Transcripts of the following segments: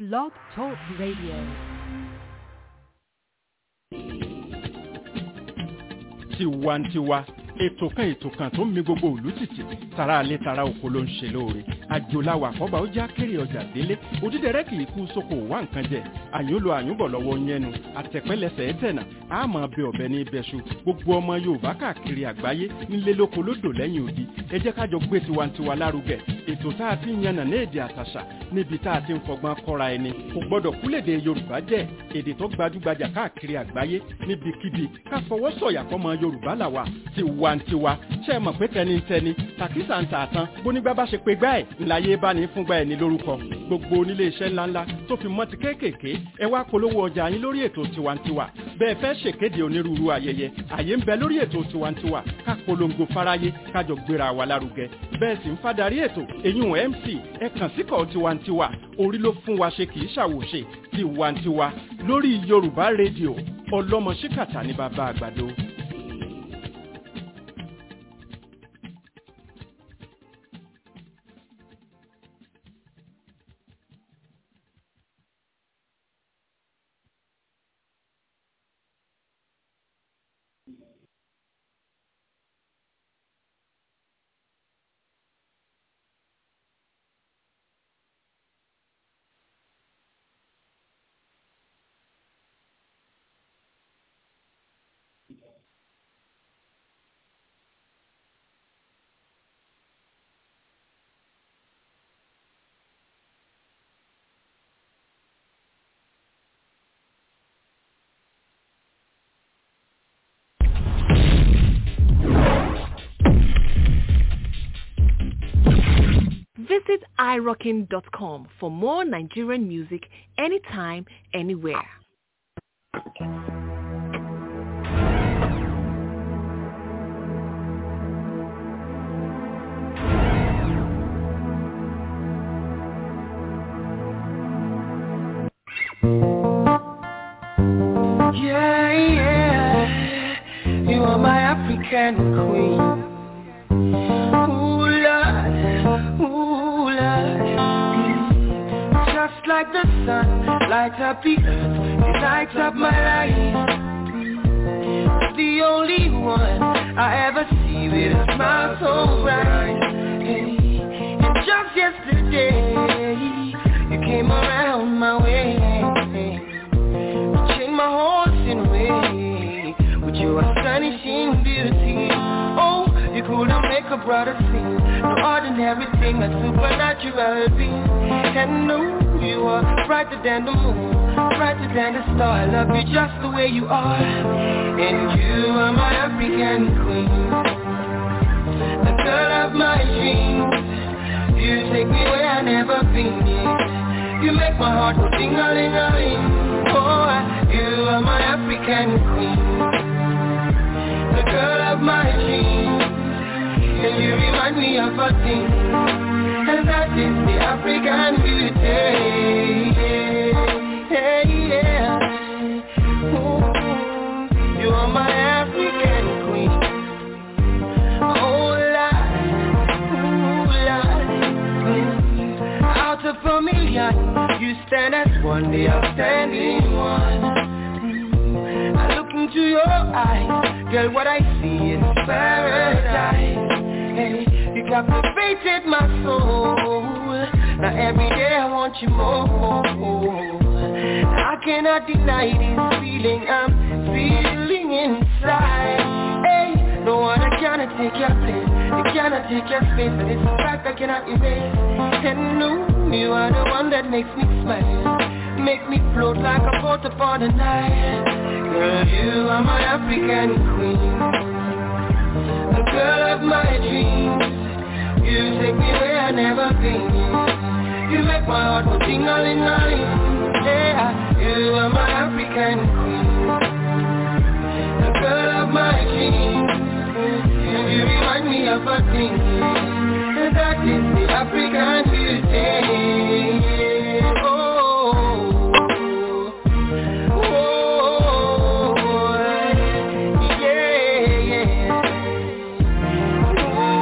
Blog Talk Radio. tiwantiwa ètò kan ètò kan tó ń mi gbogbo òlú tìtì tara alẹ́ tara oko ló ń ṣe lóore àjòláwà àkọ́bà ó já kéré ọjà délé òdídẹrẹ́ kì í kú sóko wá nǹkan jẹ àyùnlò àyùnbọ̀ lọ́wọ́ yẹnu àtẹ̀pẹ́lẹsẹ̀ ẹ̀tẹ̀nà àmọ́ bẹ ọ̀bẹ ní ibẹ̀ṣu gbogbo ọmọ yorùbá káàkiri àgbáyé nílé lóko lódò lẹ́yìn odi ẹ jẹ́ kájọ gbé tiwantiwa lárugẹ ètò tá a ti ń yànnà ní èdè àtàṣà níbi tá a ti ń fọgbọ́n kọ́ra ẹni kò gbọ́dọ̀ kúlèdè yorùbá jẹ́ èdè tó gbajúgbajà káàkiri àgbáyé níbikíbi ká fọwọ́ sọ̀yà fọmọ yorùbá làwà tiwantiwa ṣe é mọ̀ pé tẹnitẹni tàkísà ń tààtàn bónígbà bá ṣe pé gbá ẹ̀ ńláyé bá ní fúngbà ẹ̀ ní lórúkọ gbogbo onílé iṣẹ́ ńláńlá tó fi mọ́ ti kéékèèké ẹ wá polówó ọjà yín lórí ètò tiwantiwa bẹ́ẹ̀ fẹ́ ṣèkéde onírúurú ayẹyẹ àyè ń bẹ lórí ètò tiwantiwa ká polongo fáráyé kájọ gbéra wa lárugẹ bẹ́ẹ̀ sì ń fadarí ètò èyún mc ẹ kàn síkọ̀ tiwantiwa orí ló fún wa ṣe kì í ṣàwòṣe tiwantiwa lórí yorùbá rédíò ọlọ́mọ ṣíkàtà ní bàbá àgbàdo. Visit irockin.com for more Nigerian music anytime, anywhere. Yeah, yeah. You are my African queen. Ooh, Lord, ooh, Lord. Just like the sun, light up the earth, you light up my life. The only one I ever see with a smile so bright. Hey, and just yesterday, you came around my way. Change my horse in a way with your astonishing beauty. Oh, you couldn't make a brother sing. No ordinary thing, a supernatural being. And no, you are brighter than the moon, brighter than the star. I love you just the way you are. And you are my African queen, the girl of my dreams. You take me where I never been. You make my heart go ding-a-ling-a-ling. Oh, you are my African queen, the girl of my dreams. And you remind me of a thing, and that is the African beauty. Yeah, yeah. Ooh, you are my African queen. Oh, Lord, ooh, Lord. Mm. Out of a million, you stand as one, the outstanding one. Mm. I look into your eyes, girl, what I see is paradise. Hey, you captivated my soul. Now every day I want you more. I cannot deny this feeling I'm feeling inside. Hey, no one cannot take your place. You cannot take your space, and it's a fact I cannot erase. And no, you are the one that makes me smile. Make me float like a boat upon the Nile. Girl, you are my African queen. The girl of my dreams. You take me where I never been. You make my heart go ting-a-ling-a-ling. Yeah, you are my African queen. The girl of my dreams. And you remind me of a thing. And that is the African beauty. Oh, oh, yeah, yeah.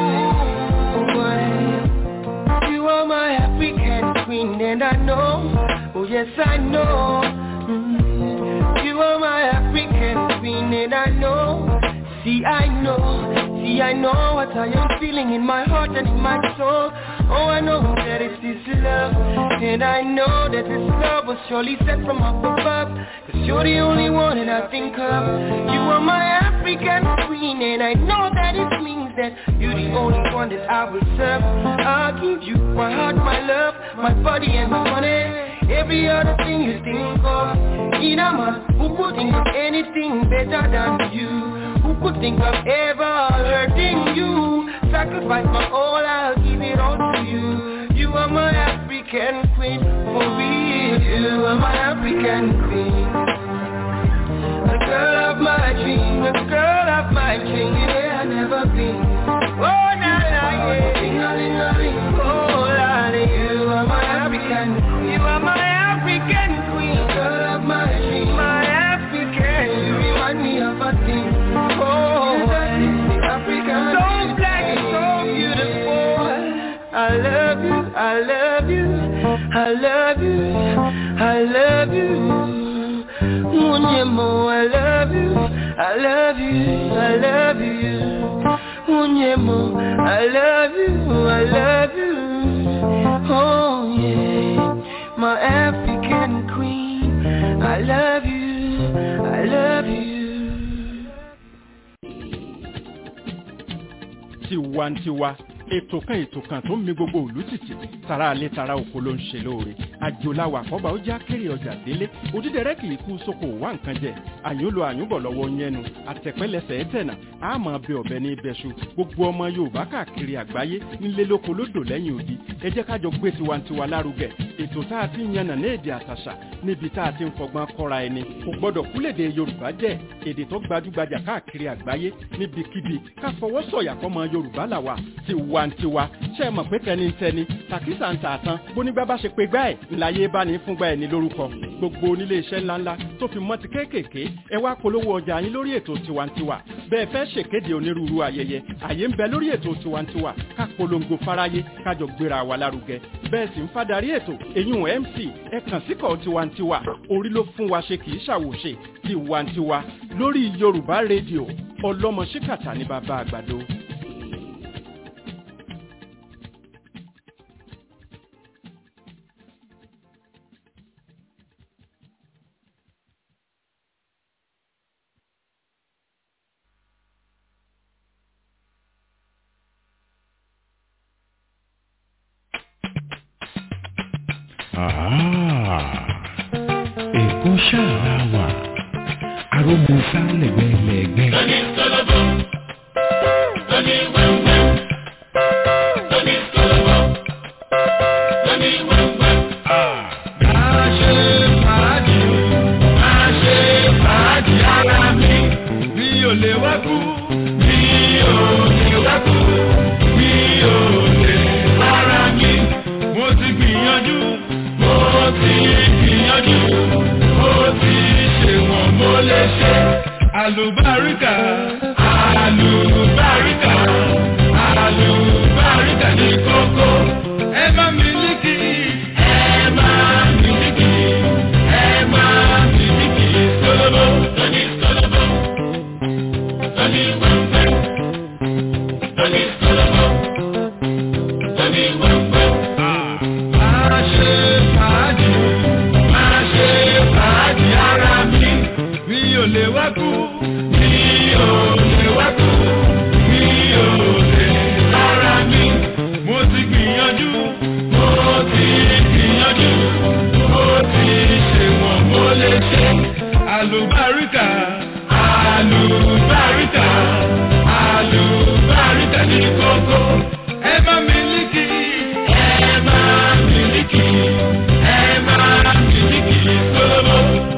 Ooh, you are my African queen, and I know yes I know. Mm. You are my African queen, and I know. See, I know. See, I know what I am feeling in my heart and in my soul. Oh, I know that it is love. And I know that this love was surely sent from up above. Cause you're the only one that I think of. You are my African queen. And I know that it means that you're the only one that I will serve. I'll give you my heart, my love, my body and my money. Every other thing you think of. Inama, who could think of anything better than you? Who could think of ever hurting you? Sacrifice my all, I'll give it all to you. You are my African queen, for real. You are my African queen. The girl of my dream, the girl of my dream, yeah, I never been. Oh, na na, yeah. Oh, Lali, you are my African queen. You are my African queen. The girl of my dream, my African. You remind me of a thing. Oh, African. So black, so beautiful. I love you, I love you, I love you, I love you. Unyemo, I love you, I love you, I love you. Unyemo, I love you, I love you. Oh yeah, my African queen, I love you, I love you. tiwantiwa ètò kan ètò kan tó ń mi gbogbo òlú tìtì tara alẹ́ tara oko ló ń ṣe lóore àjòláwà àkọ́bà ó já kéré ọjà délé òdídẹrẹ́ kì í kú sóko wá nǹkan jẹ àyúnlo àyúnbọ̀ lọ́wọ́ yẹnu àtẹ̀pẹ́lẹsẹ̀ ẹ̀tẹ̀nà àmọ́ bẹ ọ̀bẹ ní ibẹ̀ṣu gbogbo ọmọ yorùbá káàkiri àgbáyé nílé lóko lódò lẹ́yìn odi ẹ jẹ́ ká jọ gbé tiwantiwa lárugẹ ètò tá a ti ń yànnà ní èdè àtàṣà níbi tá a ti ń fọgbọ́n kọ́ra ẹni kò gbọ́dọ̀ kúlèdè yorùbá jẹ́ èdè tó gbajúgbajà káàkiri àgbáyé níbikíbi ká fọwọ́ sọ̀yà fọmọ yorùbá làwà tiwantiwa ṣe é mọ̀ pé tẹnitẹni tàkísà ń tà tán bónígbà bá ṣe pé gbá ẹ̀ ńláyé bá ní fúngbà ẹ̀ ní lórúkọ gbogbo onílé iṣẹ́ ńláńlá tó fi mọ́ ti kéékèèké ẹ wá polówó ọjà yín lórí ètò tiwantiwa bẹ́ẹ̀ fẹ́ ṣèkéde onírúurú ayẹyẹ àyè ń bẹ lórí ètò tiwantiwa ká polongo fáráyé kájọ gbéra wa lárugẹ bẹ́ẹ̀ sì ń fadarí ètò èyún mc ẹ kàn síkọ̀ tiwantiwa orí ló fún wa ṣe kì í ṣàwòṣe tiwantiwa lórí yorùbá rédíò ọlọ́mọ ṣíkàtà ní bàbá àgbàdo. Èkó ṣáà wà, arógun sálẹ̀gbẹ̀lẹ̀gbẹ̀. Lóní sọ́lọ́bọ̀, lóní wẹ́wẹ́, lóní sọ́lọ́bọ̀, lóní wẹ́wẹ́. Máa ṣe fàájì, máa ṣe fàájì ara mi. Mi ò lè wá kú, mi ò lè wá kú, mi ò lè lára mi. Mo ti gbìyànjú, mo ti gbìyànjú, mo ti ṣe wọ̀n mo lè ṣe. Àlùbáríkà, àlùbáríkà, àlùbáríkà ní kókó. Ẹ má mílíkì, ẹ má mílíkì, ẹ má mílíkì sólóbó. Lóní sọ́lọ́bọ̀, lóní wẹ́wẹ́, lóní sọ́lọ́bọ̀, lóní wẹ́wẹ́. Máa ṣe fàájì, máa ṣe fàájì ara mi. Mi ò lè wá kú, mi ò lè wá kú, mi ò lè lára mi. Mo ti gbìyànjú, mo ti gbìyànjú, mo ti ṣe wọ̀n mo lè ṣe. Àlùbáríkà, àlùbáríkà, àlùbáríkà ní kókó. Ẹ bá mi líkì, ẹ bá mi líkì, ẹ bá mi líkì sólóbó.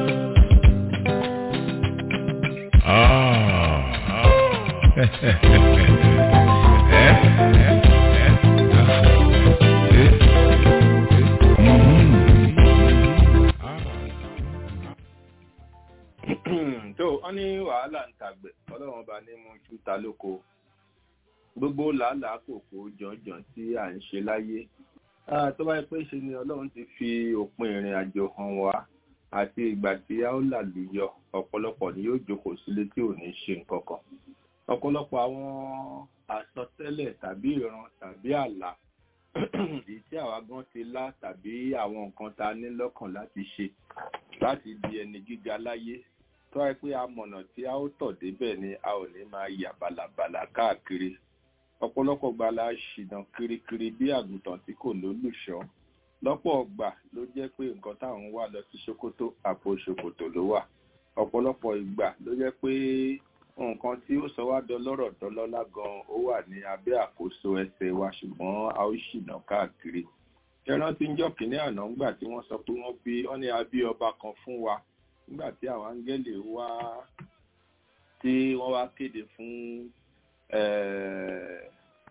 tó wọn ní wàhálà ń tàgbẹ̀ ọlọ́run ọba ní mú iṣu ta lóko gbogbo làálàá kòkó jọ̀njọ̀n tí à ń ṣe láyé Ah, tó bá yẹ pé ṣe ni ọlọ́run ti fi òpin ìrìn àjò hàn wá àti ìgbà tí a ó làlùyọ ọ̀pọ̀lọpọ̀ ni yóò jókòó sílé tí ò ní ṣe nǹkan kan ọ̀pọ̀lọpọ̀ àwọn àsọtẹ́lẹ̀ tàbí ìran tàbí àlá èyí tí àwa gan ti lá tàbí àwọn nǹkan tá a ní lọ́kàn láti ṣe láti di ẹni gíga láyé tó wáyé pé amọ̀nà tí a ó tọ̀ débẹ̀ ni a ò ní máa yà bàlàbàlà káàkiri ọ̀pọ̀lọpọ̀ gbà la ṣìnà kirikiri bí àgùntàn tí kò lólùṣọ́ lọ́pọ̀ ọgbà ló jẹ́ pé nǹkan táwọn ń wá lọ sí ṣòkòtò àpò ṣòkòtò ló wà ọ̀pọ̀lọpọ̀ ìgbà ló jẹ́ pé nǹkan tí ó sọ wá dọlọ́rọ̀ dọlọ́lá gan ó wà ní abẹ́ àkóso ẹsẹ̀ wa ṣùgbọ́n a ó ṣìnà káàkiri ẹran tí ń jọ́ kínní àná ńgbà tí wọ́n sọ pé wọ́n bí wọ́n ní a bí ọba kan fún wa nígbà tí àwọn áńgẹ́lì wá tí wọ́n wá kéde fún eh,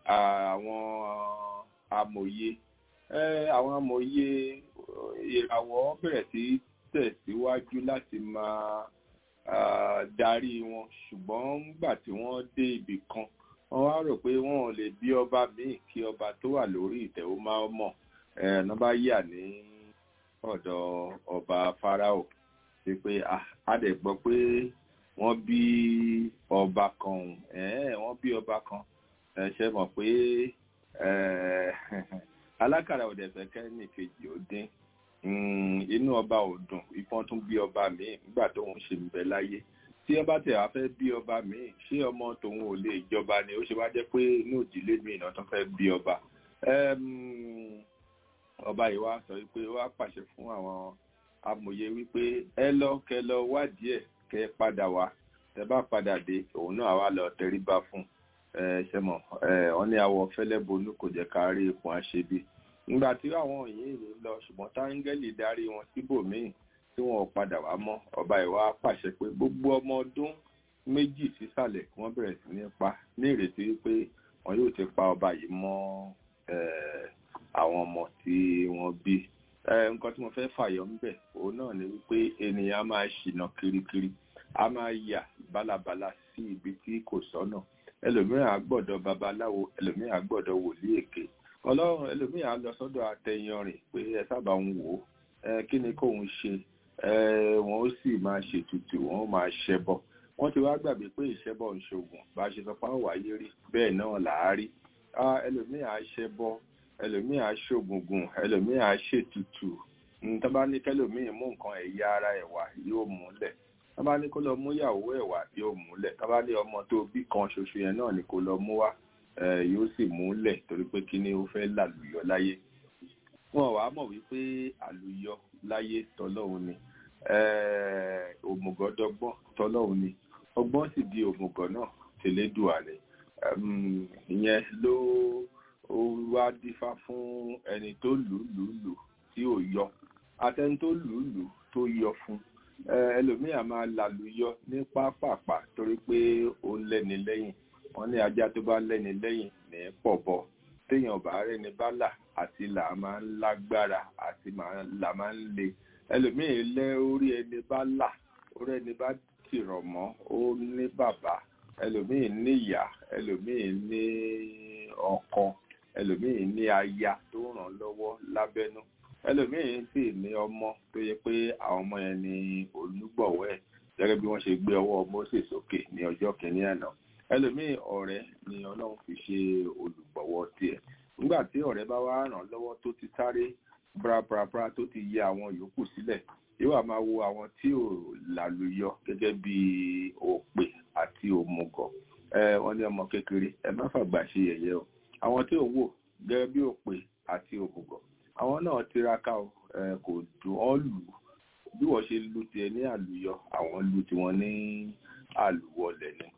àwọn amòye Eh, àwọn amòye ìràwọ̀ bẹ̀rẹ̀ sí tẹ̀síwájú láti máa ah, darí wọn ṣùgbọ́n nígbà tí wọ́n dé ibì kan wọ́n wá rò pé wọn ò lè bí ọba míì kí ọba tó wà lórí ìtẹ́ ó máa mọ̀ ẹ̀ ọ́n bá yà ní ọ̀dọ̀ ọba Fáráò ṣe pé ah, a dẹ̀ gbọ́ pé wọ́n bí ọba kan ọ̀hún ẹ̀ẹ́ wọ́n bí ọba kan ẹ̀ ṣe mọ̀ pé ẹ̀ alákàrà òdẹ̀ fẹ́ kẹ́ni kejì ó dín Mm, inú ọba ò dùn ìfọ́n tún bí ọba míì nígbà tóun ṣe ń bẹ láyé tí ọba tẹ̀ wá fẹ́ bí ọba míì ṣé ọmọ tòun ò lè jọba ni ó ṣe wá jẹ́ pé inú ìdílé míì náà tún fẹ́ bí ọba Em, ọba yìí wá sọ wípé ó wá pàṣẹ fún àwọn amòye wípé ẹ lọ kẹ lọ wádìí ẹ kẹ padà wá tẹ bá padà dé òun náà wá lọ tẹríba fún ẹ ṣe mọ ẹ wọn ní àwọ fẹlẹ bonú kò jẹ ká rí ipò àṣebi nígbà tí àwọn yìí lè lọ ṣùgbọ́n táńgẹ́lì darí wọn síbòmíì tí wọn ò padà wá mọ́ ọba ìwà pàṣẹ pé gbogbo ọmọ ọdún méjì sísàlẹ̀ kí wọ́n bẹ̀rẹ̀ sí ní pa ní ìrètí wípé wọn yóò ti pa ọba yìí mọ́ eh, àwọn ọmọ tí wọ́n bí Eh, nǹkan tí mo fẹ́ fàyọ ńbẹ̀ òun náà ni wípé ènìyàn á máa ṣìnà kirikiri á máa yà bálabàla sí ibi tí kò sọ́nà ẹlòmíràn á gbọ́dọ̀ babaláwo ẹlòmíràn á gbọ́dọ̀ wòlíì èké ọlọ́run ẹlòmíì á lọ sọ́dọ̀ àtẹyanrìn pé ẹ sábà ń wò ó ẹ kí ni kóun ṣe ẹ wọn ó sì máa ṣètùtù wọn ó máa ṣẹbọ wọn ti wá gbàgbé pé ìṣẹbọ ń ṣoògùn bá a ṣe sọ pé àwọn wáyé rí bẹ́ẹ̀ náà là á rí ẹlòmíì á ṣẹbọ ẹlòmíì á ṣoògùngùn ẹlòmíì á ṣètùtù tó bá ní kẹlòmíì mú nǹkan ẹ̀yà ara ẹ̀ wá yóò múlẹ̀ tó bá ní kó lọ mú ìyàwó ẹ̀ wá yóò múlẹ̀ tó bá ní ọmọ tó bí kan ṣoṣo yẹn náà ni kó lọ mú wá yóò sì múlẹ̀ torí pé kí ni ó fẹ́ làlùyọ láyé wọn wàá mọ̀ wípé àlùyọ láyé tọlọ́hun ni òmùgọ̀dọ́gbọ́n tọlọ́hun ni ọgbọ́n sì di òmùgọ̀ náà tẹ̀lédùà ni ìyẹn ló wá dífá fún ẹni tó lù lù lù tí ò yọ àtẹni tó lù lù tó yọ fún ẹlòmíà máa làlùyọ ní pápápá torí pé ó ń lẹ́ni lẹ́yìn wọ́n ní ajá tó bá lẹ́ni lẹ́yìn ní pọ̀bọ téèyàn bá rẹ́ni bá là àti là máa ń lágbára àti là máa ń le ẹlòmíì lẹ́ orí ẹni bá là orí ẹni bá tìrọ̀ mọ́ ó ní bàbá ẹlòmíì ní ìyá ẹlòmíì ní ọkọ ẹlòmíì ní aya tó ràn lọ́wọ́ lábẹ́nú ẹlòmíì sì ní ọmọ tó yẹ pé àwọn ọmọ yẹn ní olùgbọ̀wọ́ ẹ̀ gẹ́gẹ́ bí wọ́n ṣe gbé ọwọ́ Mósè sókè ní ọjọ́ kìíní àná ẹlòmíì ọ̀rẹ́ ni Ọlọ́run fi ṣe olùgbọ̀wọ́ tiẹ̀ nígbà tí ọ̀rẹ́ bá wá ràn lọ́wọ́ tó ti sáré brabra tó ti yẹ àwọn yòókù sílẹ̀ yóò wá máa wo àwọn tí ò lálùyọ gẹ́gẹ́ bí òpè àti òmùgọ̀ ẹ wọ́n ní ọmọ kékeré ẹ má fàgbà ṣe yẹ̀yẹ́ o àwọn tí ò wò gẹ́gẹ́ bí òpè àti òmùgọ̀ àwọn náà tiraka o ẹ kò dùn ọ́ lù ú bí wọ́n ṣe lu tiẹ̀ ní àlùyọ àwọn lu tiwọn ní àlùwọlẹ̀ ni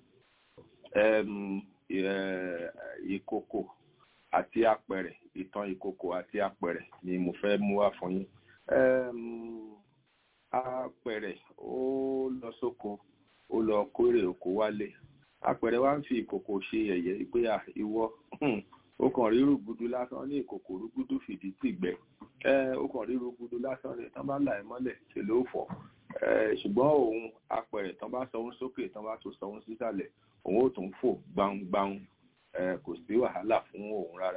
ìkòkò àti apẹ̀rẹ̀ ìtàn ìkòkò àti apẹ̀rẹ̀ ni mo fẹ́ mú wá fún yín apẹ̀rẹ̀ ó lọ sóko ó lọ kórè oko wálé apẹ̀rẹ̀ wá ń fi ìkòkò ṣe yẹ̀yẹ́ pé à ìwọ ó kàn rí rúgudu lásán ní ìkòkò rúgudu fìdí tìgbẹ́ ó kàn rí rúgudu lásán ní tán bá là ẹ́ mọ́lẹ̀ ṣe ló fọ́ ṣùgbọ́n òun apẹ̀rẹ̀ tán bá sọ òun sókè tán bá tó sọ òun sísàlẹ̀ òun ó tún fò gbangban kò sí wàhálà fún òun rárá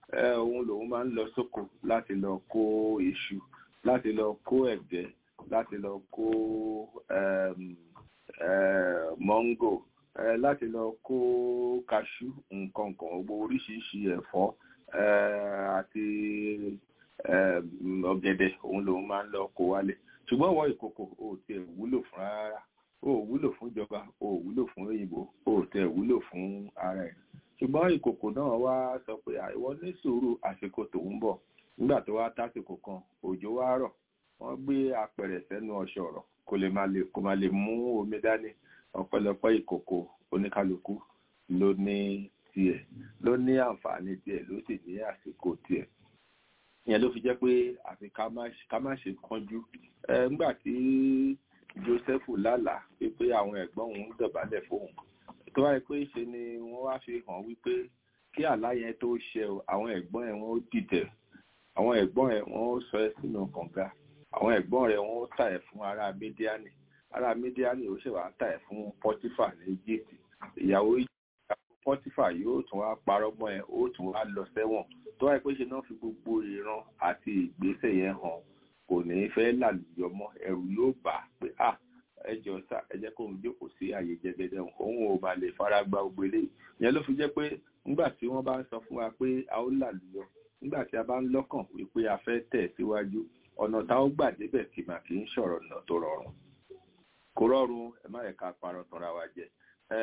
ẹ òun lòun máa ń lọ sóko láti lọ kó iṣu láti lọ kó ẹ̀gẹ́ láti lọ kó um, eh, mọ́ngò eh, láti lọ kó kaṣú nǹkan kan gbogbo oríṣiríṣi ẹ̀fọ́ eh, àti eh, ọ̀gẹ̀dẹ̀ òun lòun máa ń lọ kó wálé ṣùgbọ́n wọ́n ìkòkò ò tiẹ̀ wúlò fún rárá ò wúlò fún ìjọba ò wúlò fún òyìnbó ò tiẹ̀ wúlò fún ara ẹ̀ ṣùgbọ́n ìkòkò náà wá sọ pé àìwọ ní sùúrù àsìkò tòun bọ̀ nígbà tó wá tásìkò kan òjò wá rọ̀ wọ́n gbé apẹ̀rẹ̀ sẹ́nu ọ̀ṣọ̀rọ̀ kó lè má lè kó má lè mú omi dání ọ̀pọ̀lọpọ̀ ìkòkò oníkálukú ló ní tiẹ̀ ló ní àǹfààní tiẹ̀ ló sì ní àsìkò tiẹ̀ ìyẹn ló fi jẹ́ pé àfi ká má ká má ṣe kánjú ẹ nígbà tí Jósẹ́fù lálàá wípé àwọn ẹ̀gbọ́n òun ń dọ̀bálẹ̀ fóun tó wáyé pé ṣe ni wọ́n wá fi hàn wípé kí àlá yẹn tó ṣẹ o àwọn ẹ̀gbọ́n ẹ̀ wọ́n ó dìtẹ̀ àwọn ẹ̀gbọ́n ẹ̀ wọ́n ó sọ ẹ́ sínú kànga àwọn ẹ̀gbọ́n rẹ̀ wọ́n ó tà ẹ̀ fún ará mídíánì ará mídíánì ó ṣèwà tà ẹ̀ fún pọ́tífà ní Íjíbítì ìyàwó pọ́tífà yóò tún wá parọ́ mọ́ ẹ ó tún wá lọ sẹ́wọ̀n tó wáyé pé ṣe náà fi gbogbo ìran àti ìgbésẹ̀ yẹn hàn kò ní fẹ́ làlùyọ mọ́ ẹ̀rù yóò bà á pé ah ẹ jọ sá ẹ jẹ́ kóun jókòó sí àyè jẹgẹdẹ òun ò bá lè fara gba gbogbo eléyìí ìyẹn ló fi jẹ́ pé nígbà tí wọ́n bá ń sọ fún wa pé a ó làlùyọ nígbà tí a bá ń lọ́kàn wípé a fẹ́ tẹ̀ síwájú ọ̀nà tá ó gbà débẹ̀ kì mà kì í ṣọ̀rọ̀ ọ̀nà tó rọrùn kò rọrùn ẹ má yẹ ká parọ́ tanra wa jẹ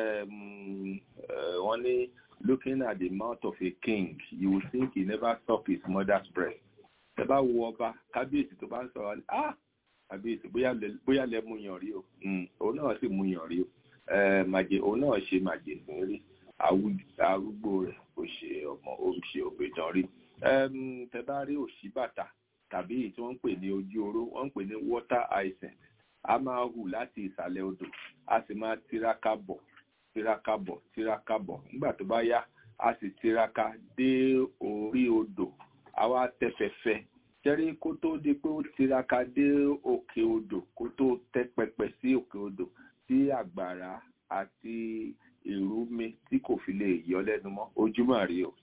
wọ́n ní looking at the mouth of a king you will think he never suck his mother's breast ẹ bá wo ọba kábíyèsí tó bá ń sọ̀rọ̀ ni ah kábíyèsí bóyá lẹ mú yàn rí o òun náà sì mú yàn rí o màjè òun náà ṣe màjè sí rí arúgbó rẹ̀ ó ṣe ọmọ ó ṣe ògbèjàn rí tẹ bá rí òṣì bàtà tàbí èyí tí wọ́n ń pè ní ojú oró wọ́n ń pè ní water hyacinth a máa hù láti ìsàlẹ̀ odò a sì máa tiraka bọ̀ tiraka bọ̀ tiraka bọ̀ nígbà tó bá yá a sì tiraka dé orí odò a wá tẹ́fẹ̀fẹ́ jẹ́rí kó tó di pé ó tiraka dé òkè odò kó tó tẹ́ pẹpẹ sí òkè odò tí àgbàrá àti ìrúmi tí kò fi lè yọ lẹ́nu mọ́ ojú mà rí o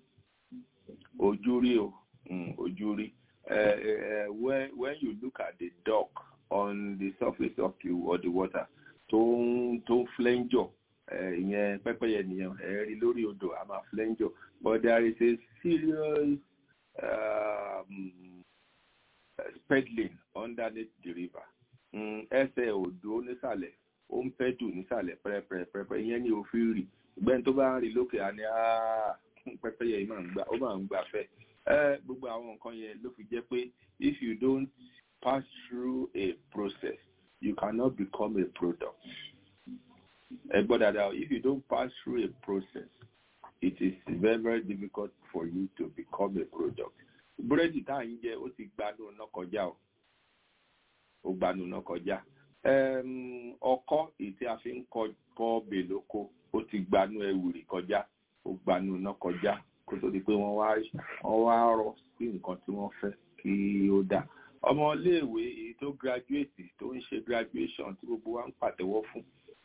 ojú rí o ojú rí when when you look at the duck on the surface of the, of the water tó ń tó ń flẹ́ńjọ̀ ìyẹn pẹ́pẹ́yẹ nìyẹn ẹ rí lórí odò a máa flẹ́ńjọ̀ but there is a serious um, peddling underneath the river ẹsẹ̀ odò nísàlẹ̀ ó ń fẹ́ dùn nísàlẹ̀ pẹ́rẹ́pẹ́rẹ́pẹ́ ìyẹn ni òfin rì ìgbẹ́ni tó bá ń rí lókè á ní pẹ́pẹ́yẹ yìí máa ń gbà ó máa ń gbà fẹ́ gbogbo àwọn nǹkan yẹn ló fi jẹ́ pé if you don't pass through a process you cannot become a product ẹ gbọ́ dáadáa if you don't pass through a process it is very very difficult for you to become a product búrẹ́dì tá à ń jẹ ó ti gbanú náà kọjá o ó gbanú náà kọjá ọkọ́ èyí tí a fi ń kọ́ bèlóko ó ti gbanú ẹwùrì kọjá ó gbanú náà kọjá kó tó di pé wọ́n wá wọ́n wá rọ sí nǹkan tí wọ́n fẹ́ kí ó dà ọmọléèwé èyí tó graduate tó ń ṣe graduation tí gbogbo wa ń pàtẹ́wọ́ fún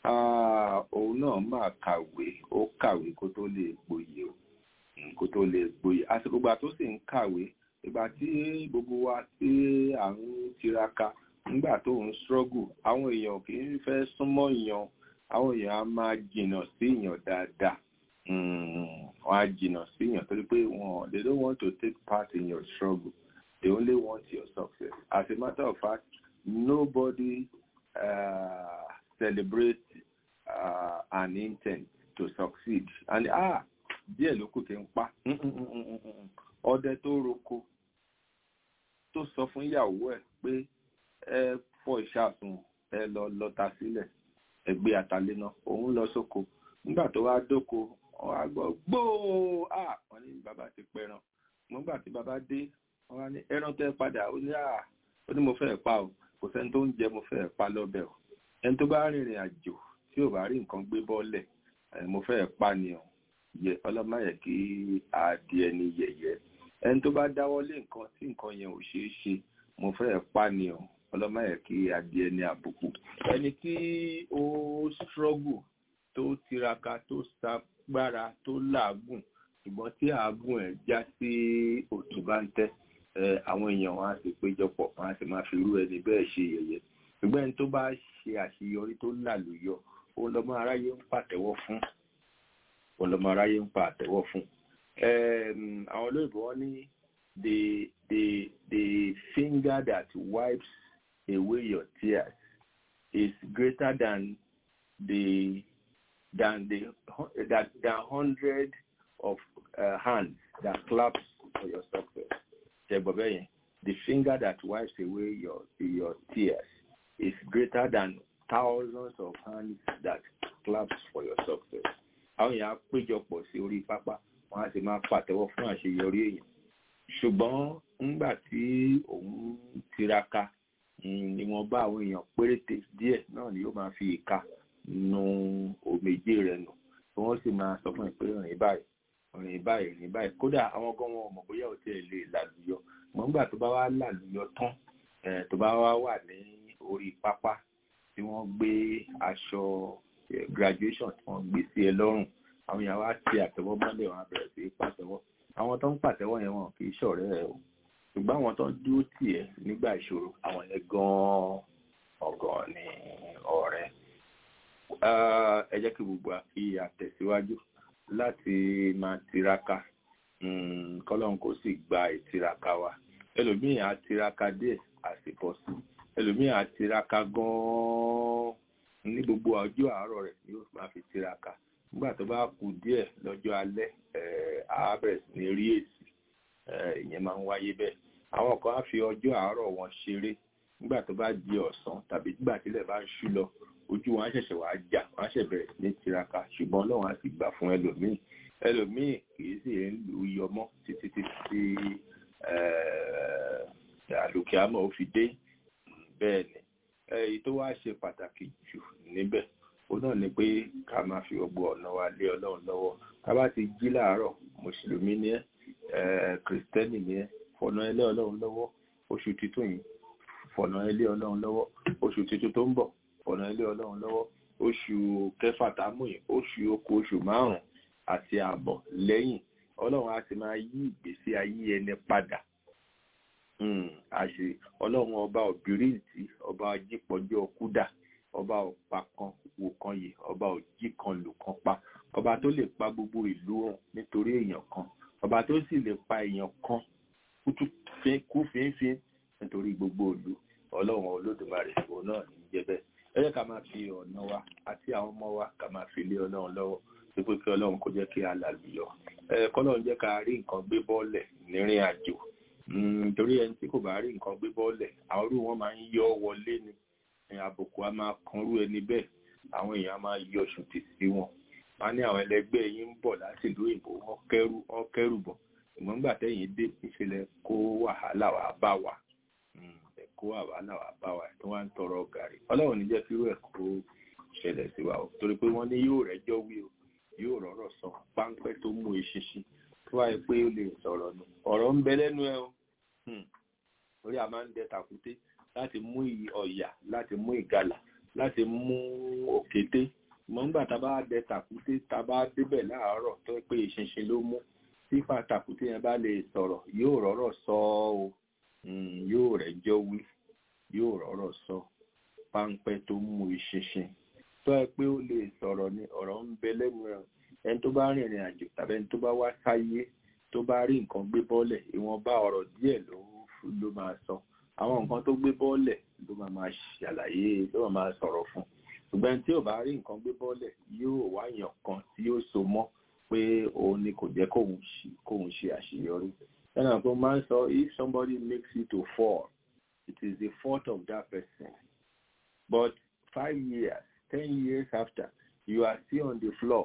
òun náà máa kàwé ó kàwé kó tó lè gboyè o kó tó lè gboyè àsìkò ìgbà tó sì ń kàwé ìgbà tí gbogbo wa tí à ń tiraka nígbà tó ń struggle àwọn èèyàn kì í fẹ́ súnmọ́ èèyàn àwọn èèyàn á máa jìnnà sí èèyàn dáadáa wọ́n á jìnnà sí èèyàn torí pé wọ́n they don't want to take part in your struggle they only want your success as a matter of fact nobody uh, celebrates uh, an intent to succeed and ah díẹ̀ ló kù tí ń pa ọdẹ tó roko tó sọ fún ìyàwó ẹ̀ pé ẹ fọ ìṣàsùn ẹ lọ lọta sílẹ̀ ẹ gbé àtàlẹ́ náà òun lọ sóko nígbà tó wá dóko wọn á gbọ́ gbóò à wọn ní bàbá ti pẹran nígbà tí bàbá dé wọn á ní ẹran tẹ padà ó ní à ó ní mo fẹ́ pa o kò sẹ́ni tó ń jẹ mo fẹ́ pa lọ́bẹ̀ o ẹni tó bá rìnrìn àjò tí ò bá rí nǹkan gbé bọ́lẹ̀ mo fẹ́ pa ni o yẹ ọlọ́mọ yẹ kí adìẹ ni yẹ̀yẹ́ ẹni tó bá dáwọ́ lé nǹkan tí nǹkan yẹn ò ṣeé ṣe mo fẹ́ pa ni o ọlọ́mọ yẹ kí adìẹ ní àbùkù ẹni tí ó struggle tó tiraka tó sagbára tó làágùn ṣùgbọ́n tí àágùn ẹ̀ já sí òtún bá ń tẹ́ àwọn èèyàn wọn á sì péjọpọ̀ wọn á sì máa fi irú ẹni bẹ́ẹ̀ ṣe yẹ̀yẹ́ ṣùgbọ́n ẹni tó bá ṣe àṣeyọrí tó lálùyọ ó lọ́mọ aráyé ń pàtẹ́wọ́ fún ó lọ́mọ aráyé ń pàtẹ́wọ́ fún àwọn olóyìnbó wọn ní the the the finger that wipes away your tears is greater than the than the that the hundred of uh, hands that claps for your success. Ṣẹ̀gbọ́n the finger that wipes away your your tears is greater than thousands of hands that claps for your success. Àwọn èèyàn á péjọpọ̀ sí orí pápá, wọ́n á sì máa pàtẹ́wọ́ fún àṣeyọrí èèyàn. Ṣùgbọ́n ńgbà tí òun tiraka, ìwọ̀nba àwọn èèyàn péréte díẹ̀ náà ni yóò máa fi ìka nu òmèjé rẹ̀ nù. Wọ́n sì máa sọ fún ẹ pé rìn báyìí rìn báyìí rìn báyìí kódà àwọn gan wọn mọ̀ bóyá ò tiẹ̀ lè làlùyọ mọ̀ nígbà tó bá wá làlùyọ tán tó bá wá wà ní orí pápá tí wọ́n gbé aṣọ graduation tí wọ́n gbé sí ẹ lọ́rùn àwọn èèyàn wá ti àtẹ́wọ́ mọ́lẹ̀ wọn á bẹ̀rẹ̀ sí pàtẹ́wọ́ àwọn tó ń pàtẹ́wọ́ yẹn wọn kì í ṣọ̀rẹ́ ẹ o ṣùgbọ́n àwọn tó ń dúró tì ẹ́ nígbà ìṣòro àwọn yẹn gan-an ọ̀gàn ni ọ̀rẹ́ ẹ jẹ́ kí gbogbo àfi àtẹ̀síwájú láti máa tiraka kọ́lọ́n kó sì gba ìtiraka wa ẹlòmíì á tiraka díẹ̀ àsìkò sí ẹlòmíì á tiraka gan-an ní gbogbo ọjọ́ àárọ̀ rẹ̀ ni yóò máa fi tiraka nígbà tó bá kù díẹ̀ lọ́jọ́ alẹ́ á bẹ̀rẹ̀ sí ní rí èsì ìyẹn máa ń wáyé bẹ́ẹ̀ àwọn kan á fi ọjọ́ àárọ̀ wọn ṣeré nígbà tó bá di ọ̀sán tàbí nígbà tílẹ̀ bá ń ṣú lọ ojú wọn á ṣẹ̀ṣẹ̀ wá jà wọn á ṣẹ̀ bẹ̀rẹ̀ sí ní tiraka ṣùgbọ́n ọlọ́run á sì gbà fún ẹlòmíì ẹlòmíì kìí sì ń lù ú yọmọ́ títí títí àlòkè àmọ́ ó fi dé bẹ́ẹ̀ ni èyí tó wá ṣe pàtàkì jù níbẹ̀ ó náà ni pé ká máa fi gbogbo ọ̀nà wa lé ọlọ́run lọ́wọ́ ká bá ti jí láàárọ̀ mùsùlùmí ni ẹ́ kìrìsìtẹ́nì ni ẹ́ fọ̀nà ẹlẹ́ ọlọ́run lọ́wọ́ oṣù títún yìí fọ̀nà ẹlẹ́ ọlọ́run lọ́wọ́ oṣù títún tó ń bọ̀ fọ̀nà ilé ọlọ́run lọ́wọ́ oṣù kẹfà támù yìí oṣù oko oṣù márùn-ún àti ààbọ̀ lẹ́yìn ọlọ́run á ti máa yí ìgbésí ayé ẹni padà àṣe ọlọ́run ọba òbírìntì ọba ajípọ̀jọ́ kúdà ọba ọ̀pá kan wò kan yìí ọba òjì kan lò kan pa ọba tó lè pa gbogbo ìlú hàn nítorí èèyàn kan ọba tó sì lè pa èèyàn kan kú fínfín nítorí gbogbo ìlú ọlọ́run olódùmarè òun náà ní jẹ́ bẹ́ẹ̀ ẹ jẹ́ ká máa fi ọ̀nà wa àti àwọn ọmọ wa ká máa fi lé ọlọ́run lọ́wọ́ pípé kí ọlọ́run kó jẹ́ kí a làlùyọ ẹ kọ́lọ́run jẹ́ ká rí nǹkan gbé bọ́ọ̀lẹ̀ nírìn àjò nítorí ẹni tí kò bá rí nǹkan gbé bọ́ọ̀lẹ̀ àwọn irú wọn máa ń yọ wọlé ni àbùkù á máa kanrú ẹni bẹ́ẹ̀ àwọn èèyàn á máa yọ ṣùtì sí wọn wọn ní àwọn ẹlẹgbẹ́ yín ń bọ̀ láti ìlú òyìnbó wọn kẹ́rù wọn kẹ́rù bọ̀ ìmọ̀ nígbà tẹ́yìn dé ìṣẹ̀lẹ̀ kó wàhálà wà bá wa kó wàhálà wà bá wa tí wọ́n ń tọrọ gàrí ọlọ́run ní jẹ́ kí irú ẹ̀ kó ṣẹlẹ̀ sí wa o torí pé wọ́n ní yóò rẹ́jọ́ wí o yóò rọ̀rọ̀ sọ páńpẹ́ tó mú eṣinṣin tó wáyé pé ó lè sọ̀rọ̀ nù ọ̀rọ̀ ń bẹ lẹ́nu ẹ o orí a máa ń dẹ tàkúté láti mú ọ̀yà láti mú ìgalà láti mú òkété mọ̀ nígbà tá a bá dẹ tàkúté tá a bá débẹ̀ láàárọ̀ tó pé eṣinṣin ló mú tí tàkúté yẹn bá lè sọ̀rọ̀ yóò rọ̀rọ̀ sọ o yóò rẹ́jọ́ wí yóò rọ̀rọ̀ sọ páńpẹ́ tó mú eṣinṣin tó ẹ pé ó lè sọ̀rọ̀ ni ọ̀rọ̀ ń bẹ lẹ́nu ẹ̀ ẹni tó bá rìnrìn àjò tàbí ẹni tó bá wá sáyé tó bá rí nǹkan gbé bọ́ọ̀lẹ̀ ìwọ̀nba ọ̀rọ̀ díẹ̀ ló ló máa sọ àwọn nǹkan tó gbé bọ́ọ̀lẹ̀ ló máa máa ṣàlàyé ló máa máa sọ̀rọ̀ fún ṣùgbọ́n tí ò bá rí nǹkan gbé bọ́ọ̀lẹ̀ yóò wáyàn kan tí yóò so mọ́ pé òun ni kò jẹ́ kóun ṣe àṣeyọrí ẹnà tó máa ń sọ if somebody makes you to fall it is the fault of that person but five years ten years after you are still on the floor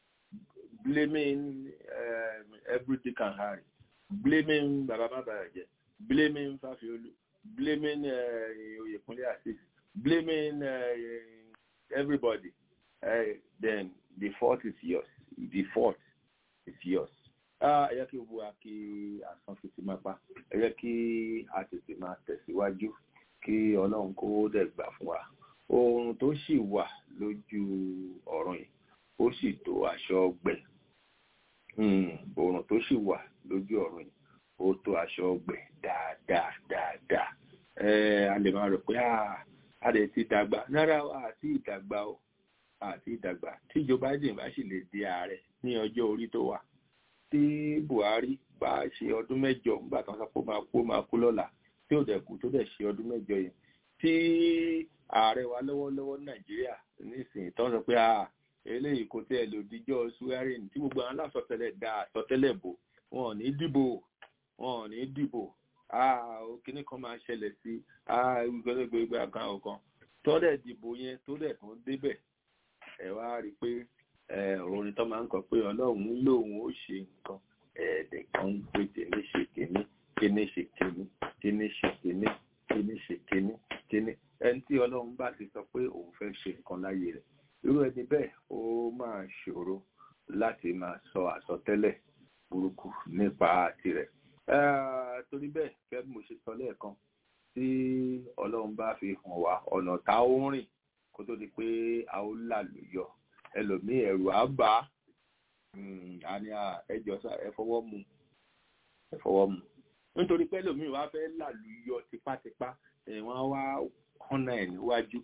blaming um, every dick and harry blaming baba babaje blaming fafiolu blaming uh, oyekunle asis blaming uh, everybody uh, then the fault is yours the fault is yours ẹ yẹ kí gbogbo wa kí àsán fi ti máa pa ẹ yẹ kí a tètè máa tẹ̀síwájú kí ọlọ́run kó dẹ̀ gbà fún wa oorun tó sì wà lójú ọ̀run yìí ó sì tó aṣọ ọgbẹ́ oòrùn tó sì wà lójú ọ̀run yìí ó tó aṣọ ọgbẹ́ dáadáa dáadáa a lè máa rò pé a lè ti dàgbà rárá àti ìdàgbà o àti ìdàgbà tí Joe Biden bá sì lè di ààrẹ ní ọjọ́ orí tó wà tí Buhari bá ṣe ọdún mẹ́jọ nígbà tó ń sọ pé máa kú máa kú lọ́la tí ò dẹ̀ kú tó dẹ̀ ṣe ọdún mẹ́jọ yẹn tí ààrẹ wa lọ́wọ́lọ́wọ́ Nàìjíríà nísìnyí tó ń sọ pé eléyìí kò tẹ́ ẹ lò díjọ́ swearing tí gbogbo àwọn aláṣọtẹ́lẹ̀ dá àṣọtẹ́lẹ̀ bò wọn ò ní dìbò wọn ò ní dìbò kíní kan máa ṣẹlẹ̀ sí gbẹgbẹgbẹ àkàn ọ̀kan tó dẹ̀ dìbò yẹn tó dẹ̀ tún débẹ̀ ẹ wá rí i pé orin tó máa ń kọ pé ọlọ́run lòun ó ṣe nǹkan ẹ̀ẹ́dẹ̀ kan ń pè tèmi ṣe kíní kíní ṣe kíní kíní ṣe kíní kíní ṣe kíní kíní ẹni tí ọlọ́run bá ti sọ pé òun fẹ́ ṣe nǹkan láyé rẹ̀ irú ẹni bẹ́ẹ̀ ó máa ṣòro láti máa sọ àsọtẹ́lẹ̀ burúkú nípa tirẹ̀ torí bẹ́ẹ̀ gẹ́gẹ́ bí mo ṣe sọ lẹ́ẹ̀kan tí ọlọ́run bá fi hàn wá ọ̀nà tá ó rìn kó tó di pé a ó làlùyọ ẹlòmíì ẹ̀rù á bà á ní ẹjọ́ sá ẹ fọwọ́ mu ẹ fọwọ́ mu nítorí pé ẹlòmíì wá fẹ́ làlùyọ tipátipá wọ́n wá kọ́nà ẹ̀ níwájú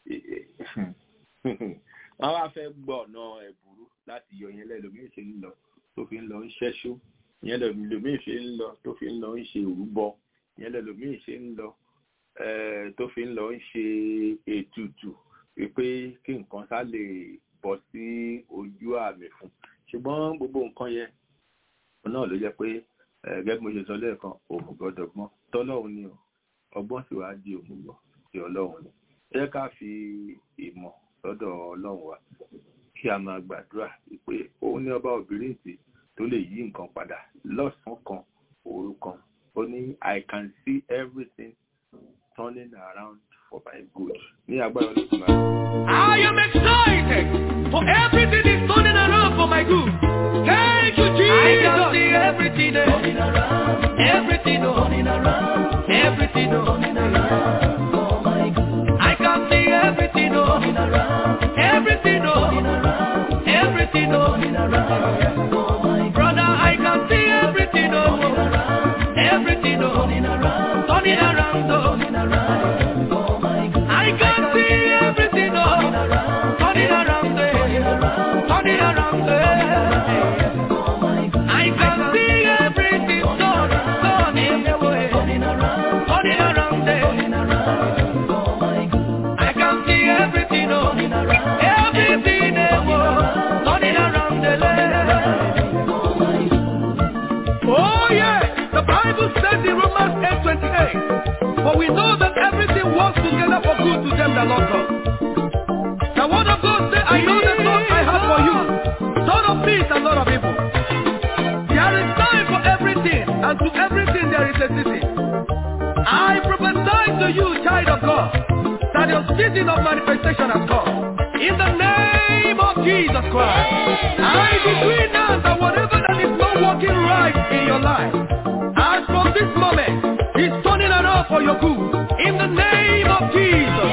wọ́n wá fẹ́ gbọ́ ọ̀nà ẹ̀bùrú láti yọ yẹn lẹ́lòmíì ṣe ń lọ tó fi ń lọ ń ṣẹ́ṣú yẹn lẹ́lòmíì ṣe ń lọ tó fi ń lọ ń ṣe òrúbọ yẹn lẹ́lòmíì ṣe ń lọ tó fi ń lọ ń ṣe ètùtù wípé kí nǹkan sá lè bọ́ sí ojú àmì fún ṣùgbọ́n gbogbo nǹkan yẹn náà ló jẹ́ pé gẹ́gẹ́ bí mo ṣe sọ lẹ́ẹ̀kan òmùgọ̀ dọ̀gbọ́n tọ́lọ́hún ni ọgbọ́n sì wá di òmùgọ̀ sí ọlọ́run ni ẹ jẹ́ ká fi ìmọ̀ lọ́dọ̀ ọlọ́run wa kí a máa gbàdúrà wípé òun ní ọba òbírìntì tó lè yí nǹkan padà lọ́sàn-án kan òru kan ó ní I can see everything turning around for my good ní agbára olóògùn máa. I am excited for everything is turning around for my good. Thank you, Jesus. I can see everything turning around. Everything turning around. Everything turning around for my good. I can see everything turning around. Everything turning around. Everything turning around for my good. Brother, I can see everything turning around. Everything turning around. Turning around, turning around for my good. I can see everything turning around. Turning around, turning around, for my good. I can see everything turning, turning away. Turning around, turning around, turning around for my good. I can see everything turning around. Everything away. Turning around, for my good. Oh yeah, the Bible says in Romans 8:28, for we know that everything works together for good to them that love God. The word of God says, I know the thoughts I have for you, thought of peace and not of evil. There is time for everything, and to everything there is a season. I prophesy to you, child of God, that your season of manifestation has come. In the name of Jesus Christ, I decree now that whatever that is not working right in your life, as from this moment, is turning around for your good. In the name of Jesus.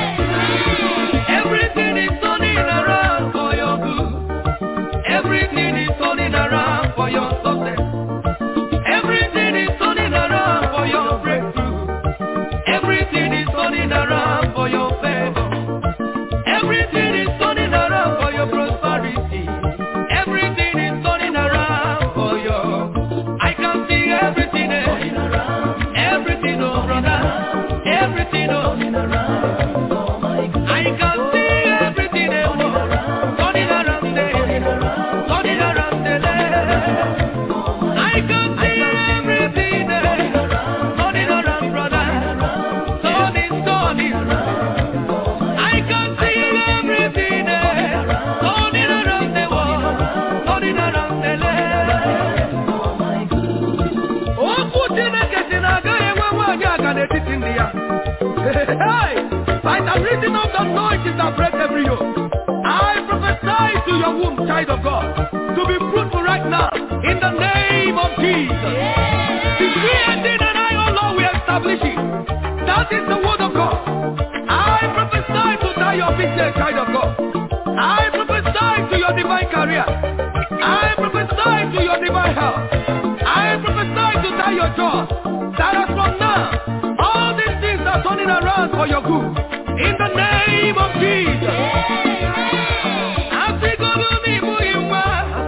Everything is turning around for your good. Everything is turning around for your success. Everything is turning around for your breakthrough. Everything is turning around for your favor. Everything is turning around for your prosperity. Everything is turning around for your. I can see everything eh? turning around. Everything, oh brother. Everything, oh. I can see everything eh? turning around. eh? Turning around. eh? I can see everything eh? turning around, brother. Turning, turning. I can see everything eh? turning around the world, turning around the land. Okwu Chineke si na agaghị enwe nwaanyị aga n'etiti ndị ya. Hey! By the reason of the anointing that breaks every yoke, I prophesy to your womb, child of God, to be fruitful right now, in the name of Jesus. Decree and did and I, oh Lord, we establish it. That is the word of God. I prophesy to that your business, child of God. I prophesy to your divine career. I prophesy to God that as from now, all these things are turning around for your good. In the name of Jesus. Asịgodu n'ịbụghị nwa,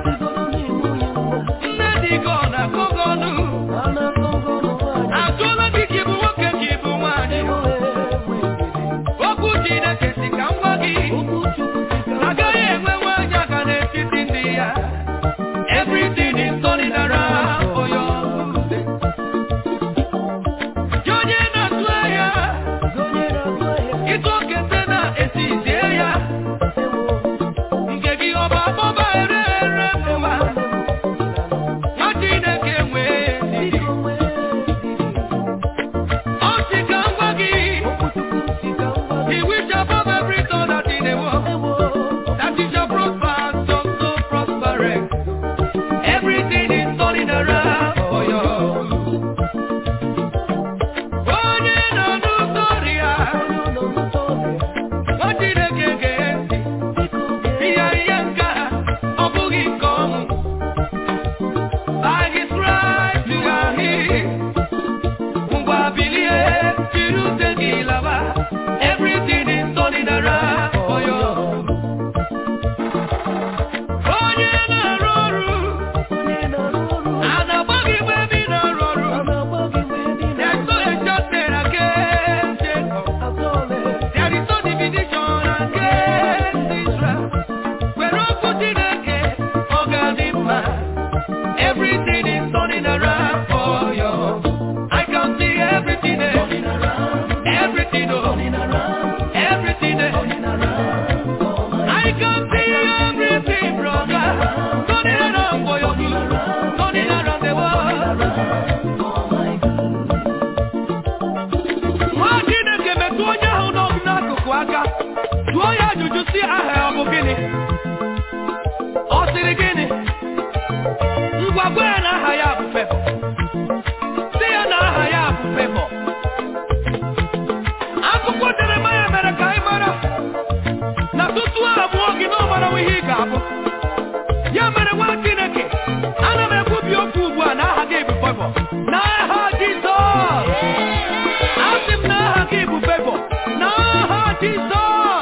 nne dị gị ọ na-akụgọ ọnụ. Ajụọla gị ka ị bụ nwoke ka ị bụ nwaanyị. Okwu Chineke si ka m gwa gị, agaghị enwe nwaanyị aka n'etiti ndị ya. Everything is turning around for your good. Gị onye na-atụ ahịa, ịtụ okete na-etizie ya. Nke gị ọ bụ abọba ere ere n'ụwa. Nwa Chineke nwee ndidi. Ọ sị ka m gwa gị, He wish above every thought that in the world, that you shall prosper, so so prosperous. Everything is turning around for you. Onye nọ n'ụsọrị ya, nwa Chineke ga-esi. Ihe ihe nke a, ọ bụghị nke ọnwụ. By his right you are healed. Ngwa bilie, jiri ute gị laba. Everything is turning around for you. Onye na-arụ ọrụ, a na-agba gị mgbe ebe ị na-arụ ọrụ. There's no adjustment against Jacob. There is no division against Israel. Were okwu Chineke, ọ ga-adị mma. Everything is turning around for you. I can see everything is turning around. Everything is turning around. Everything is turning around. I can see everything, brother. Turning around for your good. Turning around the world. Nwa Chineke metụ onye ahụ nọ n'akụkụ aka. Jụọ ya ajụjụ si aha ya ọ bụ gịnị? Ọ sịrị gịnị? Ngwa gwa ya na aha ya bụ Fevọ. Sị ya na aha ya bụ Fevọ. Akwụkwọ Jeremaya mere ka anyị mara na tutu a mụọ gị na ọ mara ihe ị ga-abụ. Ya mere nwa Chineke, ana m ekwubi okwu ugbu a na aha gị bụ Fevọ. N'aha Jizọs. Asị m na aha gị bụ Fevọ. N'aha Jizọs.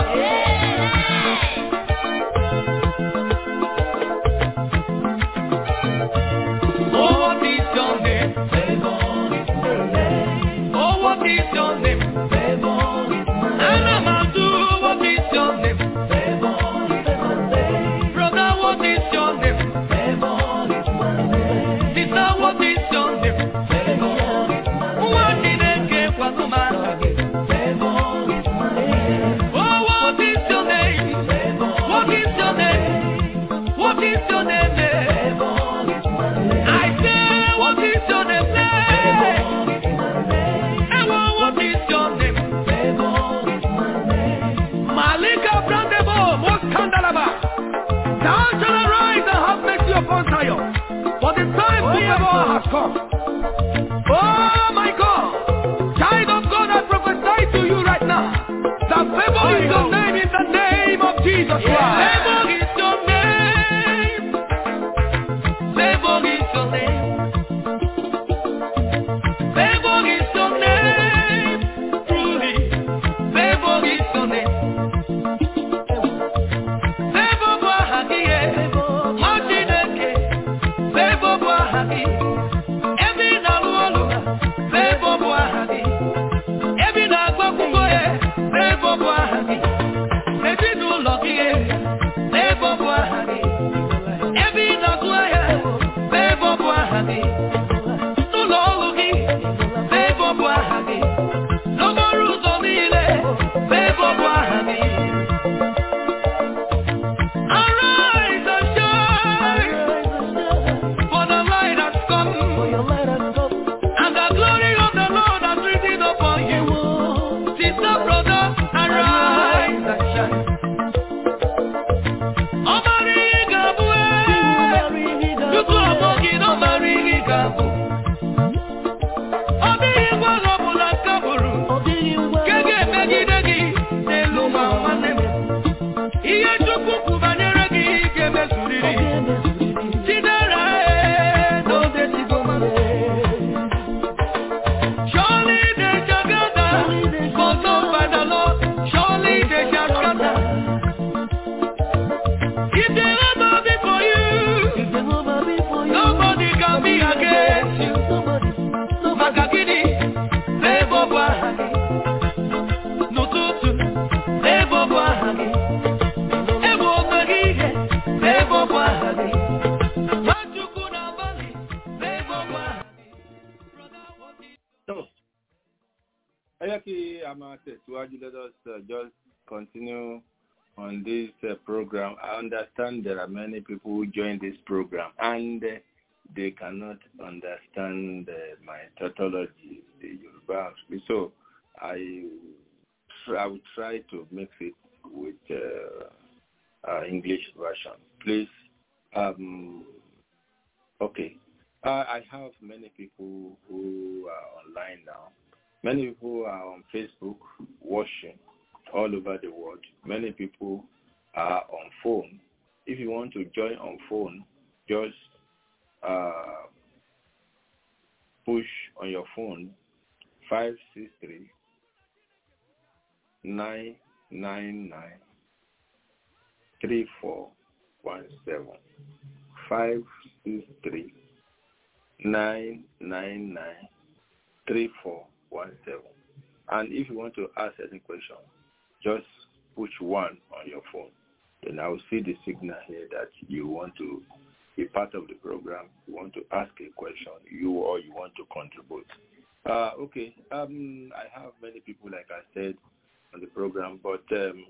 Oh, what is your name? Oh, what is your name? Anamadu, what is your name? Brother, what is your name? Sister, what is your name? Nwa Chineke kwado m aha gị. Oh, what is your name? What is your name? What is your name? I say, what is your name? Ewo, what is your name? Malika Brandebo, Moskandalaba. Thou shalt arise and have mercy upon Zion, for the time to favor has come. Oh my God, child of God, I prophesy to you right now that favor is your name in the name of Jesus Christ. Favor is your name. Favor is your name. Favor is your name. Truly, favor is your name. Favor bụ aha gị, eh. Nwa Chineke, favor bụ aha gị. Ebe ị na-alụ ọlụ, favor bụ aha gị. Ebe ị na-agụ akwụkwọ, eh, favor bụ aha gị. Ezinụlọ gị, eh, tẹ̀síwájú let us uh, just continue on this uh, program. I understand there are many people who join this program and uh, they cannot understand uh, my tautology, the Yoruba. So I, I will try to mix it with uh, uh, English version. Please, um, okay. Uh, I have many people who are online now. Many people are on Facebook watching all over the world. Many people are on phone. If you want to join on phone, just uh, push on your phone 563 999 3417 563 999 3417 and if you want to ask any question just push one on your phone then I will see the signal here that you want to be part of the program, you want to ask a question, you or you want to contribute. Uh, okay, um, I have many people, like I said, on the program, but um,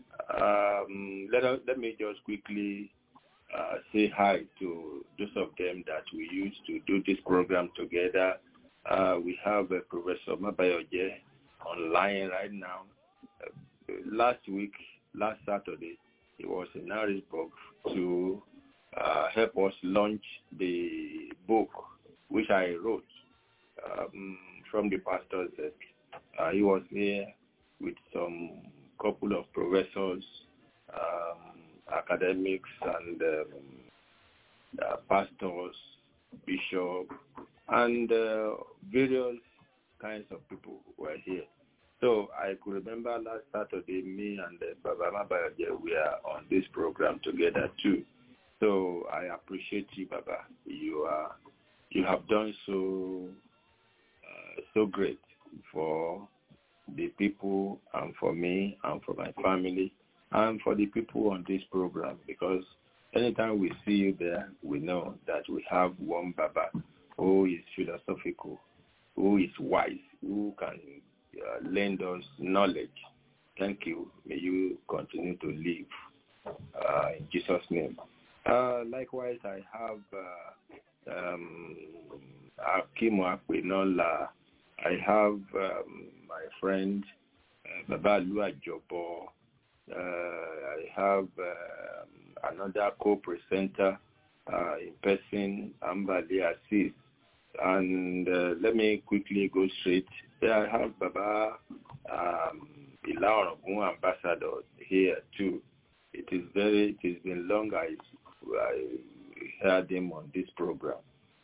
um, let, us, let me just quickly uh, say hi to those of them that we used to do this program together. Uh, we have uh, Professor Mabayoje online right now. Uh, last week, last Saturday, he was in Harrisburg to uh, help us launch the book which I wrote um, from the pastor's desk. Uh, he was here with some couple of professors, um, academics, and um, uh, pastors, bishops, and uh, various kinds of people were here. So I could remember last Saturday, me and uh, Baba Mabayaje, we are on this program together too. So I appreciate you, Baba. You are, you have done so, uh, so great for the people and for me and for my family and for the people on this program because anytime we see you there, we know that we have one Baba who is philosophical, who is wise, who can uh, lend us knowledge. Thank you. May you continue to live uh, in Jesus' name. Uh, likewise, I have uh, um, Akimu Akpenola. I have um, my friend uh, Baba Lua Jobo. Uh, I have uh, another co-presenter uh, in person, Ambali Assis. And uh, let me quickly go straight. There I have Baba um, Ila Orogun ambassador here too. It is very, it has been long I, I heard him on this program.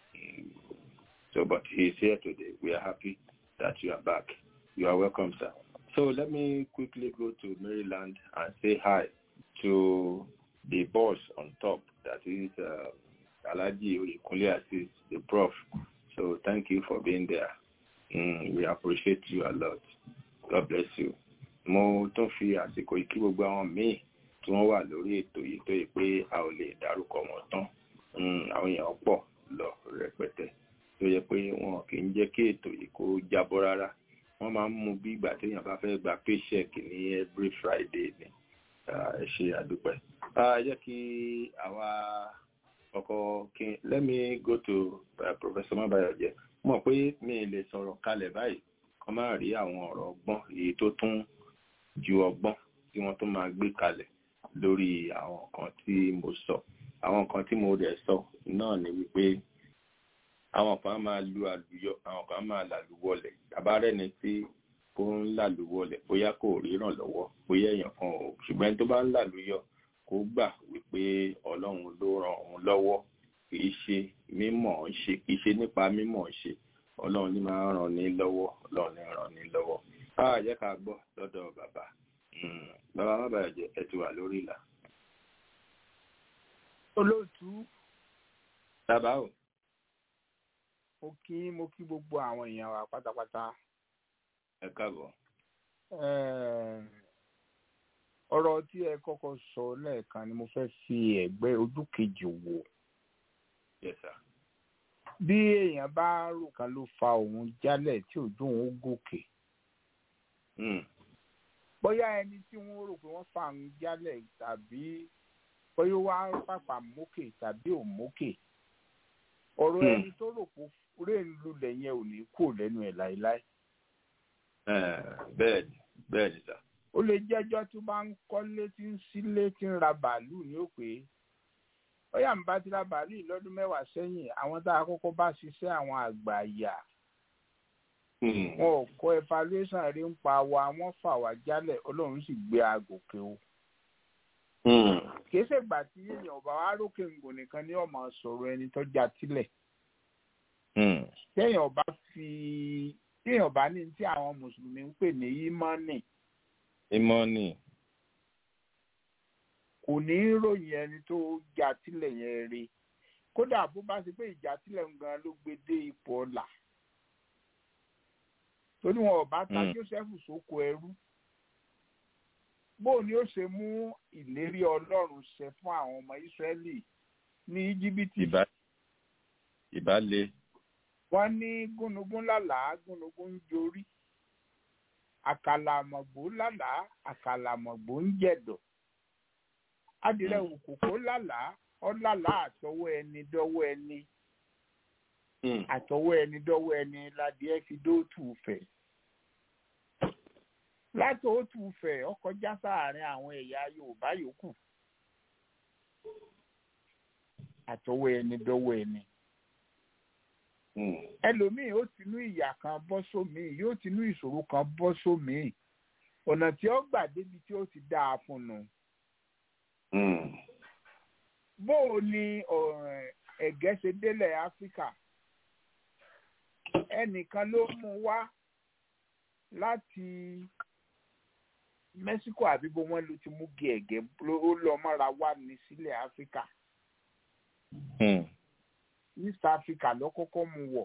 So, but he's here today. We are happy that you are back. You are welcome, sir. So let me quickly go to Maryland and say hi to the boss on top, that is uh, Alaji Oyekunle Assis, the prof. So thank you for being there. Mm, we appreciate you a lot. God bless you. Mo tún fi àsìkò yìí kí gbogbo àwọn míì tí wọ́n wà lórí ètò yìí tó yẹ pé a ò lè dárúkọ wọn tán. Àwọn èèyàn pọ̀ lọ rẹpẹtẹ tó yẹ pé wọn kì í jẹ́ kí ètò yìí kó jábọ́ rárá. Wọ́n máa ń mú bí ìgbà téèyàn bá fẹ́ gba paycheck ní every Friday ni. Ẹ ṣe àdúpẹ́. Ẹ jẹ́ kí àwa ọkọ̀ kí let me go to uh, Professor Mabayoje. Mọ̀ pé mi lè sọ̀rọ̀ kalẹ̀ báyìí kọ́ máa rí àwọn ọ̀rọ̀ ọgbọ́n èyí tó tún ju ọgbọ́n tí wọ́n tún máa gbé kalẹ̀ lórí àwọn nǹkan tí mo sọ. Àwọn nǹkan tí mo rẹ̀ sọ náà ni wípé àwọn kan máa lu àlùyọ àwọn kan máa làlùwọlẹ̀ àbárẹ́ni tí ó ń làlùwọlẹ̀ bóyá kò ríran lọ́wọ́ bóyá èèyàn kan ò ṣùgbọ́n tó bá ń làlùyọ kó gbà wípé ọlọ́run ló ràn òun lọ́wọ́ kì í ṣe mímọ̀ ń ṣe kì í ṣe nípa mímọ̀ ń ṣe ọlọ́run ní máa ń ràn ní lọ́wọ́ ọlọ́run ní ràn ní lọ́wọ́ á jẹ́ ká gbọ́ lọ́dọ̀ bàbá bàbá má bàa jẹ ẹ ti wà lórí ìlà. olóòtú bàbá o. mo kí mo kí gbogbo àwọn èèyàn wa pátápátá. ẹ káàbọ̀. ọ̀rọ̀ tí ẹ kọ́kọ́ sọ lẹ́ẹ̀kan ni mo fẹ́ fi ẹ̀gbẹ́ ojú kejì wò. Yes, sir. bí èèyàn bá rò kan ló fa òun jálẹ̀ tí òjò òun gòkè. bóyá ẹni tí wọ́n rò pé wọ́n fà ń jálẹ̀ tàbí bóyá ó wá pàpà mókè tàbí ò mókè ọ̀rọ̀ Hmm. ẹni tó rò pé rè ń lulẹ̀ yẹn ò ní kú lẹ́nu ẹ̀ láéláé bẹ́ẹ̀ ni bẹ́ẹ̀ ni sà. ó lè jẹ́jọ́ tó bá ń kọ́lé tí ń sílé tí ń ra bàálù ní òpè bóyá ń bá ti ra bàálù yìí lọ́dún mẹ́wàá sẹ́yìn àwọn tá a kọ́kọ́ bá ṣiṣẹ́ àwọn àgbà àyà Hmm. wọn ò kọ́ evaluation rí ń pa wa wọ́n fà wá jálẹ̀ ọlọ́run sì gbé agòkè o Hmm. kìí ṣègbà tí èèyàn ọba wa rókè ngò nìkan ní ọmọ sọ̀rọ̀ ẹni tó já tilẹ̀ Hmm. téèyàn ọba fi téèyàn ọba ní tí àwọn mùsùlùmí ń pè ní ímọ́nì ìmọ̀ọ́nì. kò ní í ròyìn ẹni tó já tilẹ̀ yẹn rí kódà bó bá ṣe pé ìjà tilẹ̀ ń gan ló gbé dé ipò ọ̀la torí wọn ọba ta Mm. Joseph sóko ẹrú bó ni ó ṣe mú ìlérí Ọlọ́run ṣẹ fún àwọn ọmọ Ísírẹ́lì ní Íjíbítì ìbá ìbá le. wọ́n ní gúnugún lálàá gúnugún ń jorí àkàlàmọ̀gbò lálàá àkàlàmọ̀gbò ń jẹ̀dọ̀ adìrẹ òkòkò lálàá ọlálàá àtọwọ́ ẹni dọ́wọ́ ẹni Hmm. àtọwọ́ ẹni dọ́wọ́ ẹni ládìẹ fi dóòtù fẹ̀ láti òtù fẹ̀ ọkọ̀ já sáàárín àwọn ẹ̀yà Yorùbá yòókù àtọwọ́ ẹni dọ́wọ́ ẹni Hmm. ẹlòmíì ó tinú ìyà kan bọ́ sómìí yóò tinú ìṣòro kan bọ́ sómìí ọ̀nà tí ó gbà débi tí ó ti dáa fún un Hmm. bó o ní ọ̀rẹ́ ẹ̀gẹ́ ṣe délẹ̀ áfíríkà ẹnìkan ló mú wá láti mẹ́síkò àbí bó wọ́n ló ti mú gé ẹ̀gẹ́ ló- ó lọ mọ́ra wá ní sílẹ̀ áfíríkà Hmm. east africa ló kọ́kọ́ mú wọ̀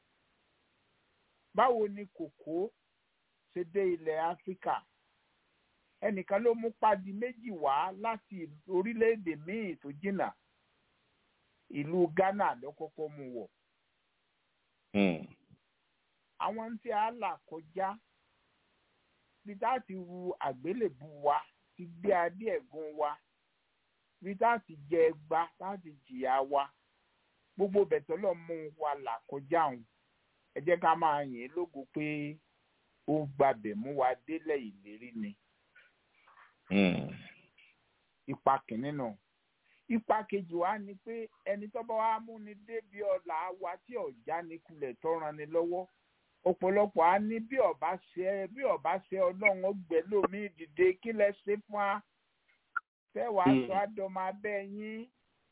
báwo ni kòkó ṣe dé ilẹ̀ áfíríkà ẹnìkan ló mú padi méjì wá láti orílẹ̀-èdè míì tó jìnnà ìlú ghana ló kọ́kọ́ mú wọ̀ Hmm. àwọn tí a là kọjá bí tá a ti ru àgbélébù wa ti gbé adé ẹ̀gún wa bí tá a ti jẹ ẹgba tá a ti jìyà wa gbogbo bẹ̀tẹ̀ lọ mú wa là kọjá òun ẹ jẹ́ ká máa yìn ín lógo pé ó gbàbẹ̀ mú wa délẹ̀ ìlérí ni Hmm. ipa kìíní náà ipa kejì wa ni pé ẹni tó bá wa mú ni débi ọ̀la wa tí ọ̀já ni kulẹ̀ tó ran ni lọ́wọ́ ọ̀pọ̀lọpọ̀ á ní bí ọba ṣe bí ọba ṣe ọlọ́run ọgbẹ́ lómi dìde kí lẹ ṣe fún wa tẹ́wàá Mm. sọ àdọ́mọ abẹ́ yín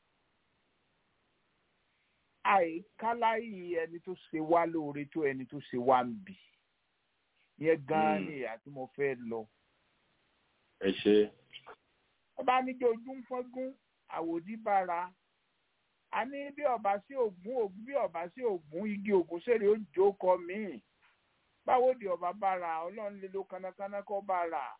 àìkáláyì ẹni tó ṣe wá lóore tó ẹni tó ṣe wá ń bì yẹn gan-an Mm. ni ìyá tí mo fẹ́ lọ ẹ ṣe. ọba níjọ ojú ń fọ́gún àwòdì bára a ní bí ọba sí ògún ògún bí ọba sí ògún igi ògún sèrè ó jókòó míì báwo di ọba bára ọlọ́run lè lo kánákáná kọ́ bára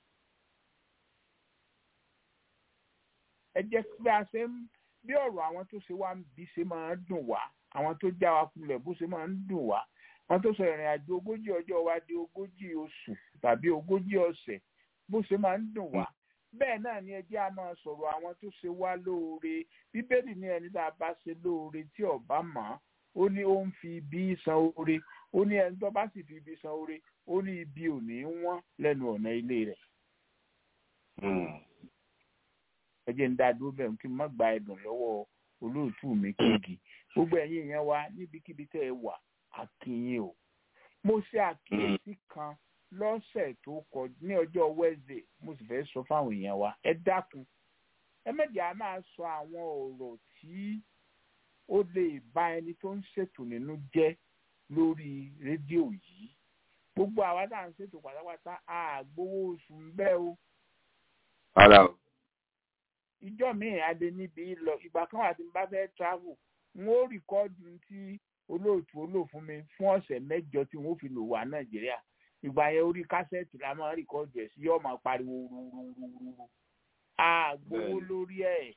ẹ jẹ́ pé a ṣe ń bí ọ̀rọ̀ àwọn tó ṣe wá ń bí ṣe máa ń dùn wá àwọn tó já wa kulẹ̀ bó ṣe máa ń dùn wá wọn tó sọ ìrìn àjò ogójì ọjọ́ wa di ogójì oṣù tàbí ogójì ọ̀sẹ̀ bó ṣe máa ń dùn wá bẹ́ẹ̀ náà ni ẹ jẹ́ a máa sọ̀rọ̀ àwọn tó ṣe wá lóore bíbélì ní ẹni tá a bá ṣe lóore tí ọba mọ̀ ó ní ó ń fi ibi san oore ó ní ẹni tó bá sì fi ibi san oore ó ní ibi ò ní wọ́n lẹ́nu ọ̀nà ilé rẹ̀ Hmm. ẹ jẹ́ ń dá dúró bẹ́ẹ̀ kí n má gba ẹ̀dùn lọ́wọ́ olóòtú mi kéèkì gbogbo ẹ̀yin yẹn wá níbikíbi tẹ́ ẹ wà àkìyìn o mo ṣe àkíyèsí kan lọ́sẹ̀ tó kọ ní ọjọ́ Wednesday mo sì fẹ́ sọ fáwọn èèyàn wa ẹ dákun ẹ mẹ́jẹ̀ á máa sọ àwọn ọ̀rọ̀ tí ó lè bá ẹni tó ń ṣètò nínú jẹ́ lórí rédíò yìí gbogbo àwa tá à ń ṣètò pátápátá àgbowó oṣù ń bẹ́ o ara o. ìjọ míì adé níbi lọ ìgbà kan wà tí n bá fẹ́ travel n ó rìkọ́ọ̀dù tí olóòtú olóò fún mi fún ọ̀sẹ̀ mẹ́jọ tí wọ́n fi lò wá nàìjíríà ìgbà yẹn orí kásẹ̀tì la máa rìkọ́ọ̀dù ẹ̀ sí yóò máa pariwo rúrúrúrú àgbowó Bẹ́ẹ̀ni. lórí ẹ̀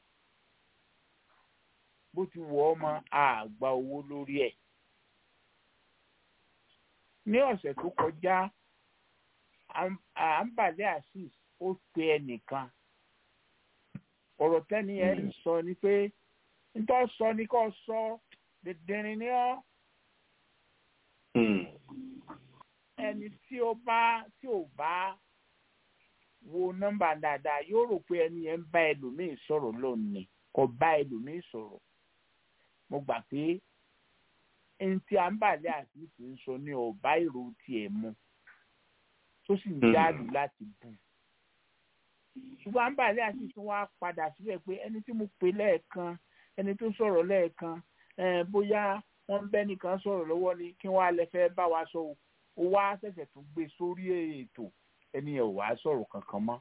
bó ti wọ̀ ọ́ mọ́ àgbà owó lórí ẹ̀ ní ọ̀sẹ̀ tó kọjá àǹbàlẹ̀ asis ó pe ẹnìkan ọ̀rọ̀ tẹ́ni ẹ̀ ń sọ ni pé nítorí sọ ni kò sọ dẹ̀dẹ̀rin ni ọ́ ẹni tí ó bá tí ò bá wo nọ́mbà dáadáa yóò rò pé ẹni yẹn ń bá ẹlòmíì sọ̀rọ̀ lónìí kò bá ẹlòmíì sọ̀rọ̀ mo gbà pé ẹni tí àǹbàlẹ̀ asis ń sọ ni ọ̀bá ìrò tiẹ̀ mu tó sì ń jáàlù láti bù ṣùgbọ́n àǹbàlẹ̀ àti tún wá padà síbẹ̀ pé ẹni tí mo pè lẹ́ẹ̀kan ẹni tó sọ̀rọ̀ lẹ́ẹ̀kan bóyá wọ́n ń bẹ́ nìkan sọ̀rọ̀ lọ́wọ́ ni kí wọ́n á lè fẹ́ bá wa sọ ó wá ṣẹ̀ṣẹ̀ tún gbé sórí ètò ẹni ẹ̀ ò wá sọ̀rọ̀ kankan mọ́.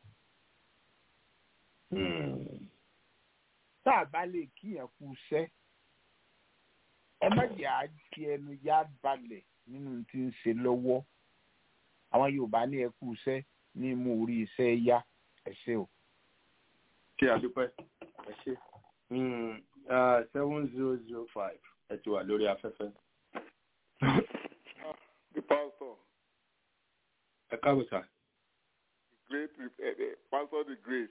tá a bá lè kíyàn kú iṣẹ́ ẹ má jẹ́ àjẹ ẹnu yá balẹ̀ nínú tí ń ṣe lọ́wọ́ àwọn Yorùbá ní ẹ kú iṣẹ́ ní mú orí iṣẹ́ yá ẹ ṣé o. ṣé a dúpẹ́ ẹ ṣé seven zero zero five ẹ ti wà lórí afẹ́fẹ́. the pastor. ẹ káàbọ̀ sá. the great uh, uh, pastor the great.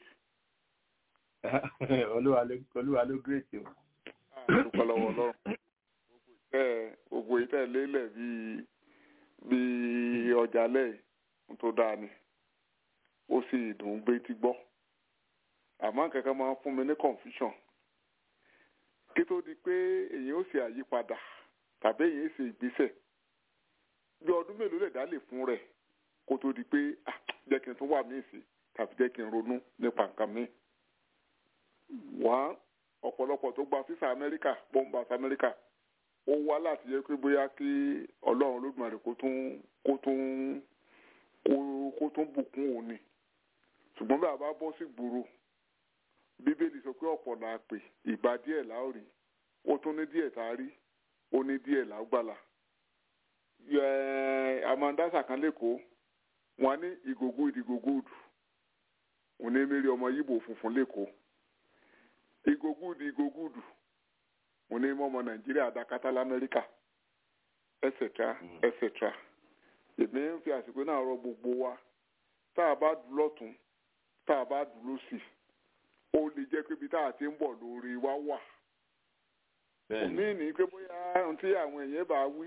olúwa ló olúwa ló great o. dúpẹ́ lọ́wọ́ ọlọ́run gbogbo ìtẹ́ lélẹ̀ bíi bíi ọjà lẹ́yìn tó dáa ni ó sì dùn gbé tí gbọ́ àmọ́ kankan máa ń fún mi ní confusion kí tó di pé èyàn ó ṣe àyípadà tàbí èyàn ó ṣe ìgbésẹ̀ bí ọdún mélòó lè dá lè fún rẹ̀ kó tó di pé jẹ́ kí n tún wà míì sí tàbí jẹ́ kí n ronú nípa nǹkan míì. wá ọ̀pọ̀lọpọ̀ tó gba fífà amẹ́ríkà bombas amẹ́ríkà ó wá láti yẹ pé bóyá kí ọlọ́run olódùmarè kó tún kó tún kó tún bùkún òun ni ṣùgbọ́n bí a bá bọ́ sí gbòòrò bíbélì sọ pé ọ̀pọ̀ là á pè ìgbà díẹ̀ là ó rí ó tún ní díẹ̀ tá a rí ó ní díẹ̀ là ó gbàlà. amandasa kan lẹ́kọ̀ọ́ wọn ní ìgògó ìdìgògó òdù òní mẹ́rin ọmọ yíbò funfun lẹ́kọ̀ọ́ ìgògó ìdìgògó òdù òní mọ́mọ nàìjíríà dákátá lamẹ́ríkà etc etc èmi ń fi àsìkò náà rọ gbogbo wa tá a bá dùn lọ́tún tá a bá dùn lọ́sì ó lè jẹ́ pé ibi tá a ti ń bọ̀ lórí wa wà. òmí ní pé bóyá ohun tí àwọn èèyàn bá wí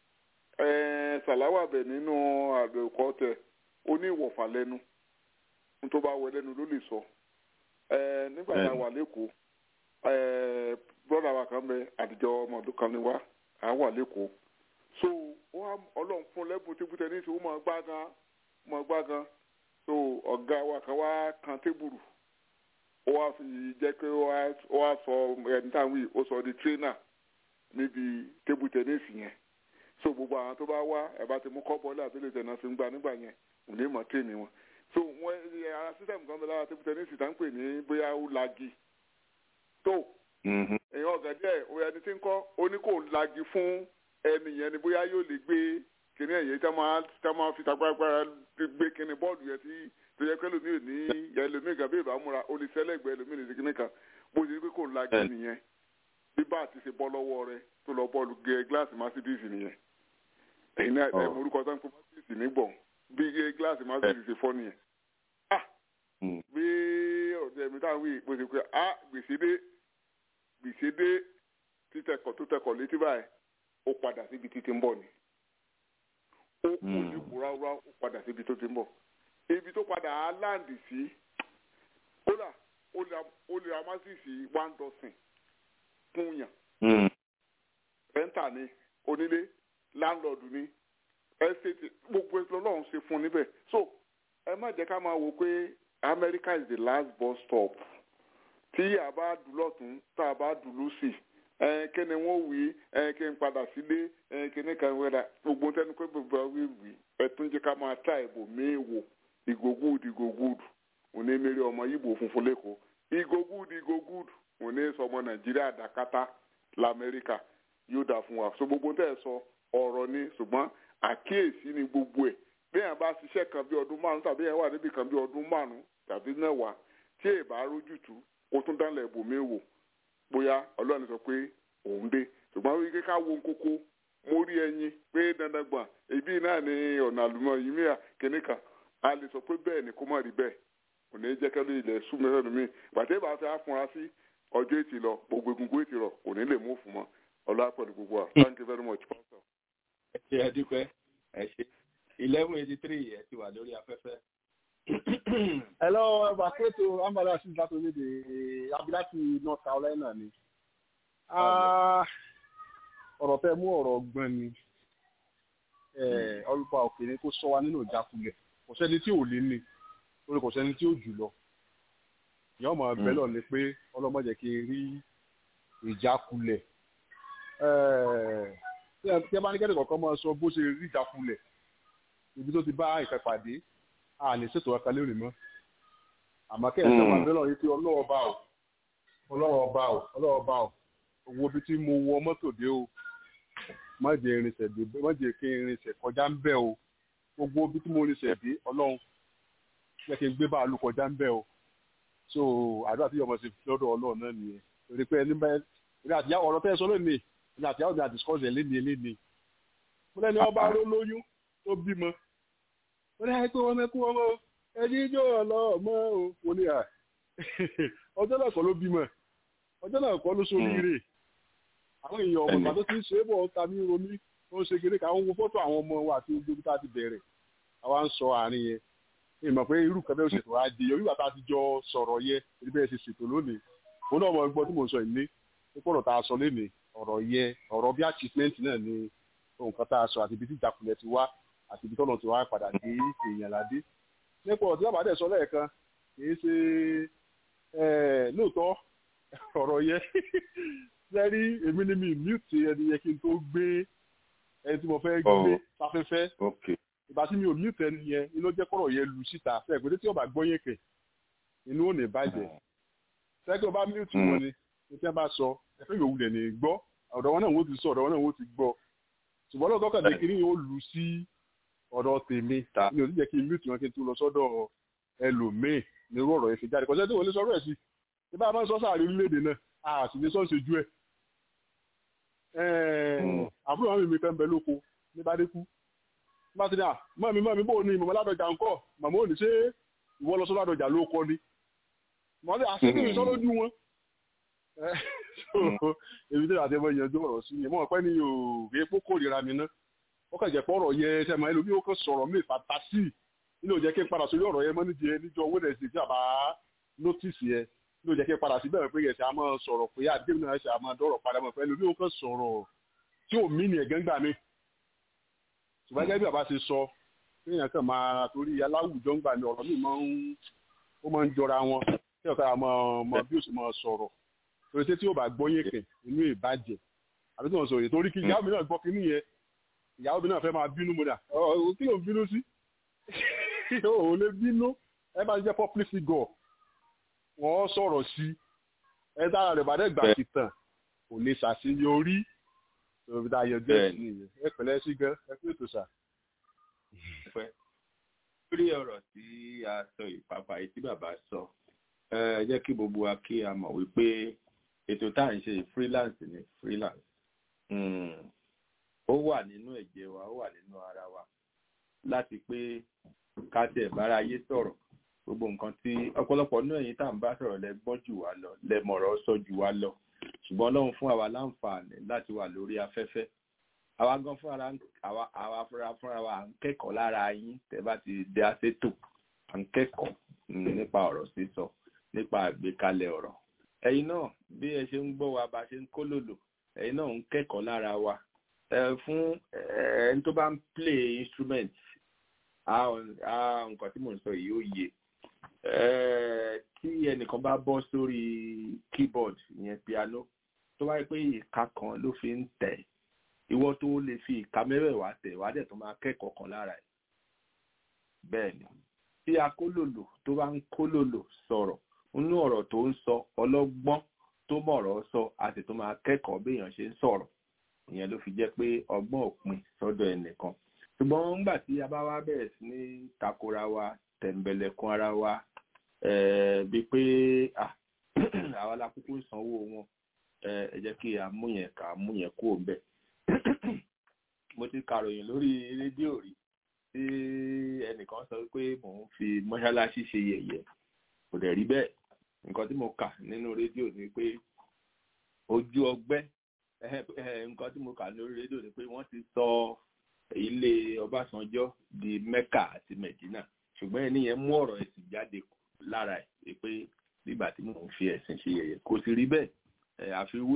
ṣàláwà bẹ̀ nínú àbẹ̀kọ́ tẹ ó ní ìwọ̀fà lẹ́nu ohun tó bá wọ lẹ́nu ló lè sọ. nígbà tá a wà lẹ́kọ̀ọ́ bọ́dà wa kan bẹ àdìjọ ọmọdún kan ní wa à wà lẹ́kọ̀ọ́ so ọlọ́run fún lẹ́bùn tébù tẹ́nísì ó máa gbá gan máa gbá gan so ọ̀gá wa kan wá kan tébùrù ó wá fi jẹ́ pé ó wá sọ ẹni táwọn yìí ó sọ di tírínà níbi tébù tẹ́nísì yẹn so gbogbo àwọn tó bá wá ẹ̀ bá ti mú kọ́ bọ́ọ̀lù àti lè náà fi ń gbà nígbà yẹn kò ní mọ̀ tírénì wọn so wọn ara sísẹ̀mù kan bẹ lára tébù tẹ́nísì tá ń pè ní bóyá ó lagi tó èèyàn ọ̀gá díẹ̀ òye ẹni tí ń kọ́ ó ní kò lagi fún ẹni yẹn ni bóyá yóò lè gbé kíní ẹ̀yẹ tí a máa fi tagbára gbé kíní bọ́ọ̀lù yẹn tí tó yẹ pé ẹlòmíì ò ní ẹlòmíì gan bí ìbá múra ó lè sẹ́lẹ̀gbẹ́ ẹlòmíì lè ṣe kíní kan bó ṣe pé kò lagi nìyẹn bí bá àti ṣe bọ́ lọ́wọ́ rẹ tó lọ bọ́ọ̀lù gẹ gíláàsì Mercedes nìyẹn ẹ̀yin náà ẹ̀ morúkọ tó ń pè Mercedes nígbọ̀n bí gẹ gíláàsì Mercedes ṣe fọ́ nìyẹn ah bí ọ̀dẹ̀ mi táwọn wí bó ṣe pé ah gbèsè dé gbèsè dé títẹkọ̀ tó tẹkọ̀ létí báyìí ó padà síbi títí ń bọ̀ ni ó kú ní kúráúrá ó padà síbi tó ti ń bọ̀ ibi tó padà á láǹdì sí kódà ó lè amásìsì one dozen fún yàn rẹ́ńtà ni onílé láńlọ́ọ̀dù ni ẹ́stéètì gbogbo ẹ̀sìn ọlọ́run ṣe fún níbẹ̀ so ẹ má jẹ́ ká máa wò pé America is the last bus stop tí a bá dùn lọ́tún tá a bá dùn lọ́sì kí ni wọ́n wí kí n padà sílé kí ni kan wẹ́ra gbogbo tẹnu pé gbogbo wí wí ẹtún jẹ́ ká máa ta ìbò méèwò ìgògúdù ìgògúdù òní mèrè ọmọ yìbò funfun lẹ́kọ̀ọ́ ìgògúdù ìgògúdù òní sọmọ nàìjíríà dàkátà lamẹ́ríkà yóò dà fún wa so gbogbo tẹ́ ẹ sọ ọ̀rọ̀ ni ṣùgbọ́n àkíyèsí ni gbogbo ẹ̀ bí yẹn bá ṣiṣẹ́ kan bí ọdún márùn tàbí yẹn wà níbi kan bí ọdún márùn tàbí mẹ́wàá tí èèbá rójútu ó tún dánlẹ̀ ibòmí wò bóyá ọlọ́run sọ pé òun dé ṣùgbọ́n wípé ká wo kókó mo rí ẹyin pé dandan gbọ̀n èbí náà ni ọ̀nà àlùmọ̀ yìí mìíràn kìíní kan a lè sọ pé bẹ́ẹ̀ ni kó má rí bẹ́ẹ̀ kò ní jẹ́ kẹ́lẹ́ ilẹ̀ sú mẹ́fẹ́ mi gbàtẹ́ bá fẹ́ fúnra sí ọjọ́ ètì lọ gbogbo egungun ètì rọ kò ní lè mú fún mọ́ ọlá pẹ̀lú gbogbo wa thank you very much pastor. ẹ ṣe ẹ dúpẹ́ ẹ ṣe eleven eighty three ẹ ti wà lórí afẹ́fẹ́. hello baketo ambala sí láti orílẹ̀-èdè abilati north carolina ni ọ̀rọ̀ fẹ́ mú ọ̀rọ̀ ọgbọ́n ni ọlùpàá òkè ni kó sọ wa nínú ìjákulẹ̀ kò sẹ́ni tí ò lé ní torí kò sẹ́ni tí ò jù lọ ìyá ọmọ ẹgbẹ́ lọ ni pé ọlọ́mọdé kí n rí ìjákulẹ̀ tí ẹ bá ní kẹ́tẹ̀ kọ̀ọ̀kan máa sọ bó ṣe rí ìjákulẹ̀ ibi tó ti bá ìfẹ́ pàdé a lè ṣètò ọkàn lórí mọ́ àmọ́ kẹ́ ẹ̀ sọ máa bẹ́ẹ̀ lọ yìí pé ọlọ́wọ́ bá o ọlọ́wọ́ bá o ọlọ́wọ́ bá o owó bí tí mo wọ mọ́tò dé o má jẹ́ irinṣẹ́ dé má jẹ́ kí irinṣẹ́ kọjá ń bẹ̀ o gbogbo bí tí mo irinṣẹ́ dé ọlọ́run jẹ́ kí n gbé báàlú kọjá ń bẹ̀ o so àdúrà tí yọmọ sí lọ́dọ̀ ọlọ́run náà nìyẹn torí pé ẹni bẹ́ẹ̀ ìrìn àtìyá ọ̀rọ̀ tẹ́ ẹ sọ lónìí ìrìn àtìyá ọ̀dà discourse ẹ̀ léni léni mo lẹ́ni ọba ró lóyún tó bímọ mo lẹ́ni pé wọ́n mẹ́kú ọmọ ẹni ijó ọlọ́mọ o mo ní à ọjọ́ náà kọ́ ló bímọ ọjọ́ náà kọ́ ló soríire àwọn èèyàn ọmọ ìgbà tó ti ń ṣe é bọ̀ ta mí romi tó ń ṣe kéré ká ń wo fọ́tò àwọn ọmọ wa àti gbogbo tá a ti bẹ̀rẹ̀ àwa ń sọ àárín yẹn ìmọ̀ pé irú kan bẹ́ẹ̀ ṣètò á di orí bàtà àtijọ́ sọ̀rọ̀ yẹ ibi bẹ́ẹ̀ ṣe ṣètò lónìí òun náà mọ̀ gbọ́ tí mò ń sọ ìní nípa ọ̀rọ̀ tá a sọ lénìí ọ̀rọ̀ yẹ ọ̀rọ̀ bí achievement náà ni nǹkan tá a sọ àti ibi tí ìjàkulẹ̀ ti wá àti ibi tọ́nà ti wá padà dé èèyàn ládé nípa ọ̀rọ̀ tí bàbá dẹ̀ sọ lẹ́ẹ̀kan kì í ṣe lóòótọ́ ọ̀rọ̀ yẹ sẹ́rí èmi ni mi mute ẹni yẹ kí n tó gbé ẹni tí mo fẹ́ gbé sáfẹ́fẹ́ ìgbà tí mi ò mute ẹni yẹn inú jẹ́ kọ́rọ̀ yẹn lu síta fẹ́ pé tí ọba gbọ́ yẹn kẹ̀ inú ò ní bàjẹ́ sẹ́kẹ́ ọba mute wọn ni ní tí wọ́n bá sọ ẹ̀fẹ́ yòówù lẹ̀ ní gbọ́ ọ̀dọ̀ wọn náà wọ́n ti sọ ọ̀dọ̀ wọn náà wọ́n ti gbọ́ ṣùgbọ́n lọ́dọ̀ kàn dé kiri yóò lu sí ọ̀dọ̀ tèmi mi ò ní jẹ́ kí n mute wọn kí n tó lọ sọ́dọ̀ ẹlòmíì nírú ọ̀rọ̀ yẹn fi jáde kọ́sẹ́ tí wọ́n lè sọ̀rọ̀ ẹ̀ sí ìbá máa ń sọ sáà rí orílẹ̀-èdè náà àti ní sọ́ọ̀sì ojú ẹ̀ àbúrò àwọn mímí kan bẹ lóko ní bàdékú bá ti ní à mọ́ mi mọ́ mi bò ní mọ̀mọ́ ládọjà ńkọ́ màmá ò ní ṣe ìwọ lọ sọ ládọjà ló kọ́ ni mọ́ ní àṣírí mi sọ lójú wọn èmi tí àti ẹmọ ìyànjú ọ̀rọ̀ sí ni mọ́ ọ̀pẹ́ ni yóò rí epo kórìíra mi ná ó kàn jẹ́ pé ọ̀rọ̀ yẹ ṣe máa ẹlòmí ó kàn sọ̀rọ̀ mí fàtásì nínú òjẹ́ kí n padà sórí ọ̀rọ̀ yẹn mọ́ nídìí níjọ wẹ́nẹ̀sì tí a bá nótìsì yẹn ló jẹ́ kí n padà síbẹ̀ pé yẹn ṣe a máa sọ̀rọ̀ pé àdéhùn náà ṣe a máa dọ̀rọ̀ padà mọ̀ pẹ̀lú bí ó kàn sọ̀rọ̀ tí ò mí ni ẹ̀gán gbà mí. ṣùgbọ́n gẹ́gẹ́ bí bàbá ṣe sọ kéèyàn kàn máa torí aláwùjọ ń gbà mí ọ̀rọ̀ mi máa ń ó máa ń jọra wọn kí ọ̀ká máa mọ bí ó sì máa sọ̀rọ̀ torí tí ó bá gbọ́ yẹn kẹ̀ inú ìbàjẹ́ àbí tí wọ́n sọ yìí torí kí ìyàwó mi náà gbọ́ kínní yẹn ìyàwó mi náà fẹ́ máa bínú mo dà kí ló ń bínú sí ò lè bínú ẹ bá jẹ́ public figure wọ́n sọ̀rọ̀ sí ẹ dára rẹ̀ bá dẹ́ gbà sí tàn kò lè ṣàṣeyọrí òbí tá a yọ jẹ́ sí nìyẹn ẹ pẹ̀lẹ́ sí gan ẹ pé ètò sà. lórí ọ̀rọ̀ tí a sọ ìpapà yìí tí bàbá sọ ẹ jẹ́ kí gbogbo wa kí a mọ̀ wípé ètò tá à ń ṣe freelance ni freelance ó wà nínú ẹ̀jẹ̀ wa ó wà nínú ara wa láti pé ká tẹ̀ bára ayé sọ̀rọ̀ gbogbo nǹkan tí ọ̀pọ̀lọpọ̀ náà yìí tá à ń bá sọ̀rọ̀ lẹ gbọ́n jù wá lọ lẹ mọ̀rọ̀ sọ jù wá lọ ṣùgbọ́n Ọlọ́run fún àwa láǹfààní láti wà lórí afẹ́fẹ́ àwa gan fúnra àwa àwa fúnra fúnra wa à ń kẹ́kọ̀ọ́ lára yín tẹ́ bá ti dé asétò à ń kẹ́kọ̀ọ́ nípa ọ̀rọ̀ sísọ nípa àgbékalẹ̀ ọ̀rọ̀ ẹ̀yin náà bí ẹ ṣe ń gbọ́ wa bá ṣe ń kólòlò ẹ̀yin náà ń kẹ́kọ̀ọ́ lára wa fún ẹni tó bá ń play instrument nǹkan tí mò ń sọ yìí ó yé tí ẹnìkan bá bọ́ sórí keyboard ìyẹn piano tó wáyé pé ìka kan ló fi ń tẹ̀ ìwọ tó lè fi ìka mẹ́rẹ̀ẹ̀wá tẹ̀ wá dẹ̀ tó máa kẹ́kọ̀ọ́ kan lára ẹ̀ bẹ́ẹ̀ ni tí akólòlò tó bá ń kólòlò sọ̀rọ̀ nínú ọ̀rọ̀ tó ń sọ ọlọ́gbọ́n tó mọ̀rọ̀ sọ àti tó máa kẹ́kọ̀ọ́ béèyàn ṣe ń sọ̀rọ̀ ìyẹn ló fi jẹ́ pé ọgbọ́n òpin sọ́dọ̀ ẹnìkan ṣùgbọ́n nígbà tí a bá wá bẹ̀rẹ̀ sí ní takora wa tẹ̀m̀bẹ̀lẹ̀kun ara wa bíi pé àwa la kúkú sanwó wọn ẹ jẹ́ kí a mú yẹn ká mú yẹn kúrò ńbẹ̀. mo ti kàròyìn lórí rédíò rí tí ẹnìkan sọ pé mò ń fi mọ́ṣáláṣí ṣe yẹ̀yẹ́ kò dẹ̀ rí bẹ́ẹ̀ nǹkan tí mo kà nínú rédíò ni pé ojú ọgbẹ́ nǹkan tí mo kà lórí rédíò ni pé wọ́n ti sọ ilé Ọbásanjọ́ di Mẹ́kà àti Mẹ̀dínà ṣùgbọ́n ẹni yẹn mú ọ̀rọ̀ ẹ̀sìn jáde lára ẹ̀ pé nígbà tí mò ń fi ẹ̀sìn ṣe yẹ̀yẹ́ kò sì rí bẹ́ẹ̀ àfiwé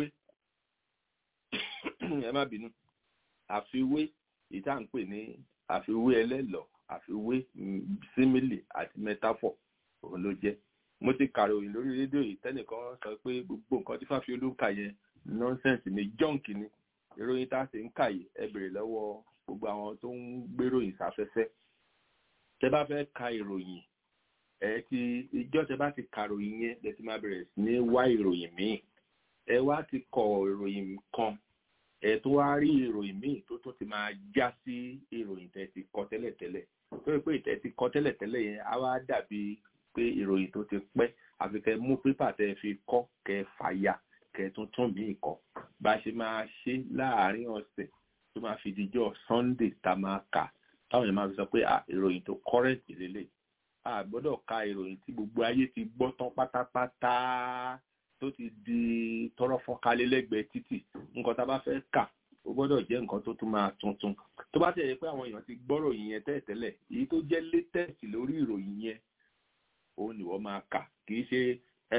ẹ má bínú àfiwé ìta ń pè ní àfiwé ẹlẹ́lọ̀ àfiwé símìlì àti mẹ́táfọ̀ òun ló jẹ́ mo ti kàròyìn lórí rédíò yìí tẹ́nìkan sọ pé gbogbo nǹkan tí Fáfiolú ń kà yẹn nọ́nsẹ̀nsì ni jọ́ǹkì ni ìròyìn tá a sì ń kà yìí ẹ bèrè lọ́wọ́ gbogbo àwọn tó ń gbéròyìn sáfẹ́fẹ́ tẹ bá fẹ́ ka ìròyìn ẹ ti ìjọ tẹ bá ti kàròyìn yẹn lẹ ti máa bẹ̀rẹ̀ sí ní wá ìròyìn míì ẹ wá ti kọ ìròyìn kan ẹ tó wá rí ìròyìn míì tó tún ti máa já sí ìròyìn tẹ ti kọ tẹ́lẹ̀tẹ́lẹ̀ tó yẹ pé ìtẹ ti kọ tẹ́lẹ̀tẹ́lẹ̀ yẹn á wá dàbí pé ìròyìn tó ti pẹ́ àfi kẹ́ mú pépà tẹ́ fi kọ kẹ́ fàyà kẹ́ tún tún míì kọ bá a ṣe máa ṣe láàárín ọ̀sẹ̀ tó máa fi dijọ́ Sunday tá a máa kà táwọn yẹn máa fi sọ pé ìròyìn tó kọrẹǹtì lélẹ̀ a gbọ́dọ̀ ka ìròyìn tí gbogbo ayé ti gbọ́ tán pátápátá tó ti di tọrọ fọ́nkálẹ̀ lẹ́gbẹ̀ẹ́ títì nǹkan tá a bá fẹ́ kà ó gbọ́dọ̀ jẹ́ nǹkan tó tún máa tuntun tó bá tẹ̀lé pé àwọn èèyàn ti gbọ́rọ̀ yìí yẹn tẹ́lẹ̀tẹ́lẹ̀ èyí tó jẹ́ latest lórí ìròyìn yẹn òun ni wọ́n máa kà kì í ṣe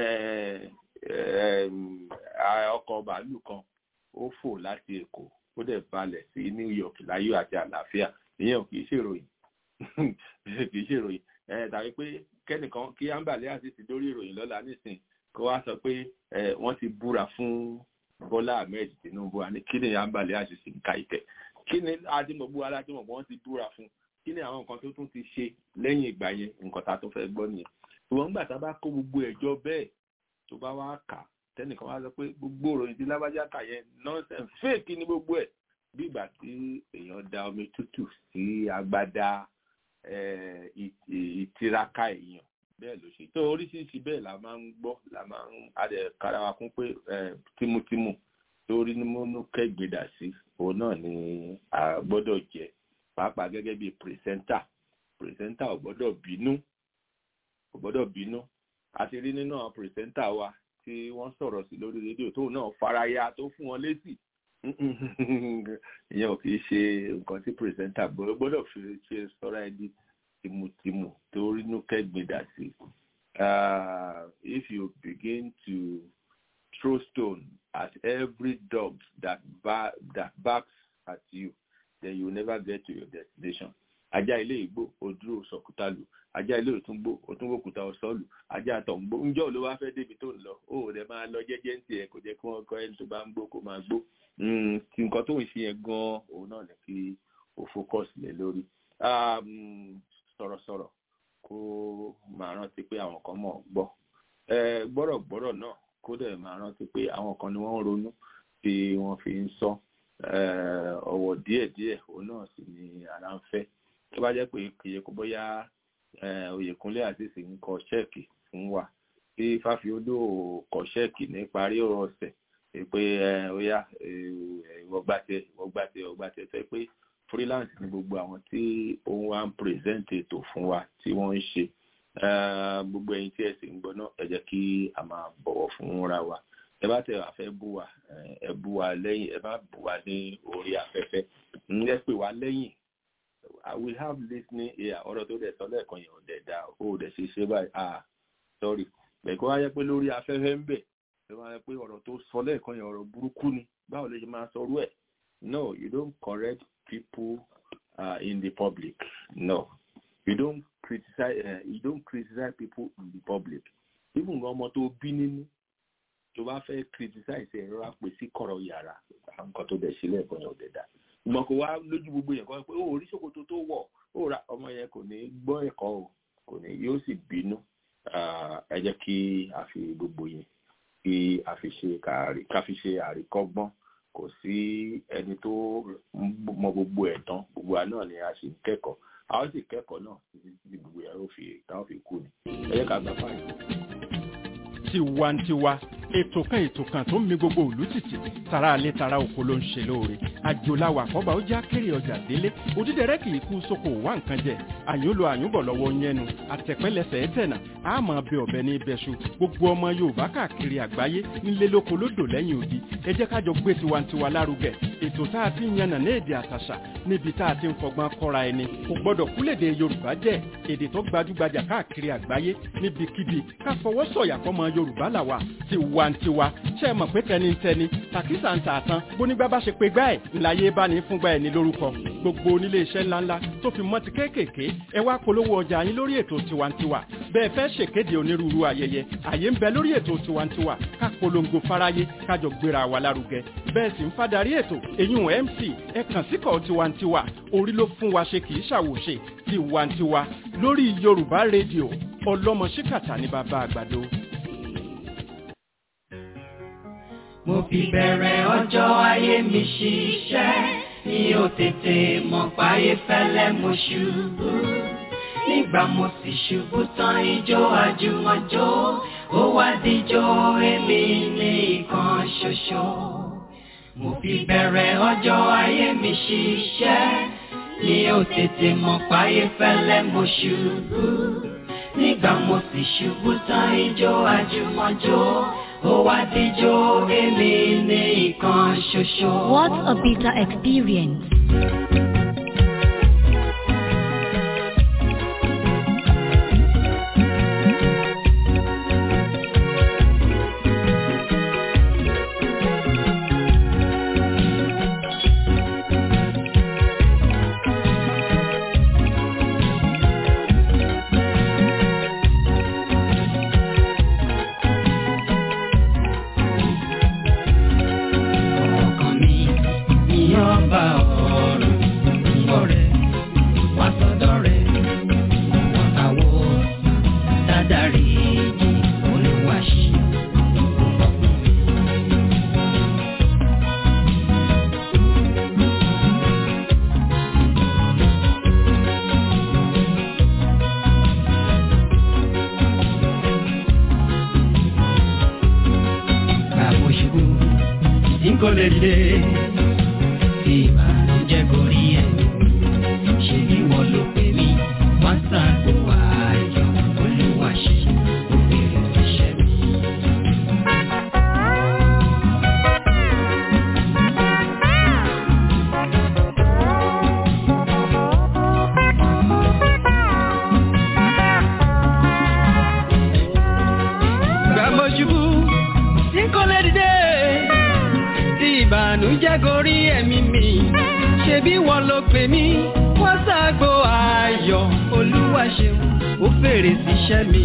ọkọ̀ bàálù kan ó fò láti Èkó ó dẹ̀ balẹ̀ sí New York láyọ̀ àti àlàáfíà ìyẹn ò kì í ṣèròyìn kì í ṣèròyìn tàbí pé kẹ́nìkan kí ámbàlẹ́ àti ti dórí ìròyìn lọ́la nísìn kó wá sọ pé wọ́n ti búra fún Bọ́lá Ahmed Tinubu àní kí ni ámbàlẹ́ àti sì ń ka ìtẹ̀ kí ni adimọ̀gbó aládìmọ̀gbó wọ́n ti búra fún kí ni àwọn nǹkan tó tún ti ṣe lẹ́yìn ìgbà yẹn nǹkan tá a tó fẹ́ gbọ́ nìyẹn ṣùgbọ́n nígbà tá a bá kó gbogbo ẹ̀jọ́ bẹ́ẹ̀ tó bá wá kà tẹ́nìkan wá sọ pé gbogbo ìròyìn tí lábájá kà yẹn nonsense fake ni gbogbo ẹ̀ bí ìgbà tí èèyàn da omi tútù sí agbádá ìtiraka èèyàn bẹ́ẹ̀ ló ṣe tó oríṣiríṣi bẹ́ẹ̀ la máa ń gbọ́ la máa ń adẹ kára wa kún pé tímútímù torí ní mọ́nú kẹ́gbẹ́dà sí òun náà ni a gbọ́dọ̀ jẹ́ pàápàá gẹ́gẹ́ bí pírẹsẹ́ńtà pírẹsẹ́ńtà ò gbọ́dọ̀ bínú ò gbọ́dọ̀ bínú a ti rí nínú àwọn pírẹsẹ́ńtà wa tí wọ́n sọ̀rọ̀ sí lórí rédíò tóun náà faraya tó fún wọn lésì ìyẹn ò kì í ṣe nǹkan tí pírẹsẹ́ńtà gbọ́dọ̀ fi ṣe sọ́ra ẹni tìmùtìmù tó rínú kẹ́gbìndà sí if you begin to throw stone at every dog that, bar that barks at you then you will never get to your destination ajá ilé ìgbó òdúró sọkútàlù ajá ilé òtúngbó òtúngbòkúta ọsọlù ajá àtọ̀ǹgbó ńjọ́ ló wá fẹ́ débi tó ń lọ ó rẹ̀ máa lọ jẹ́jẹ́ ń tiẹ̀ kò jẹ́ kí wọ́n kọ́ ẹni tó bá ń gbó kó máa gbó tí nǹkan tó ń ṣe yẹn gan-an òun náà ní kí o focus lé lórí sọ̀rọ̀sọ̀rọ̀ kó máa rántí pé àwọn kan mọ̀ gbọ́ gbọ́rọ̀gbọ́rọ̀ náà kó dẹ̀ máa rántí pé àwọn kan ni wọ́n ń ronú tí wọ́n fi ń sọ ọ̀wọ̀ díẹ̀díẹ̀ òun náà sì ni ara ń fẹ́ tó bá jẹ́ pé kìí kó bóyá Oyèkúnlé àtìsí ń kọ ṣẹ́ẹ̀kì fún wa tí Fáfiolú kọ ṣẹ́ẹ̀kì ní parí ọ̀sẹ̀ pé óyá ìwọ̀gbàtẹ ìwọ̀gbàtẹ ìwọ̀gbàtẹ fẹ́ pé freelance ni gbogbo àwọn tí òun wá ń present ètò fún wa tí wọ́n ń ṣe gbogbo ẹ̀yin tí ẹ sì ń gbọ́ náà ẹ jẹ́ kí a máa bọ̀wọ̀ fúnra wa ẹ bá tẹ wá fẹ́ bú wa ẹ bú wa lẹ́yìn ẹ bá bú wa ní orí afẹ́fẹ́ ẹ pè wá lẹ́yìn we have listening here ọ̀rọ̀ tó dẹ̀ sọ lẹ́ẹ̀kan yẹn ò dẹ̀ da ó dẹ̀ ṣe ṣe báyìí ah sorry bẹ̀kọ́ wáyé pé lórí afẹ́fẹ́ ń bẹ̀ ẹ wáyé pé ọ̀rọ̀ tó sọ lẹ́ẹ̀kan yẹn ọ̀rọ̀ burúkú ni báwo lè ṣe máa sọ rú ẹ̀ no you don't correct people uh, in the public no you don't criticize uh, you don't criticize people in the public even ọmọ tó bí nínú tó bá fẹ́ criticize ẹ̀rọ àpè sí kọ̀rọ̀ yàrá nǹkan tó dẹ̀ sílẹ̀ ẹ̀kọ́ yẹn ò dẹ̀ dá ìmọ̀ kò wá lójú gbogbo yẹn kọ́ pé ó orí ṣòkòtò tó wọ̀ ó ra ọmọ yẹn kò ní gbọ́ ẹ̀kọ́ o kò ní yóò sì bínú ẹ jẹ́ kí a fi gbogbo yẹn kí a fi ṣe ká fi ṣe àríkọ́gbọ́n kò sí ẹni tó mọ gbogbo ẹ̀ tán gbogbo wa náà ni a sì ń kẹ́kọ̀ọ́ a ó sì kẹ́kọ̀ọ́ náà títí tí gbogbo yẹn ó fi táwọn fi kú ni ẹ jẹ́ ká gbà fáyìn. tiwantiwa ètò kan ètò kan tó ń mi gbogbo òlú tìtì tara alẹ́ tara oko ló ń ṣe lóore àjòláwà àkọ́bà ó já kéré ọjà délé òdídẹrẹ́ kì í kú sóko wá nǹkan jẹ àyúnlò àyúnbọ̀ lọ́wọ́ yẹnu àtẹ̀pẹ́lẹsẹ̀ ẹ̀tẹ̀nà àmọ́ bẹ ọ̀bẹ ní ibẹ̀ṣu gbogbo ọmọ yorùbá káàkiri àgbáyé nílé lóko lódò lẹ́yìn odi ẹ jẹ́ kájọ gbé tiwantiwa lárugẹ ètò tá a ti ń yànnà ní èdè àtàṣà níbi tá a ti ń fọgbọ́n kọ́ra ẹni kò gbọ́dọ̀ kúlèdè yorùbá jẹ́ èdè tó gbajúgbajà káàkiri àgbáyé níbikíbi ká fọwọ́ sọ̀yà fọmọ yorùbá làwà tiwantiwa ṣe é mọ̀ pé tẹnitẹni tàkísà ń tà tán bónígbà bá ṣe pé gbá ẹ̀ ńláyé bá ní fúngbà ẹ̀ ní lórúkọ gbogbo onílé iṣẹ́ ńláńlá tó fi mọ́ ti kéékèèké ẹ wá polówó ọjà yín lórí ètò tiwantiwa bẹ́ẹ̀ fẹ́ ṣèkéde onírúurú ayẹyẹ àyè ń bẹ lórí ètò tiwantiwa ká polongo fáráyé kájọ gbéra wa lárugẹ bẹ́ẹ̀ sì ń fadarí ètò eyín mc ẹ kàn síkọ̀ tiwantiwa orí ló fún wa ṣe kì í ṣàwòṣe tiwantiwa lórí yorùbá rédíò ọlọ́mọ ṣíkàtà ní bàbá àgbàdo. mo fi bẹ̀rẹ̀ ọjọ́ ayé mi ṣiṣẹ́ mi ò tètè mọ̀ páyé fẹ́lẹ́ mo ṣubú nígbà mo sì ṣubú tán ijó àjùmọ̀jó ó wá díjó èmi ní ìkan ṣoṣo mo fi bẹ̀rẹ̀ ọjọ́ ayé mi ṣiṣẹ́ mi ò tètè mọ̀ páyé fẹ́lẹ́ mo ṣubú nígbà mo sì ṣubú tán ijó àjùmọ̀jó ó wá díjó èmi ní ìkan ṣoṣo. What a bitter experience. ọkàn mi ní ọba ọ̀run ńgbọ́ rẹ̀ wá sọ́dọ̀ rẹ̀ wọ́n àwọ̀ dáadáre jì olúwaṣí ọkùnrin mi. Bàbá òṣùbù tí kò lè dé tí ìbànújẹ́ kò rí ẹ̀ ṣe bí wọ́n ló pè mí wá sáàgbó ayọ̀ olúwa ṣe òbèrè iṣẹ́ mi. Bàbá òṣùbù tí kò lè dìde tí ìbànújẹ́ gorí ẹ̀mí mi ṣe bí wọ́n ló pè mí wọ́n ṣàgbo ayọ̀ olúwa ṣeun ó fèrè síṣẹ́ mi.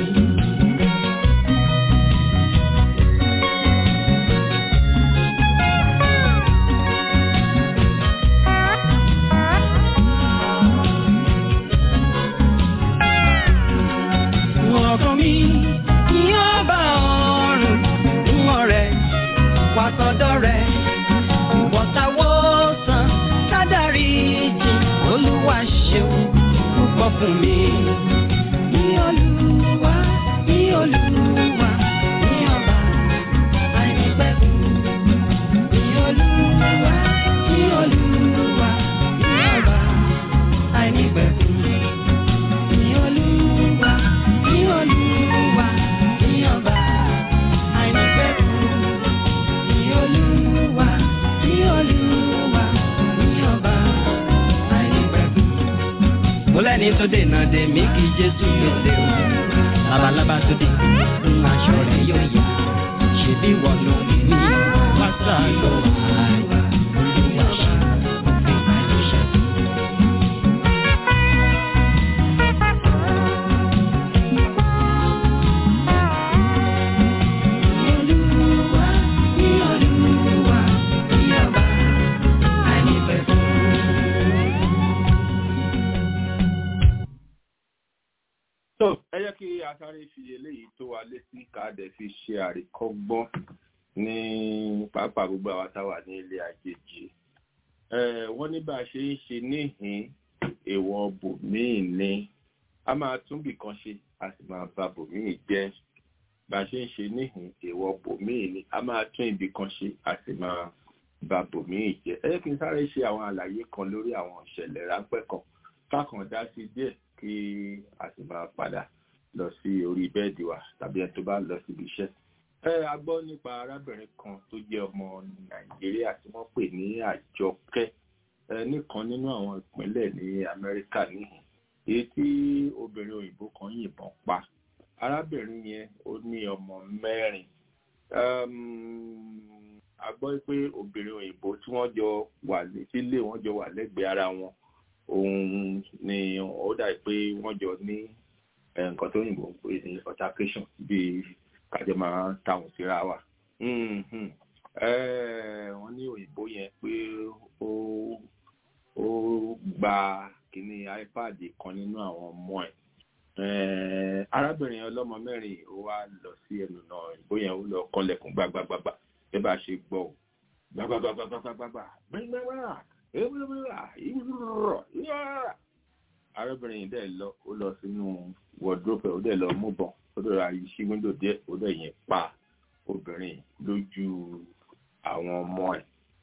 ọkàn mi ní ọba ọ̀run ń ọ̀rẹ́ wá sọ́dọ̀ rẹ̀ ìwọ̀ntàwọ̀ sàn sádàrí jì olúwa ṣeun púpọ̀ fún mi. ní olúwa ní olúwa ní ọba àìnípẹ̀kun. ní olúwa ní olúwa ní ọba àìnípẹ̀kun. ní olúwa ní olúwa ní ọba àìnípẹ̀kun ní olúwa ní olúwa ní ọba àìnípẹ̀kun. mo lẹ́ni tó dènà dè mí kí jésù gbèsè o labalábá tó dé ń aṣọ rẹ̀ yóò yá ṣebí wọ́n ló ní ní pásá ló wà olúwa ṣe òfin àìníṣẹ́. Olúwa ní olúwa ní ọba àìnípẹ̀kun. tó ẹ jẹ́ kí a sáré fi eléyìí tó wa létí ká dẹ̀ fi ṣe àríkọ́gbọ́n ní pápá gbogbo àwa táwà ní ilé àjèjì Eh, wọ́n ní bá a ṣe ń ṣe níhìn èèwọ̀ bòmíì ni a máa tún bì kan ṣe a sì máa ba bòmíì jẹ́ bá a ṣe ń ṣe níhìn èèwọ̀ bòmíì ni a máa tún ibì kan ṣe a sì máa bà bòmíì jẹ́ ẹ kí n sáré ṣe àwọn àlàyé kan lórí àwọn ìṣẹ̀lẹ̀ ráńpẹ́ kan kákan dá sí díẹ̀ kí a sì máa padà lọ sí orí bẹ́ẹ̀dì wa tàbí ẹni tó bá lọ síbi iṣẹ́ ẹ a gbọ́ nípa arábìnrin kan tó jẹ́ ọmọ nàìjíríà tí wọ́n pè ní àjọkẹ́ ẹ nìkan nínú àwọn ìpínlẹ̀ ní amẹ́ríkà níhìn èyí tí obìnrin òyìnbó kan yìnbọn pa arábìnrin yẹn ó ní ọmọ mẹ́rin a gbọ́ pé obìnrin òyìnbó tí wọ́n jọ wà sílé wọ́n jọ wà lẹ́gbẹ̀ẹ́ ara wọn òun ni ó dà pé wọ́n jọ ní nǹkan tó yìnbó ń pè ní altercation bíi kájọ máa ń táwọn síra wa wọ́n ní òyìnbó yẹn pé ó ó gba kíní ipad kan nínú àwọn ọmọ ẹ̀ arábìnrin ọlọ́mọ mẹ́rin ó wá lọ sí ẹnu náà òyìnbó yẹn ó lọ kọ́lẹ̀kùn gbàgbàgbàgbà ẹ bá ṣe gbọ́ ò gbàgbàgbàgbàgbàgbà gbàgbàgbà arábìnrin yìí dẹ̀ lọ ó lọ sínú wardrobe ó dẹ̀ lọ mú bọ̀n ó dẹ̀ ra yìí sí wíńdò díẹ̀ ó dẹ̀ yẹn pa obìnrin lójú àwọn ọmọ ẹ̀.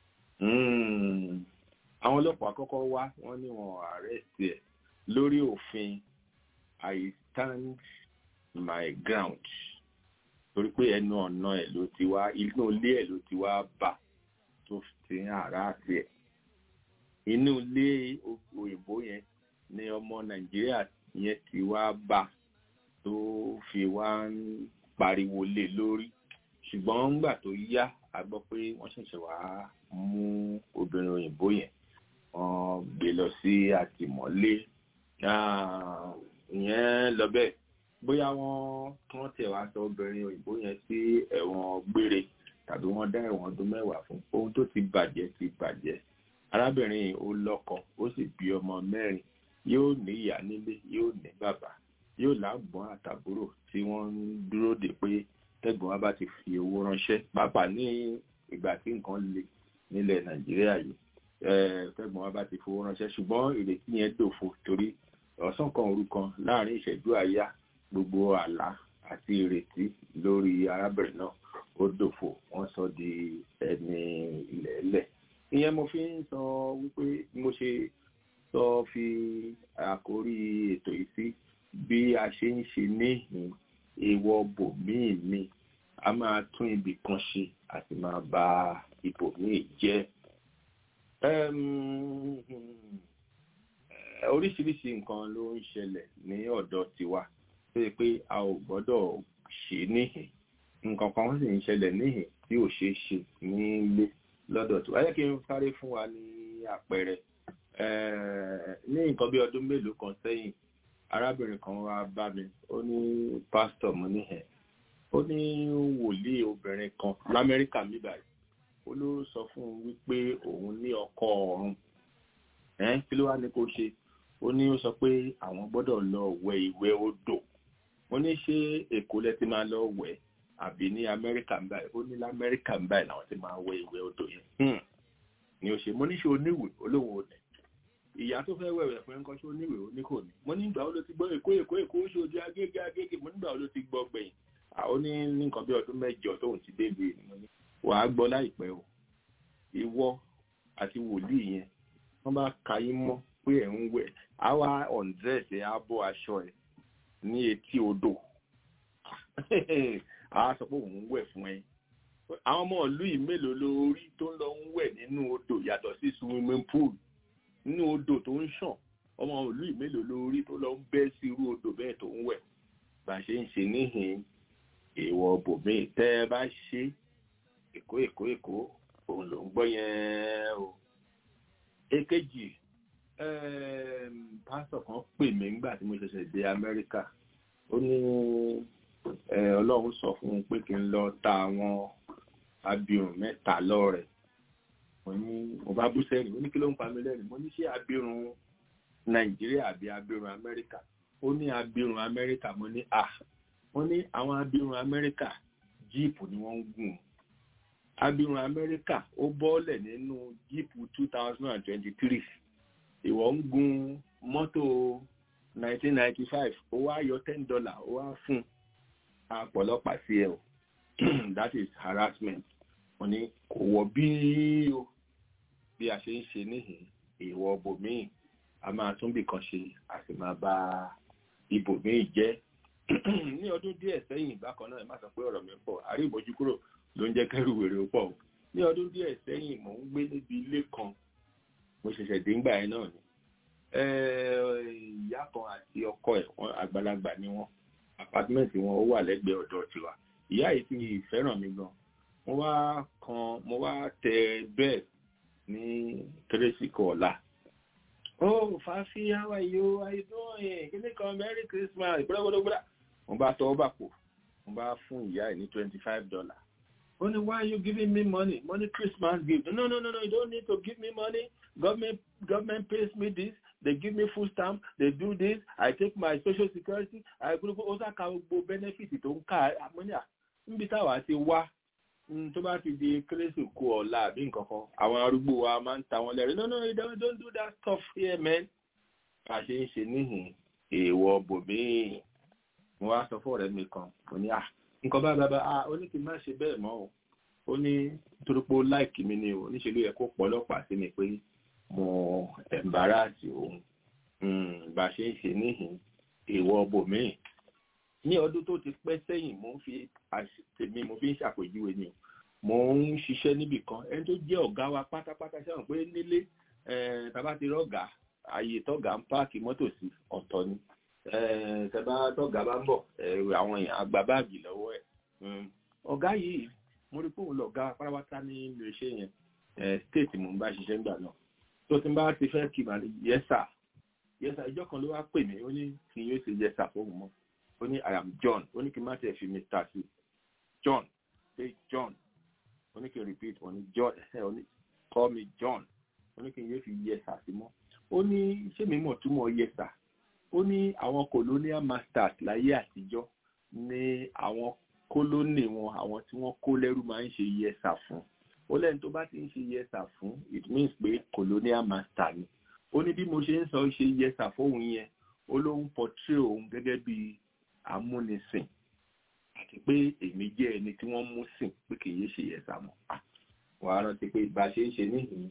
àwọn ọlọ́pàá kọ́kọ́ wá wọ́n ní wọn arrest ẹ̀ lórí òfin I stand my ground torí pé ẹnu ọ̀nà ẹ̀ ló ti wá inú ilé ẹ̀ ló ti wá bà tó ti ń àrá àti ẹ̀ inú ilé òyìnbó yẹn ni ọmọ nàìjíríà yẹn ti wá bá tó fi wá ń pariwo lé lórí ṣùgbọ́n ńgbà tó yá a gbọ́ pé wọ́n ṣẹ̀ṣẹ̀ wá mú obìnrin òyìnbó yẹn wọ́n gbé lọ sí àtìmọ́lé ìyẹn lọ bẹ́ẹ̀ bóyá wọ́n kán tẹ̀ wá sọ obìnrin òyìnbó yẹn sí ẹ̀wọ̀n gbére tàbí wọ́n dá ẹ̀wọ̀n ọdún mẹ́wàá fún ohun tó ti bàjẹ́ ti bàjẹ́ arábìnrin ó lọ́kọ ó sì bí ọmọ mẹ́rin yóò ní ìyá nílé yóò ní bàbá yóò lágbọ́n àtàbúrò tí wọ́n ń dúró dè pé tẹ́gbọ́n wa bá ti fi owó ránṣẹ́ pàápàá ní ìgbà tí nǹkan le nílẹ̀ nàìjíríà yìí tẹ́gbọ́n wa bá ti fowó ránṣẹ́ ṣùgbọ́n ìrètí yẹn dòfo torí ọ̀sán kan òru kan láàrin ìṣẹ́jú àyá gbogbo àlá àti ìrètí lórí arábìnrin náà ó dòfo wọ́n sọ di ẹni ilẹ̀ẹ́lẹ̀ ìyẹn mo fi ń sọ wípé mo ṣe sọ fi àkórí ètò yìí sí bí a ṣe ń ṣe níhìn èèwọ̀ bòmíì mi a máa tún ibì kan ṣe àti máa bà ibòmíì jẹ́ oríṣiríṣi nǹkan ló ń ṣẹlẹ̀ ní ọ̀dọ̀ tiwa tó yẹ pé a ò gbọ́dọ̀ ṣe níhìn nǹkan kan sì ń ṣẹlẹ̀ níhìn tí ò ṣeé ṣe nílé lọ́dọ̀ tiwa ẹ kí n sáré fún wa ní àpẹẹrẹ ní nǹkan bí ọdún mélòó kan sẹ́yìn arábìnrin kan wá bá mi ó ní pásítọ̀ mo ní ẹ̀ ó ní wòlíì obìnrin kan lamẹ́ríkà mi báyìí ó ló sọ fún un wípé òun ní ọkọ ọ̀run kí ló wá ní kó ṣe ó ní ó sọ pé àwọn gbọ́dọ̀ lọ wẹ ìwẹ̀ odò ó ní ṣé èkó lẹ ti máa lọ wẹ̀ àbí ní amẹ́ríkà ń báyìí ó ní lamẹ́ríkà ń báyìí làwọn ti máa wẹ ìwẹ̀ odò yẹn ni ó ṣe mo ní ṣe oníwèé olóhùn òdẹ ìyá tó fẹ́ wẹ̀wẹ̀ fún ẹnkan tó níwèé oníkò ní mo nígbà wo ló ti gbọ́ èkó èkó èkó ó ṣojú agége agége mo nígbà wo ló ti gbọ́ gbẹ̀yìn àwọn ní nǹkan bí ọdún mẹ́jọ tóun ti débi mo ní wàá gbọ́ láìpẹ́ o ìwọ àti wòlíì yẹn wọ́n bá ka yín mọ́ pé ẹ̀ ń wẹ̀ àwa ọ̀ndẹ́ẹ̀sì á bọ́ aṣọ ẹ̀ ní etí odò àá sọ pé òun ń wẹ̀ fún ẹ àwọn ọmọ ìlú yìí mélòó lórí tó ń lọ ń wẹ̀ nínú odò yàtọ̀ sí swimming pool nínú odò tó ń ṣàn ọmọ ìlú yìí mélòó lórí tó lọ ń bẹ́ sí irú odò bẹ́ẹ̀ tó ń wẹ̀ bá ṣe ń ṣe níhìn èèwọ̀ bòmíì tẹ́ ẹ bá ṣe èkó èkó èkó òun ló ń gbọ́ yẹn o. èkejì pásítọ̀ kan pè mí nígbà tí mo ṣẹ̀ṣẹ̀ dé amẹ́ríkà ó ní ọlọ́run sọ fún un pé kí n lọ ta àwọn abirùn mẹ́ta lọ́rẹ̀ mo ní mo bá bú sẹ́yìn mo ní kí ló ń pa mí lẹ́rìn mo ní ṣé abirùn nàìjíríà àbí abirùn amẹ́ríkà ó ní abirùn amẹ́ríkà mo ní à wọ́n ní àwọn abirùn amẹ́ríkà jíìpù ni wọ́n ń gùn abirùn amẹ́ríkà ó bọ́ọ̀lẹ̀ nínú jíìpù two thousand and twenty-three ìwọ ń gun mọ́tò nineteen ninety five ó wá yọ ten dollar ó wá fún àpọ̀lọpàá sí ẹ o that is harassment wọ́n ní kò wọ bí o bí a ṣe ń ṣe níhìn èèwọ̀ bòmíì a máa tún bì kan ṣe a sì máa bá ibòmíì jẹ́ ní ọdún díẹ̀ sẹ́yìn bákan náà ẹ má sọ pé ọ̀rọ̀ mi pọ̀ àrí ìbòjú kúrò ló ń jẹ́ kẹ́rù wèrè ó pọ̀ o ní ọdún díẹ̀ sẹ́yìn mò ń gbé níbi ilé kan mo ṣẹ̀ṣẹ̀ dé ńgbà yẹn náà ni ìyá kan àti ọkọ ẹ̀ wọ́n àgbàlagbà ni wọ́n apátímẹ́ǹtì wọn ó wà lẹ́gbẹ̀ẹ́ ọ̀dọ̀ tiwa ìyá yìí ti fẹ́ràn mi gan mo wá kan mo wá tẹ bẹ́ẹ̀ ní kérésìkò ọ̀la oh fafi how are you how you doing kí ni kan merry christmas gbọdọgbọdọgbọdọ mo bá tọwọ́ bà pò mo bá fún ìyá ẹ̀ ní twenty five dollar ó ní why you giving me money money christmas gift no no no no you don't need to give me money government government pays me this they give me food stamp they do this i take my social security i gbogbo ó sàkà gbogbo benefit tó ń ká àmọ́níà níbi táwa ti wá tó bá ti di kérésì kú ọ̀la àbí nǹkan kan àwọn arúgbó wa máa ń ta wọn lẹ́rìí no no you don't, don't do that stuff here man bá a ṣe ń ṣe níhìn èèwọ̀ bòmíì mo wá sọ fún ọ̀rẹ́ mi kan mo ní à nǹkan bá bàbá à ó ní kí n má ṣe bẹ́ẹ̀ mọ́ o ó ní torí pé ó láìkì mi ni o níṣẹ́ ló yẹ kó pọ̀ ọlọ́pàá sí mi pé mo ẹ̀mbáràsì òun bá a ṣe ń ṣe níhìn èèwọ̀ bòmíì ní ọdún tó ti pẹ́ sẹ́yìn mo ń fi tèmi mo fi ń ṣàpèjúwe ni o mo ń ṣiṣẹ́ níbì kan ẹni tó jẹ́ ọ̀gá wa pátápátá ṣẹ́wọ̀n pé nílé tàbá ti rọ́gà ààyè tọ́gà ń páàkì mọ́tò sí ọ̀tọ̀ ni tẹ́bá tọ́gà bá ń bọ̀ àwọn èèyàn àgbà báàgì lọ́wọ́ ẹ̀ ọ̀gá yìí mo rí pé òun lọ̀gá pátápátá ní ilé iṣẹ́ yẹn state mo ń bá ṣiṣẹ́ ńgbà náà tó ti bá ti fẹ́ kí màá yẹ́sà yẹ́sà ìjọ kan ló wá pè mí ó ní kí n yóò ṣe yẹ́sà fóun mọ́ ó ní i am john ó ní kí n má tẹ̀ fi mr sí john say john ó ní kí n repeat ó ní john ó ní call me john ó ní kí n yé fi yẹsà sí mọ́ ó ní ṣé mi mọ̀ túmọ̀ yẹsà ó ní àwọn colonial masters láyé àtijọ́ ní àwọn kólónì wọn àwọn tí wọ́n kó lẹ́rú máa ń ṣe yẹsà fún ó lẹ́ni tó bá ti ń ṣe yẹsà fún it means pé colonial master ni ó ní bí mo ṣe ń sọ ṣe yẹsà fóun yẹn ó ló ń portray òun gẹ́gẹ́ bíi amúnisìn àti pé èmi jẹ́ ẹni tí wọ́n mú sìn pé kì í ṣe ẹ̀sà mọ́ wàá rántí pé bá a ṣe ń ṣe níhìn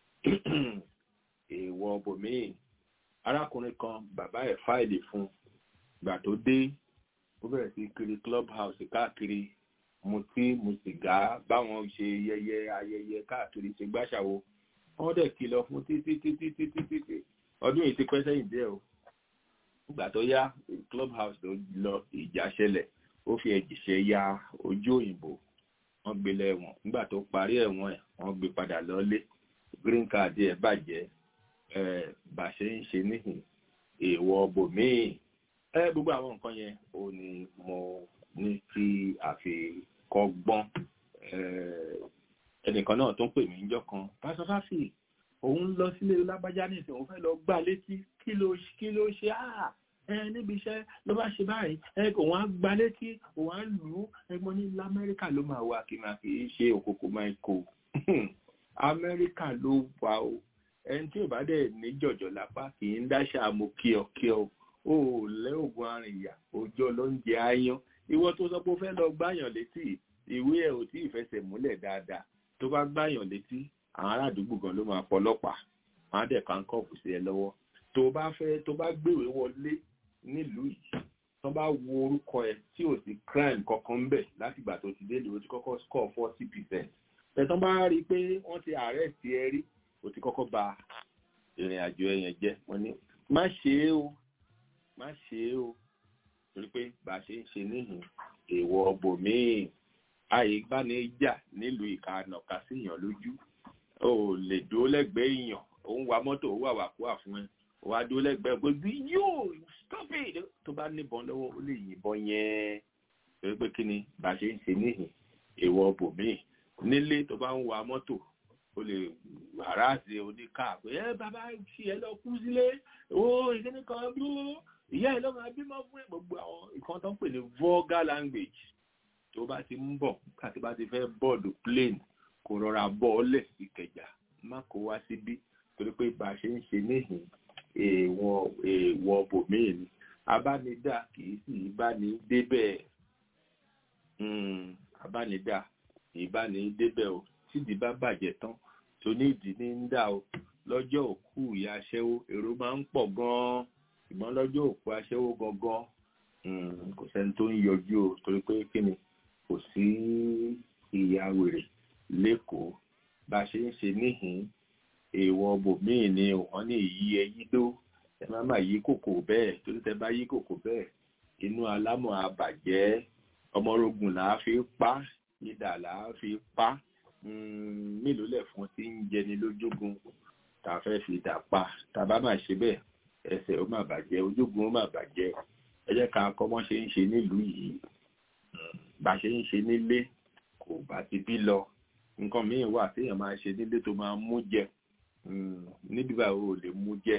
èèwọ̀ bòmíì arákùnrin kan bàbá ẹ̀ fáìlì fún gbà tó dé ó bẹ̀rẹ̀ sí kiri club house káàkiri mutí mu sìgá báwọn ṣe yẹyẹ ayẹyẹ káàkiri ṣe gbàṣàwo wọ́n dẹ̀ kìlọ̀ fún títí títí títí títí ọdún yìí ti pẹ́ sẹ́yìn díẹ̀ o ìgbà tó yá club house tó lọ ìjà ṣẹlẹ̀ ó fi ẹ̀jìṣẹ́ ya ojú òyìnbó wọ́n gbé lẹ́wọ̀n nígbà tó parí ẹ̀wọ̀n ẹ̀ wọ́n gbé padà lọ́lé green card ẹ̀ bàjẹ́ ẹ̀ bá ṣe ń ṣe níhìn èèwọ̀ bòmíì ẹ gbogbo àwọn nǹkan yẹn ò ní mo ní kí àfikọ́gbọ́n ẹnìkan náà tó ń pè mí níjọ́ kan pásọfáfì òun lọ sílé lágbájá nísìnyí òun fẹ́ lọ gbá létí kí ló kí ló ṣe áà ẹ níbi iṣẹ́ ló bá ṣe báyìí ẹ òun á gbá létí òun á lù ú ẹgbọ́n ní lamẹ́ríkà ló máa wà kí máa kì í ṣe òkòkò máa kó amẹ́ríkà ló wà o ẹni tí ò bá dẹ̀ ní jọ̀jọ̀ lápá kì í dáṣà mo kí ọ kí ọ ó lẹ́ ògùn arìnyà òjò ló ń jẹ áyán ìwọ tó sọ pé ó fẹ́ lọ gbáyàn létí ìwé ẹ̀ ò tí ì fẹsẹ̀ múlẹ̀ dáadáa tó bá gbáyàn létí àwọn ará àdúgbò gan ló máa pọlọ́pàá wọn á dẹ̀ kánkọ́ọ̀fù sí ẹ lọ́wọ́ tó bá fẹ́ tó bá gbéwèé wọlé nílùú yìí tó bá wo orúkọ ẹ tí ò sí crime kankan ń bẹ̀ látìgbà tó ti dé lóò ti kọ́kọ́ score forty percent tẹ̀tàn bá rí i pé wọ́n ti arrest ẹ rí o ti kọ́kọ́ ba ìrìn àjò ẹ yẹn jẹ́ wọ́n ní má ṣe é o má ṣe é o torí pé bá a ṣe ń ṣe níhìn èèwọ̀ bòmíì àyè gbanijà nílùú ìkànnàká síyàn lójú o lè dúró lẹ́gbẹ̀ẹ́ èèyàn ó ń wa mọ́tò ó wà wà kó àfún ẹ ó wá dúró lẹ́gbẹ̀ẹ́ gbogbo yóò stop it tó bá níbọn lọ́wọ́ ó lè yìnbọn yẹn torí pé kí ni bá a ṣe ń ṣe níhìn èèwọ̀ bòmíì nílé tó bá ń wa mọ́tò ó lè harassé oníkà pé ẹ bàbá ṣì ẹ lọ kú sílé ó ìkíní kan dúró ìyá ẹ lọ máa bímọ fún ẹ gbogbo àwọn nǹkan tó ń pè ní vulgar language tó bá ti ń bọ̀ káti bá ti fẹ́ bọ́ọ̀dù plane kò rọra bọ́ ọlẹ̀ sí kẹjà má kó wá síbí torí pé bá a ṣe ń ṣe níhìn èèwọ̀ èèwọ̀ bòmíì ni abánidá kì í sì bá ní débẹ̀ abánidá ìbánidébẹ̀ o tídìí bá bàjẹ́ tán tó ní ìdí ní ń dà o lọ́jọ́ òkú ìyá aṣẹ́wó èrò máa ń pọ̀ gan-an ṣùgbọ́n lọ́jọ́ òkú aṣẹ́wó gangan kò sẹ́ni tó ń yọjú o torí pé kí ni kò sí ìyá wèrè lẹ́kọ̀ọ́ bá a ṣe ń ṣe níhìn èèwọ̀ bòmíì ni wọ́n ní ìyí ẹyí dó ẹ má má yí kòkò bẹ́ẹ̀ torí tẹ bá yí kòkò bẹ́ẹ̀ inú alámọ̀ àbàjẹ́ ọmọrogùn là á fi pa ìdà là á fi pa mélòó lẹ̀ fún tí ń jẹni lójúgun tá a fẹ́ fi dà pa tá a bá má ṣe bẹ́ẹ̀ ẹsẹ̀ ó má bàjẹ́ ojúgun ó má bàjẹ́ ẹ jẹ́ ká kọ́ mọ́ ṣe ń ṣe nílùú yìí bá ṣe ń ṣe nílé kò bá ti bí lọ nǹkan míì wà téèyàn máa ṣe nílé tó máa mú jẹ níbi báwo ò lè mú jẹ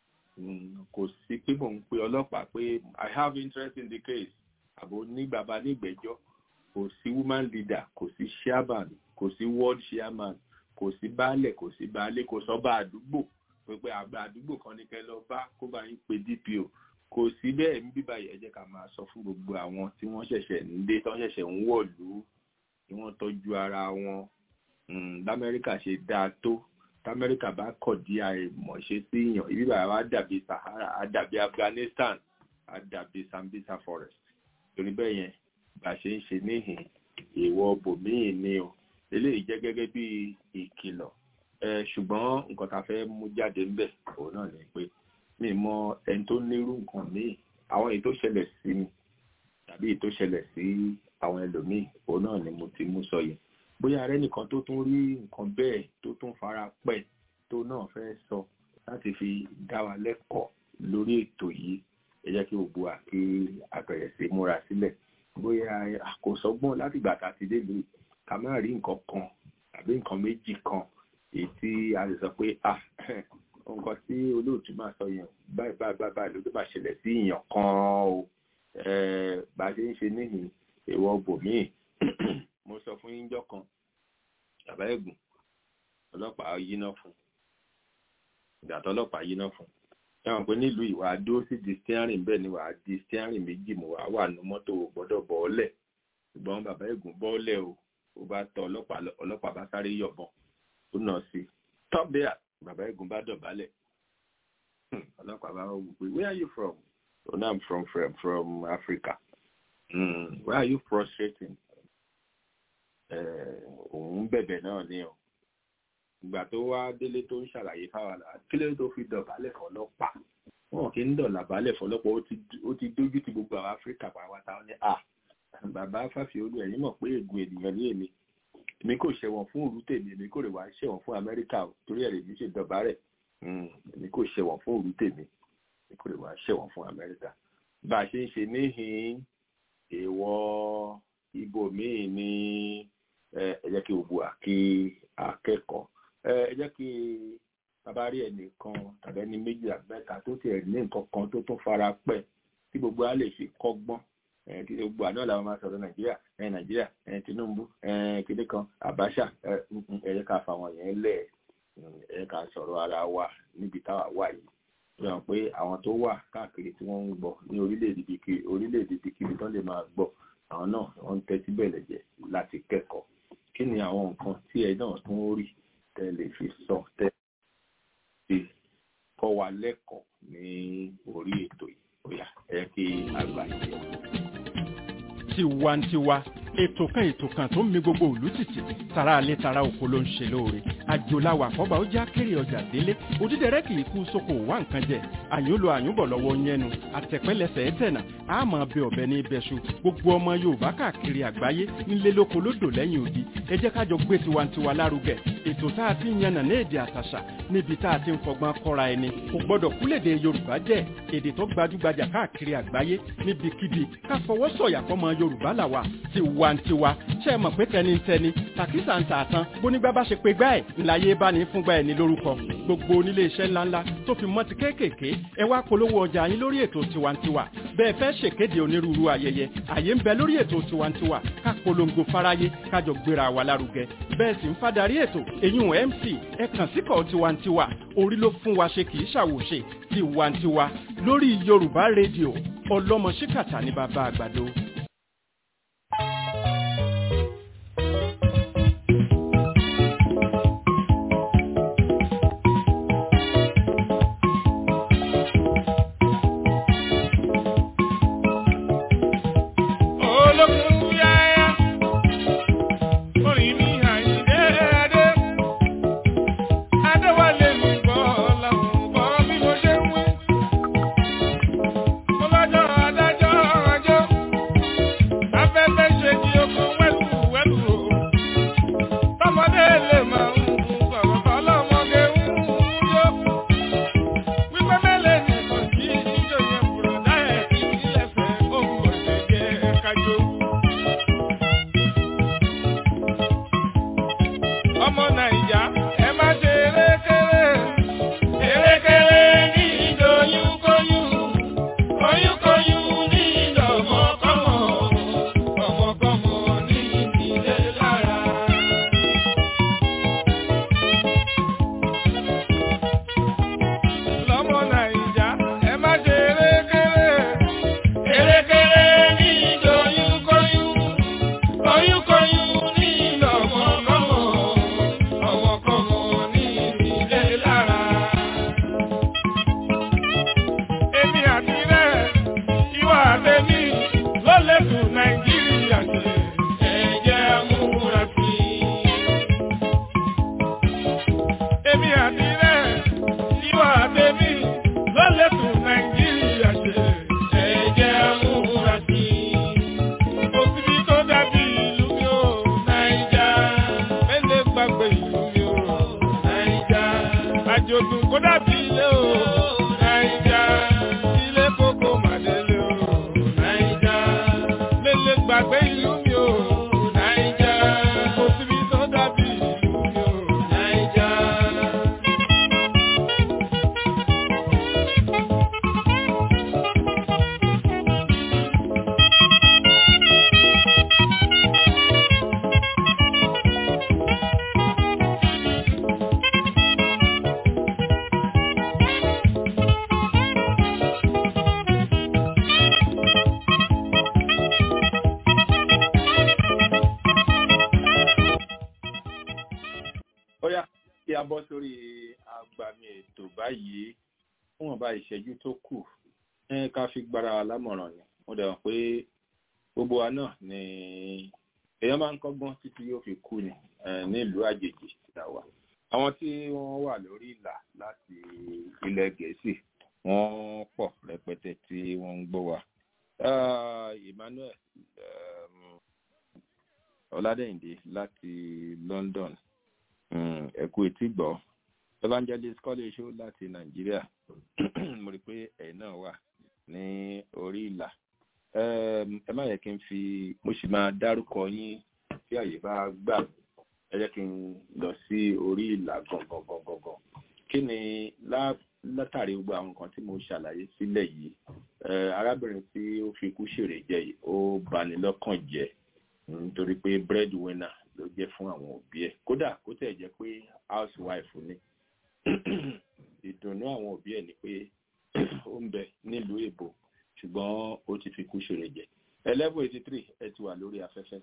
kò sí pé mò ń pe ọlọ́pàá pé i have interest in the case àbò ní bàbá nígbẹ́jọ́ kò sí woman leader kò sí chairman kò sí ward chairman kò sí baálẹ̀ kò sí baálé kò sọ́ba àdúgbò pé àgbà àdúgbò kan ní kẹ́ lọ bá kó bá yín pe dpo kò sí bẹ́ẹ̀ ní bíbá yìí ẹ jẹ́ ká máa sọ fún gbogbo àwọn tí wọ́n ṣẹ̀ṣẹ̀ ń dé tí wọ́n ṣẹ̀ṣẹ̀ ń wọ̀lú tí wọ́n tọ́jú ara wọn lamẹ́ríkà ṣe dáa tó tamẹ́ríkà bá kọ̀ dí àìmọ̀ṣe sí yàn ibi bàbá wa dàbí sahara á dàbí afghanistan á dàbí sambisa forest torí bẹ́ẹ̀ yẹn bá ṣe ń ṣe níhìn èèwọ̀ bòmíì ni o eléyìí jẹ́ gẹ́gẹ́ bí ìkìlọ̀ ṣùgbọ́n nǹkan tá a fẹ́ mú jáde ń bẹ̀ òun náà ni pé mi mọ ẹni tó nírú nǹkan míì àwọn èyí tó ṣẹlẹ̀ sí mi tàbí èyí tó ṣẹlẹ̀ sí àwọn ẹlòmíì òun náà ni mo ti mú sọ yẹn bóyá arẹ nìkan tó tún rí nǹkan bẹ́ẹ̀ tó tún fara pẹ́ tó náà fẹ́ sọ láti fi dá wa lẹ́kọ̀ọ́ lórí ètò yìí ẹ jẹ́ kí gbogbo wa kí àbẹ̀rẹ̀ sí múra sílẹ̀ bóyá àkósọgbọ́n láti gbà tá a ti dé lórí ká má rí nǹkan kan tàbí nǹkan méjì kan èyí tí a lè sọ pé ah nǹkan tí olóòtú máa sọ yẹn báyìí báyìí báyìí báyìí ló tó bá ṣẹlẹ̀ sí èèyàn kan o bá a ṣe ń ṣe níhìn èèwọ̀ bòmíì mo sọ fún yín jọ́ kan bàbá ẹ̀gùn ọlọ́pàá yíná fún ìgbà tó ọlọ́pàá yíná fún ẹ̀wọ̀n pé nílùú ìwà dúró sí di steering bẹ́ẹ̀ ni wà á di steering méjì mo wà wà nù mọ́tò gbọ́dọ̀ bọ́ọ̀lẹ̀ ṣùgbọ́n bàbá ẹ̀gùn bọ́ọ̀lẹ̀ o ó bá tọ ọlọ́pàá ọlọ́pàá bá sáré yọ̀bọ̀n ó nà sí stop there bàbá ẹ̀gùn bá dọ̀bálẹ̀ ọlọ́pàá bá wọ́n pé where are you from oh no i'm from from, from africa mm, where are you frustrating òun bẹ̀bẹ̀ náà ni o ìgbà tó wá délé tó ń ṣàlàyé fáwọn kí ló tó fi dọ̀bálẹ̀ fọlọ́pàá wọn kì í dọ̀là balẹ̀ fọlọ́pàá ó ti dójú ti gbogbo àwọn áfíríkà pàápàá wọn ni à bàbá fàfihàn ẹ̀yìn mọ̀ pé ègún ènìyàn ní èmi èmi kò ṣẹ̀wọ̀n fún òru tèmi èmi kò rè wá ṣẹ̀wọ̀n fún amẹ́ríkà o torí ẹ̀rẹ̀ mi ṣe dọ̀bálẹ̀ èmi kò ṣẹ̀wọ̀n fún òru tèmi èmi kò rè wá ṣẹ̀wọ̀n fún amẹ́ríkà bá a ṣe ń ṣe níhìn èèwọ̀ ibòmíì ní ẹ jẹ́ kí gbogbo àkí akẹ́kọ̀ọ́ ẹ jẹ́ kí bàbá rí ẹnìkan tàbí ẹni méjì àbẹ́ta tó tiẹ̀ ní nǹkan kan tó tún fara pẹ́ tí gbogbo á lè fi kọ́gbọ́n kí gbogbo àná làwọn máa sọ̀rọ̀ nàìjíríà ẹ nàìjíríà ẹ tinubu ẹ kéde kan abacha ẹ ẹ jẹ́ ká fa àwọn yẹn lẹ̀ ẹ jẹ́ ká sọ̀rọ̀ ara wa níbi táwa wà yìí ó yàn pé àwọn tó wà káàkiri tí wọ́n ń gbọ́ ní orílẹ̀-èdè bíkíbi tó lè máa gbọ́ àwọn náà wọ́n ń tẹ́tí bẹ̀lẹ̀ jẹ́ láti kẹ́kọ̀ọ́ kí ni àwọn nǹkan tí ẹ náà tún rí tẹ́ lè fi sọ tẹ́ fi kọ́ wa lẹ́kọ̀ọ́ ní orí ètò yìí bóyá ẹ kí àgbà yìí. tiwantiwa ètò kan ètò kan tó ń mi gbogbo òlú tìtì tara alẹ́ tara oko ló ń ṣe lóore àjòláwà àkọ́bà ó já kéré ọjà délé òdídẹrẹ́ kì í kú sóko wá nǹkan jẹ àyùn lo àyùnbọ̀ lọ́wọ́ yẹnu àtẹ̀pẹ́lẹsẹ̀ ẹ̀tẹ̀nà àmọ́ bẹ ọ̀bẹ ní ibẹ̀ṣu gbogbo ọmọ yorùbá káàkiri àgbáyé nílé lóko lódò lẹ́yìn odi ẹ jẹ́ kájọ gbé tiwantiwa lárugẹ ètò tá a ti ń yànnà ní èdè àtàṣà níbi tá a ti ń fọgbọ́n kọ́ra ẹni kò gbọ́dọ̀ kúlèdè yorùbá jẹ́ èdè tó gbajúgbajà káàkiri àgbáyé níbikíbi ká fọwọ́ sọ̀yà fọmọ yorùbá làwà tiwantiwa ṣe é mọ̀ pé tẹnitẹni tàkísà ń tààtàn bónígbà bá ṣe pé gbá ẹ̀ ńláyé bá ní fúngbà ẹ̀ ní lórúkọ gbogbo onílé iṣẹ́ ńláńlá tó fi mọ́ ti kéékèèké ẹ wá polówó ọjà yín lórí ètò tiwantiwa bẹ́ẹ̀ fẹ́ ṣèkéde onírúurú ayẹyẹ àyè ń bẹ lórí ètò tiwantiwa ká polongo fáráyé kájọ gbéra wa lárugẹ bẹ́ẹ̀ sì ń fadarí ètò èyún mc ẹ kàn síkọ̀ tiwantiwa orí ló fún wa ṣe kì í ṣàwòṣe tiwantiwa lórí yorùbá rédíò ọlọ́mọ ṣíkàtà ní bàbá àgbàdo. afẹ́fẹ́ ṣe kí oko wẹ́lú wẹ́lú o. tọmọdé lè máa ń sọ̀rọ̀ tọ́lọ́mọdé ń yó. wípé mẹ́lẹ̀ nìkan kí jíjọ yẹn bùrọ̀dá ẹ̀ kí ilẹ̀fẹ̀ òun ò ṣe jẹ́ kájọ. ọmọ nàìjà ẹ má ṣe erékeré. erékeré ní ìdòyún kóyún. Oyúnkoyún ní ìdọ̀mọ́kọ́mọ́, ọmọkọ́mọ́ ní ìdílé lára. Lọ́mọ Nàìjà, ẹ má ṣe erékeré. Erékeré ní ìdòyúnkóyún. Oyúnkoyún ní ìdọ̀mọ́kọ́mọ́, ọmọkọ́mọ́ ní ìdílé lára. Èmi àti rẹ̀ ìwà àtẹ̀mí ló lè tún Nàìjíríà ṣe. Ẹ jẹ́ amúra sí i. Èmi àti rẹ̀ ìwà àtẹ̀mí ló lè tún Nàìjíríà ṣe. Ẹ jẹ́ amúra sí i. Òsibí tó dàbí ìlú mi ò Nàìjà. Mẹ́lẹ̀ gbàgbé ìlú mi ò Nàìjà. Àjòdùn kó dàbí ilé o Nàìjà. Ilé kókó màdélé o Nàìjà. Mẹ́lẹ̀ gbàgbé ìlú mi ò Nàìjà. Òsibí tó dàbí ìlú mi ò Nàìjà. ó yá kí a bọ́ sórí agbami ètò báyìí fún wọn bá ìṣẹ́jú tó kù ẹ ká fi gbára wa lámọ̀ràn ni mo dẹ̀ mọ̀ pé gbogbo wa náà ni èèyàn máa ń kọ́gbọ́n títí yóò fi kú ni eh, nílùú àjèjì là wà àwọn tí wọ́n wà lórí ìlà láti ilẹ̀ gẹ̀ẹ́sì wọ́n pọ̀ rẹpẹtẹ tí wọ́n ń gbọ́ wa Ah, Emmanuel um, Ọládẹ́yìndé láti London Mm, ẹ kú etí gbọ́ evangelist college show láti nàìjíríà mo rí i pé ẹ̀yin náà wà ní orí ìlà Em, ẹ má yẹ kí n fi mo sì máa dárúkọ yín tí àyè bá gbà ẹ jẹ́ kí n lọ sí orí ìlà gangan gangan gan kí ni lá- látàrí gbogbo àwọn nǹkan tí mo ṣàlàyé sílẹ̀ yìí eh, arábìnrin tí ó fi ikú ṣèrè jẹ yìí ó bani lọ́kàn jẹ́ nítorí pé breadwinner ló jẹ́ fún àwọn òbí ẹ̀ kódà kó tẹ̀ jẹ́ pé housewife ni ìdùnnú àwọn òbí ẹ̀ ni pé ó ń bẹ nílùú èbó ṣùgbọ́n ó ti fi kú ṣeré jẹ eleven eighty three ẹ ti wà lórí afẹ́fẹ́.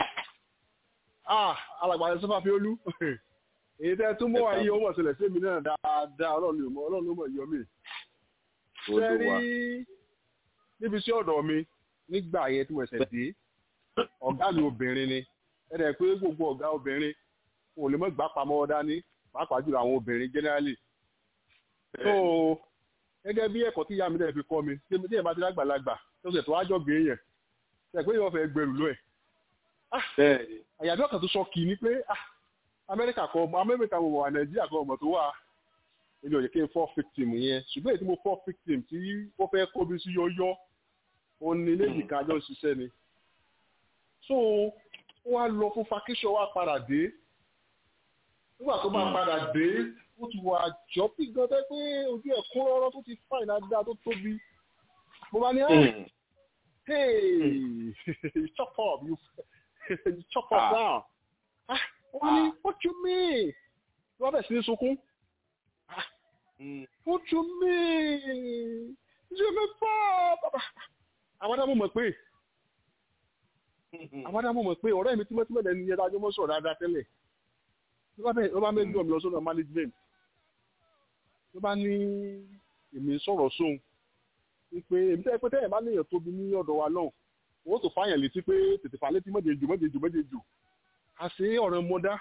ah alàgbà ẹ̀ sọ́fà fi olú èyí tẹ́ tún mọ́ ayé owó ọ̀sẹ̀lẹ̀ sí mi náà dáadáa ọlọ́run ló mọ̀ ọlọ́run ló mọ̀ yọ mí. ṣe rí níbi sí ọ̀dọ̀ mi nígbà yẹn tí mo ṣẹ̀ dé ọ̀gá mi obìnrin ni ẹ̀rẹ̀ pé gbogbo ọ̀gá obìnrin kò lè mọ̀ gbà pamọ́ dání pàápàá jùlọ àwọn obìnrin generally. so gẹ́gẹ́ bí ẹ̀kọ́ tí ìyá mi dẹ̀ fi kọ́ mi tí tí ẹ̀ bá ti lágbàlagbà tó ṣe tó wájọ́ gbé yẹn ṣe pé yóò fẹ́ gbẹrù lọ ẹ̀. àyàdọ́ kan tó sọ kì í ni pé ah amẹ́ríkà kọ ọmọ amẹ́ríkà mo wà nàìjíríà kọ ọmọ tó wà èmi ò yẹ kí n fọ́ victim yẹn ṣùgbọ́n èyí tí mo fọ́ victim tí ó fẹ́ kó mi sí yọ́yọ́ òun ni lẹ́yìn kan àjọ ṣiṣẹ́ ni so ó wá lọ fún fakíṣọ wá padà dé nígbà tó bá padà dé ó ti wà jọ bí gan tẹ́ pé ojú ẹ̀ kún rọ́rọ́ tó ti fáìn dáadáa tó tóbi mo bá ní ah hey chop up you you chop up down ah wọ́n ní what you mean wọ́n bẹ̀ sí ní sunkún ah what you mean you me fa baba àwọn dábò mọ̀ pé àwọn dábò mọ̀ pé ọ̀rẹ́ mi tímọ́tímọ́ lẹ́nu yẹn dájọ́ mọ́ sọ̀rọ̀ dáadáa tẹ́lẹ̀ ló bá mẹ́gbẹ́ mi lọ sọ́dọ̀ management ló bá ní èmi sọ̀rọ̀ sóhun wípé èmi tẹ́ pé tẹ́yẹ̀ bá níyàn tóbi ní ọ̀dọ̀ wa náà wọ́n tó fáyàn létí pé tètè fà létí mọ́jẹ̀jù mọ́jẹ̀jù mọ́jẹ̀jù àṣé ọ̀rẹ́ mọ́dá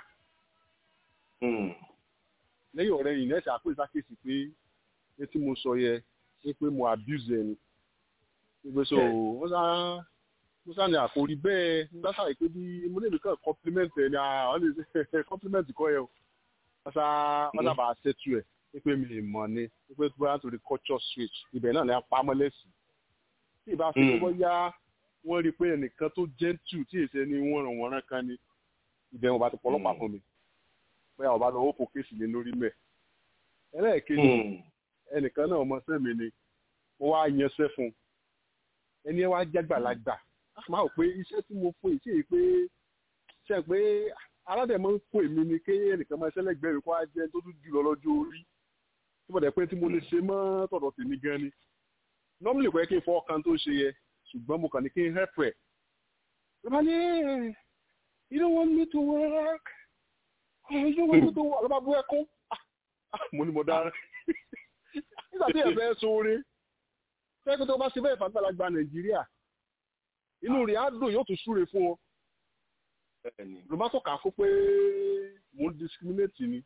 lẹ́yìn ọ̀rẹ́ yìí nẹ́ẹ̀sì àpò ìsákèsì pé ní tí mo sọ yẹ ní pé mo abuse ẹni nígbè so wọ́n sá mo sáà ní àkórí bẹ́ẹ̀ nígbà sáà pé bí mo lè nìkan compliment ẹ̀ ní àwọn lè compliment kọ́ ẹ o pátá pátá bá a ṣètù ẹ̀ pé mi ì mọ̀ ni pé bóyá nítorí culture switch ibẹ̀ náà ní apámọ́lẹ́sì tí ìbá fi gbọ́ yá wọ́n rí i pé ẹnìkan tó gentle tí èsì ẹni wọ́n ràn wọ́n rán kan ni ibẹ̀ wọn bá ti pọ̀lọ́pàá fún mi bóyá ọba lọ ó fò kéèsì lé lórí mẹ́ ẹlẹ́ẹ̀kejì ẹnìkan náà ọmọ sẹ́mi ni mo wá yanṣẹ́ fún un ẹni ẹ wá jágbàlagbà máa pé iṣẹ́ tí mo fún ìṣe yìí pé ṣe pé aládẹ̀mọ́ ń kó èmi ni ké ẹnìkan máa ṣẹlẹ̀ gbẹ̀rù kó á jẹ́ tó tún jù lọ lọ́jọ́ orí tí mo dẹ̀ pé tí mo lè ṣe mọ́ tọ̀dọ̀ tèmi gan ni normally kò yẹ kí n fọ́ kan tó ṣe yẹ ṣùgbọ́n mo kàn ní kí n help ẹ̀ ló bá ní you don't want me to work you don't want me to work ló bá bú ẹkún mo ní mo dára nígbà tí ẹ fẹ́ sóore fẹ́ẹ́ tó bá ṣe bẹ́ẹ̀ fàgbàlagbà nàìjíríà inú rẹ̀ á dùn yóò tún súre fún ọ ló má tọ́ka fún pé mò ń discriminate ni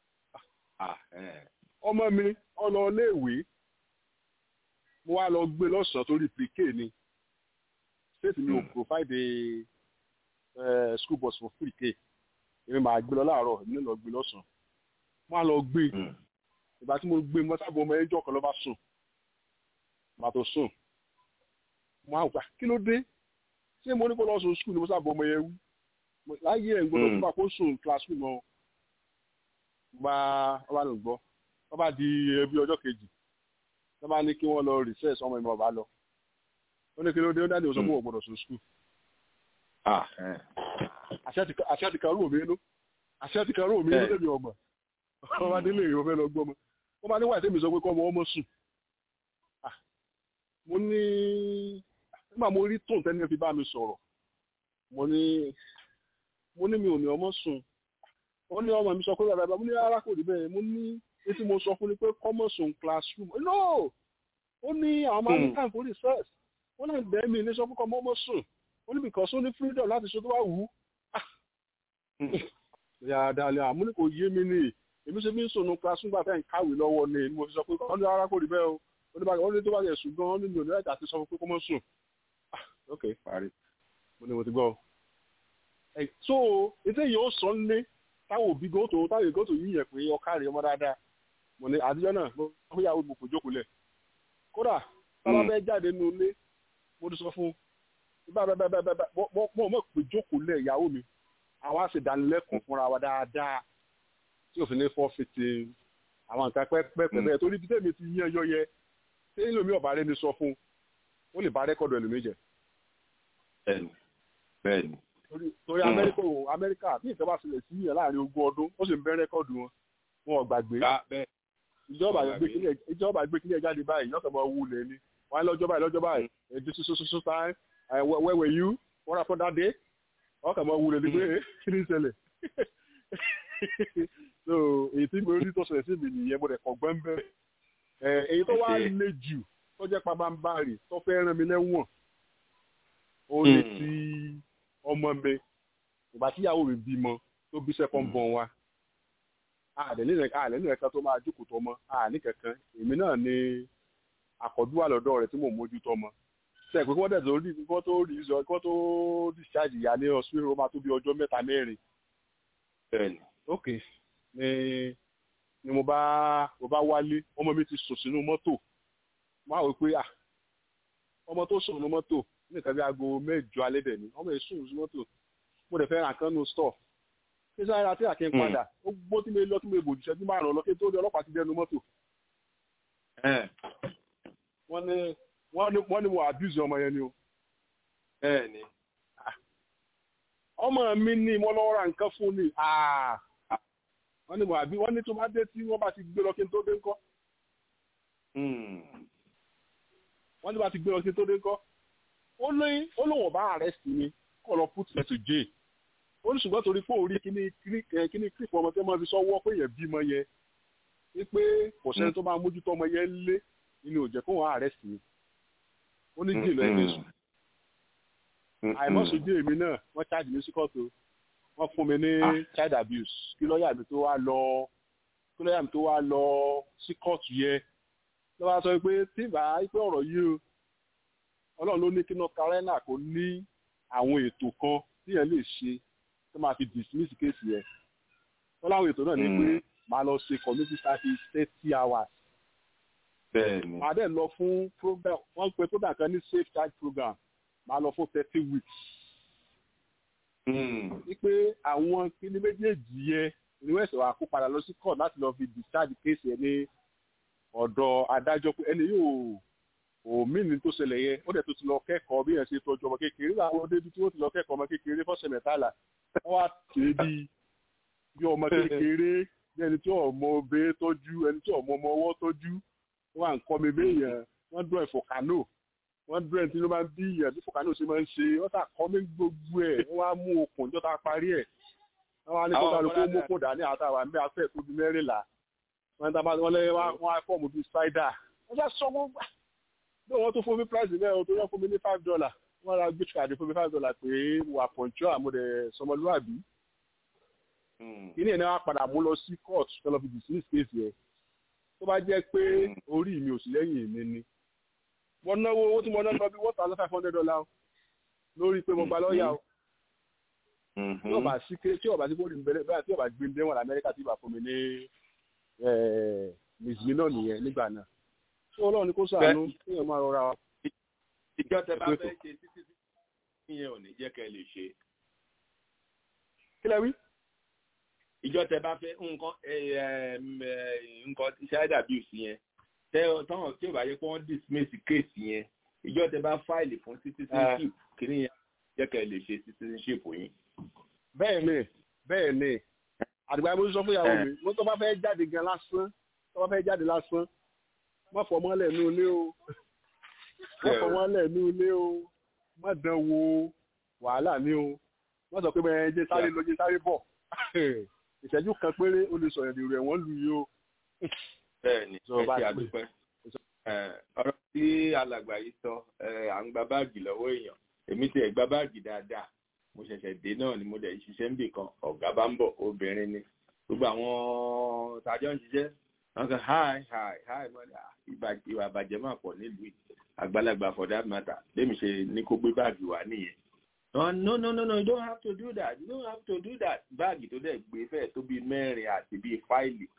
ọmọ mi ọlọ iléèwé mo wá lọ gbé lọ́sàn-án torí pre-k ni state mi ò provide uh, school bus for free k èmi máa gbé lọ láàárọ̀ èmi lọ gbé lọ́sàn-án mo wá lọ gbé ìgbà tí mo gbé mo sábà ọmọ ẹjọ́ kan ló bá sùn màá tó sùn mo á gbà kí ló dé ṣé mo ní kó lọ sùn skul ni mo sábà ọmọ yẹn wú láyé ẹ̀ ń gbọ́dọ̀ fún wa kó sùn classroom ọ gba ọba ló gbọ́ ọba di ẹbí ọjọ́ kejì wọ́n bá ní kí wọ́n lọ recess ọmọ ìmọ̀ ọba lọ ó ní kí ló dé ó dáadé òsán fún wọn gbọ́dọ̀ sùn skul àṣẹ ti karú òmìnirú àṣẹ ti karú òmìnirú tẹ̀mí ọgbà ọba délé ìwọ fẹ́ lọ gbọ́ ọmọ wọ́n bá ní wáyé tẹ̀mí sọ pé kọ́ ọmọ ọmọ sùn mo ní nígbà mo rí tóun tẹ́ni fi bá mi sọ̀rọ̀ mo ní mo ní mi ò ní ọmọ sùn wọ́n ní ọmọ mi sọ pé bàbá mo ní rárá kò rí bẹ́ẹ̀ mo ní etí mo sọ fún ni pé common sùn classroom no ó ní àwọn máa ní time for research ó náà bẹ́ẹ̀ mi ní sọ fún kọ́ ọmọ sùn ó ní because ó ní freedom láti ṣe tó bá wù ú yàrá àmú ní kò yé mi ní èmi ṣe bí ń sùn classroom gbà fẹ́ ń kàwé lọ́wọ́ ni mo fi sọ pé wọ́n ní rárá kò rí bẹ́ẹ̀ o ó ní tó bá yẹ ṣùgbọ́n ó ní mi ò ní láti àti sọ fún pé kó mọ́ sùn ok parí mo ní mo ti gbọ́ so ètò yìí ó sọ nílé táwọn òbí gòtò táwọn gòtò yìí yẹ pé ọkà rẹ ọmọ dáadáa mo ní àtijọ́ náà mo fún yàwó mo kò jókòó lẹ̀ kódà tábà bẹ́ẹ̀ jáde nínú ilé mo ti sọ fún bá bá bá bá bá mo mọ̀ pé jókòó lẹ̀ ìyàwó mi àwọn àṣìdánilẹ́kùn fúnra wa dáadáa tí òfin ní fọ́ fìtì àwọn nǹkan pẹ́pẹ́pẹ́ bẹ́ẹ̀ torí bí tèmi ti yíyan yọ yẹ tí ẹlòmí ọ̀bà rẹ ni sọ fún ó lè bá rẹ́kọ̀dù ẹlòmí jẹ. bẹ́ẹ̀ni bẹ́ẹ̀ni. torí amẹ́ríkà ò amẹ́ríkà bí ìjọba sílẹ̀ sí yẹn láàrin ogún ọdún ó sì ń bẹ́ rẹ́kọ̀dù wọn wọn ò gbàgbé. ìjọba gbé kílẹ̀ jáde báyìí yọ̀ọ̀kan máa wú lẹ̀ ni wọ́n á lọ́jọ́ báyìí lọ́jọ́ báyìí èdè sososo time where were you what happened that day ọkàn máa wú lẹ̀ ni pé kí ni ìṣẹ̀lẹ̀ so èyí tí mo rí tó ṣẹlẹ̀ sí mi nìyẹn mo rẹ̀ kọ̀ gbọ́n bẹ́ẹ̀ èyí tó wá le jù tó jẹ́ pabambarì tó fẹ́ rán mi lẹ́wọ̀n ó lè ti ọmọ mi ìgbà tíyàwó mi bímọ tó bí second born wa àlẹ́ ní ẹ̀ka tó máa jókòó tọmọ àní kankan èmi náà ni àkọ́dúwà lọ́dọ̀ rẹ̀ tí mò ń mójú tọmọ ṣe pé wọ́n dẹ̀tọ̀ rí kí wọ́n tó rí kí wọ́n tó discharge ìyá ní hospital ó máa tó bí ọjọ́ mẹ́ta mẹ́rin. bẹ́ẹ̀ni. ok ni ni mo bá mo bá wálé ọmọ mi ti sùn sínú mọ́tò máa wò pé ah ọmọ tó sùn sínú mọ́tò nìkan bí aago mẹ́jọ alẹ́ dẹ̀ ni ọmọ yìí sùn sínú mọ́tò mo dẹ̀ fẹ́ ra nǹkan nù stọ̀ kí sáré ra tí àkí ń padà ó gbó tí mi lọ tí mi bòjú ṣẹ́jú márùn-ún lọ kí n tó rí ọlọ́pàá ti dẹnu mọ́tò. wọ́n ní wọ́n ní wọ́n ní mo abuse ọmọ yẹn ni o. bẹ́ẹ̀ni. ọmọ mi ní mo lọ ra nǹkan fún ni wọ́n ní mo àbí wọ́n ní tó bá dé tí wọ́n bá ti gbé lọ kí n tó dé ńkọ́. wọ́n ní bá ti gbé lọ kí n tó dé ńkọ́. ó ní ó lóun ọba arrest mi kọ́ lọ put me to jail. ó ní ṣùgbọ́n torí pé òun rí kíní kíní clip ọmọ tí wọ́n fi sọ́wọ́ pé yẹn bímọ yẹn wípé kò sẹ́ni tó máa mójútó ọmọ yẹn lé inú òjẹ́ kó wọ́n arrest mi. ó ní jìnnà ẹ̀ lẹ́sùn. àìmọ́sọ̀dé èmi náà wọ́n charge mi sí kóòtù wọ́n fún mi ní child abuse kí lọ́ọ̀yà mi tó wá lọ kí lọ́ọ̀yà mi tó wá lọ sí kóòtù yẹ lọ́wọ́ sọ pé tí ìbá pé ọ̀rọ̀ yìí o ọlọ́run ló ní kí north carolina kò ní àwọn ètò kan tí yẹn lè ṣe tó máa fi dismiss kéèsì yẹn wọ́n láwọn ètò náà ní pé máa lọ ṣe community service thirty hours bẹ́ẹ̀ni máa dẹ̀ lọ fún program wọ́n pe program kan ní safe child program máa lọ fún thirty weeks wípé àwọn kíní méjèèjì yẹn ni wọ́n ẹ̀sẹ̀ wà kó padà lọ sí court láti lọ fi discharge case yẹn ní ọ̀dọ̀ adájọ́ pé ẹni yóò òmìnir tó ṣẹlẹ̀ yẹn ó dẹ̀ tó ti lọ kẹ́kọ̀ọ́ bí yẹn ṣe tọ́jú ọmọ kékeré láwọn débi tí wọ́n ti lọ kẹ́kọ̀ọ́ ọmọ kékeré fọ́sẹ̀ mẹ́tàlá wọ́n wá kéé bí bí ọmọ kékeré bí ẹni tí ọmọ obe tọ́jú ẹni tí ọmọ ọmọ ọwọ́ tọ́jú wọ́n wà ń kọ́ mi béèyàn wọ́n dún ẹ̀fọ́ kánò wọ́n dún ẹ̀ tí ló máa ń bí ìyàn tí fọkànó ṣe máa ń ṣe wọ́n sà kọ́ mi gbogbo ẹ̀ wọ́n wá mú okùn jọ́ta parí ẹ̀ wọ́n wá ní kó kálukú mú kó dání àtàwọn àmì afẹ́ tó di mẹ́rìnlá wọ́n tá wọ́n lé wọ́n á fọ́ọ̀mù bíi spider wọ́n sá sọ wọ́n gbà bí wọ́n tó fún mi price mẹ́rin tó yẹ fún mi ní five dollar wọ́n ra gift card fún mi five dollar pé wà pọ̀njọ́ àmúdẹ̀ sọmọlúwàbí kíní ẹ̀ náà wá padà mú lọ sí court tó lọ fi dismiss case yẹn tó bá jẹ́ pé orí mi ò sí lẹ́yìn mi ni wọ́n náwó owó tí mo ná lọ bí one thousand five hundred dollar lórí pé mo gba lọ́ọ̀yà o tí ọba sí ké tí ọba sí kó rí bẹ́ẹ̀ bẹ́ẹ̀ tí ọba gbé mi dẹ́wọ̀n lamẹ́ríkà tí ìbá fún mi ní mìsìmí náà nìyẹn nígbà náà tí ọlọ́run ní kó sàánú kí ẹ máa rọra. ìjọ tẹ bá fẹ́ ṣe títí tí ìyẹn ò ní jẹ́ kẹ́ ẹ lè ṣe. kí lẹ wí. ìjọ tẹ bá fẹ́ nǹkan nǹkan child abuse yẹn tẹ tọ́hàn tí ò bá yẹ kó wọ́n dismiss case yẹn ìjọ tẹ bá fáìlì fún citizenship kí ni yẹn jẹ́ kẹ́ ẹ lè ṣe citizenship yín. bẹ́ẹ̀ ni bẹ́ẹ̀ ni àdìgbà mo sọ fún ìyàwó mi mo tó bá fẹ́ jáde gan lásán tó bá fẹ́ jáde lásán má fọmọ́ lẹ̀ ní ilé o má fọmọ́ lẹ̀ ní ilé o má dán wo wàhálà ní o má sọ pé bẹ́ẹ̀ jẹ́ sáré lọ jẹ́ sáré bọ̀ ìṣẹ́jú kan péré o lè sọ̀rọ̀ èrò ẹ̀wọ̀n lù yìí o. bẹ́ẹ̀ni ẹ ṣe àdúpẹ́ ọ̀rọ̀ tí alàgbà yìí sọ à ń gba báàgì lọ́wọ́ èèyàn èmi ti ẹ̀ gba báàgì dáadáa mo ṣẹ̀ṣẹ̀ dé náà ni mo dẹ̀ ṣiṣẹ́ ń bì kan ọ̀gá bá ń bọ̀ obìnrin ni gbogbo àwọn tàjọ́ ń ṣiṣẹ́ wọ́n sọ hi hi hi mọ́ni ìwà àbàjẹ́ máa pọ̀ nílùú yìí àgbàlagbà for that matter lèmi ṣe ní kó gbé báàgì wá nìyẹn. no no no no you don't have to do that you don't have to do that báàgì tó dẹ̀ gbé fẹ́ẹ̀ tó bíi mẹ́rin àti bíi fáìlì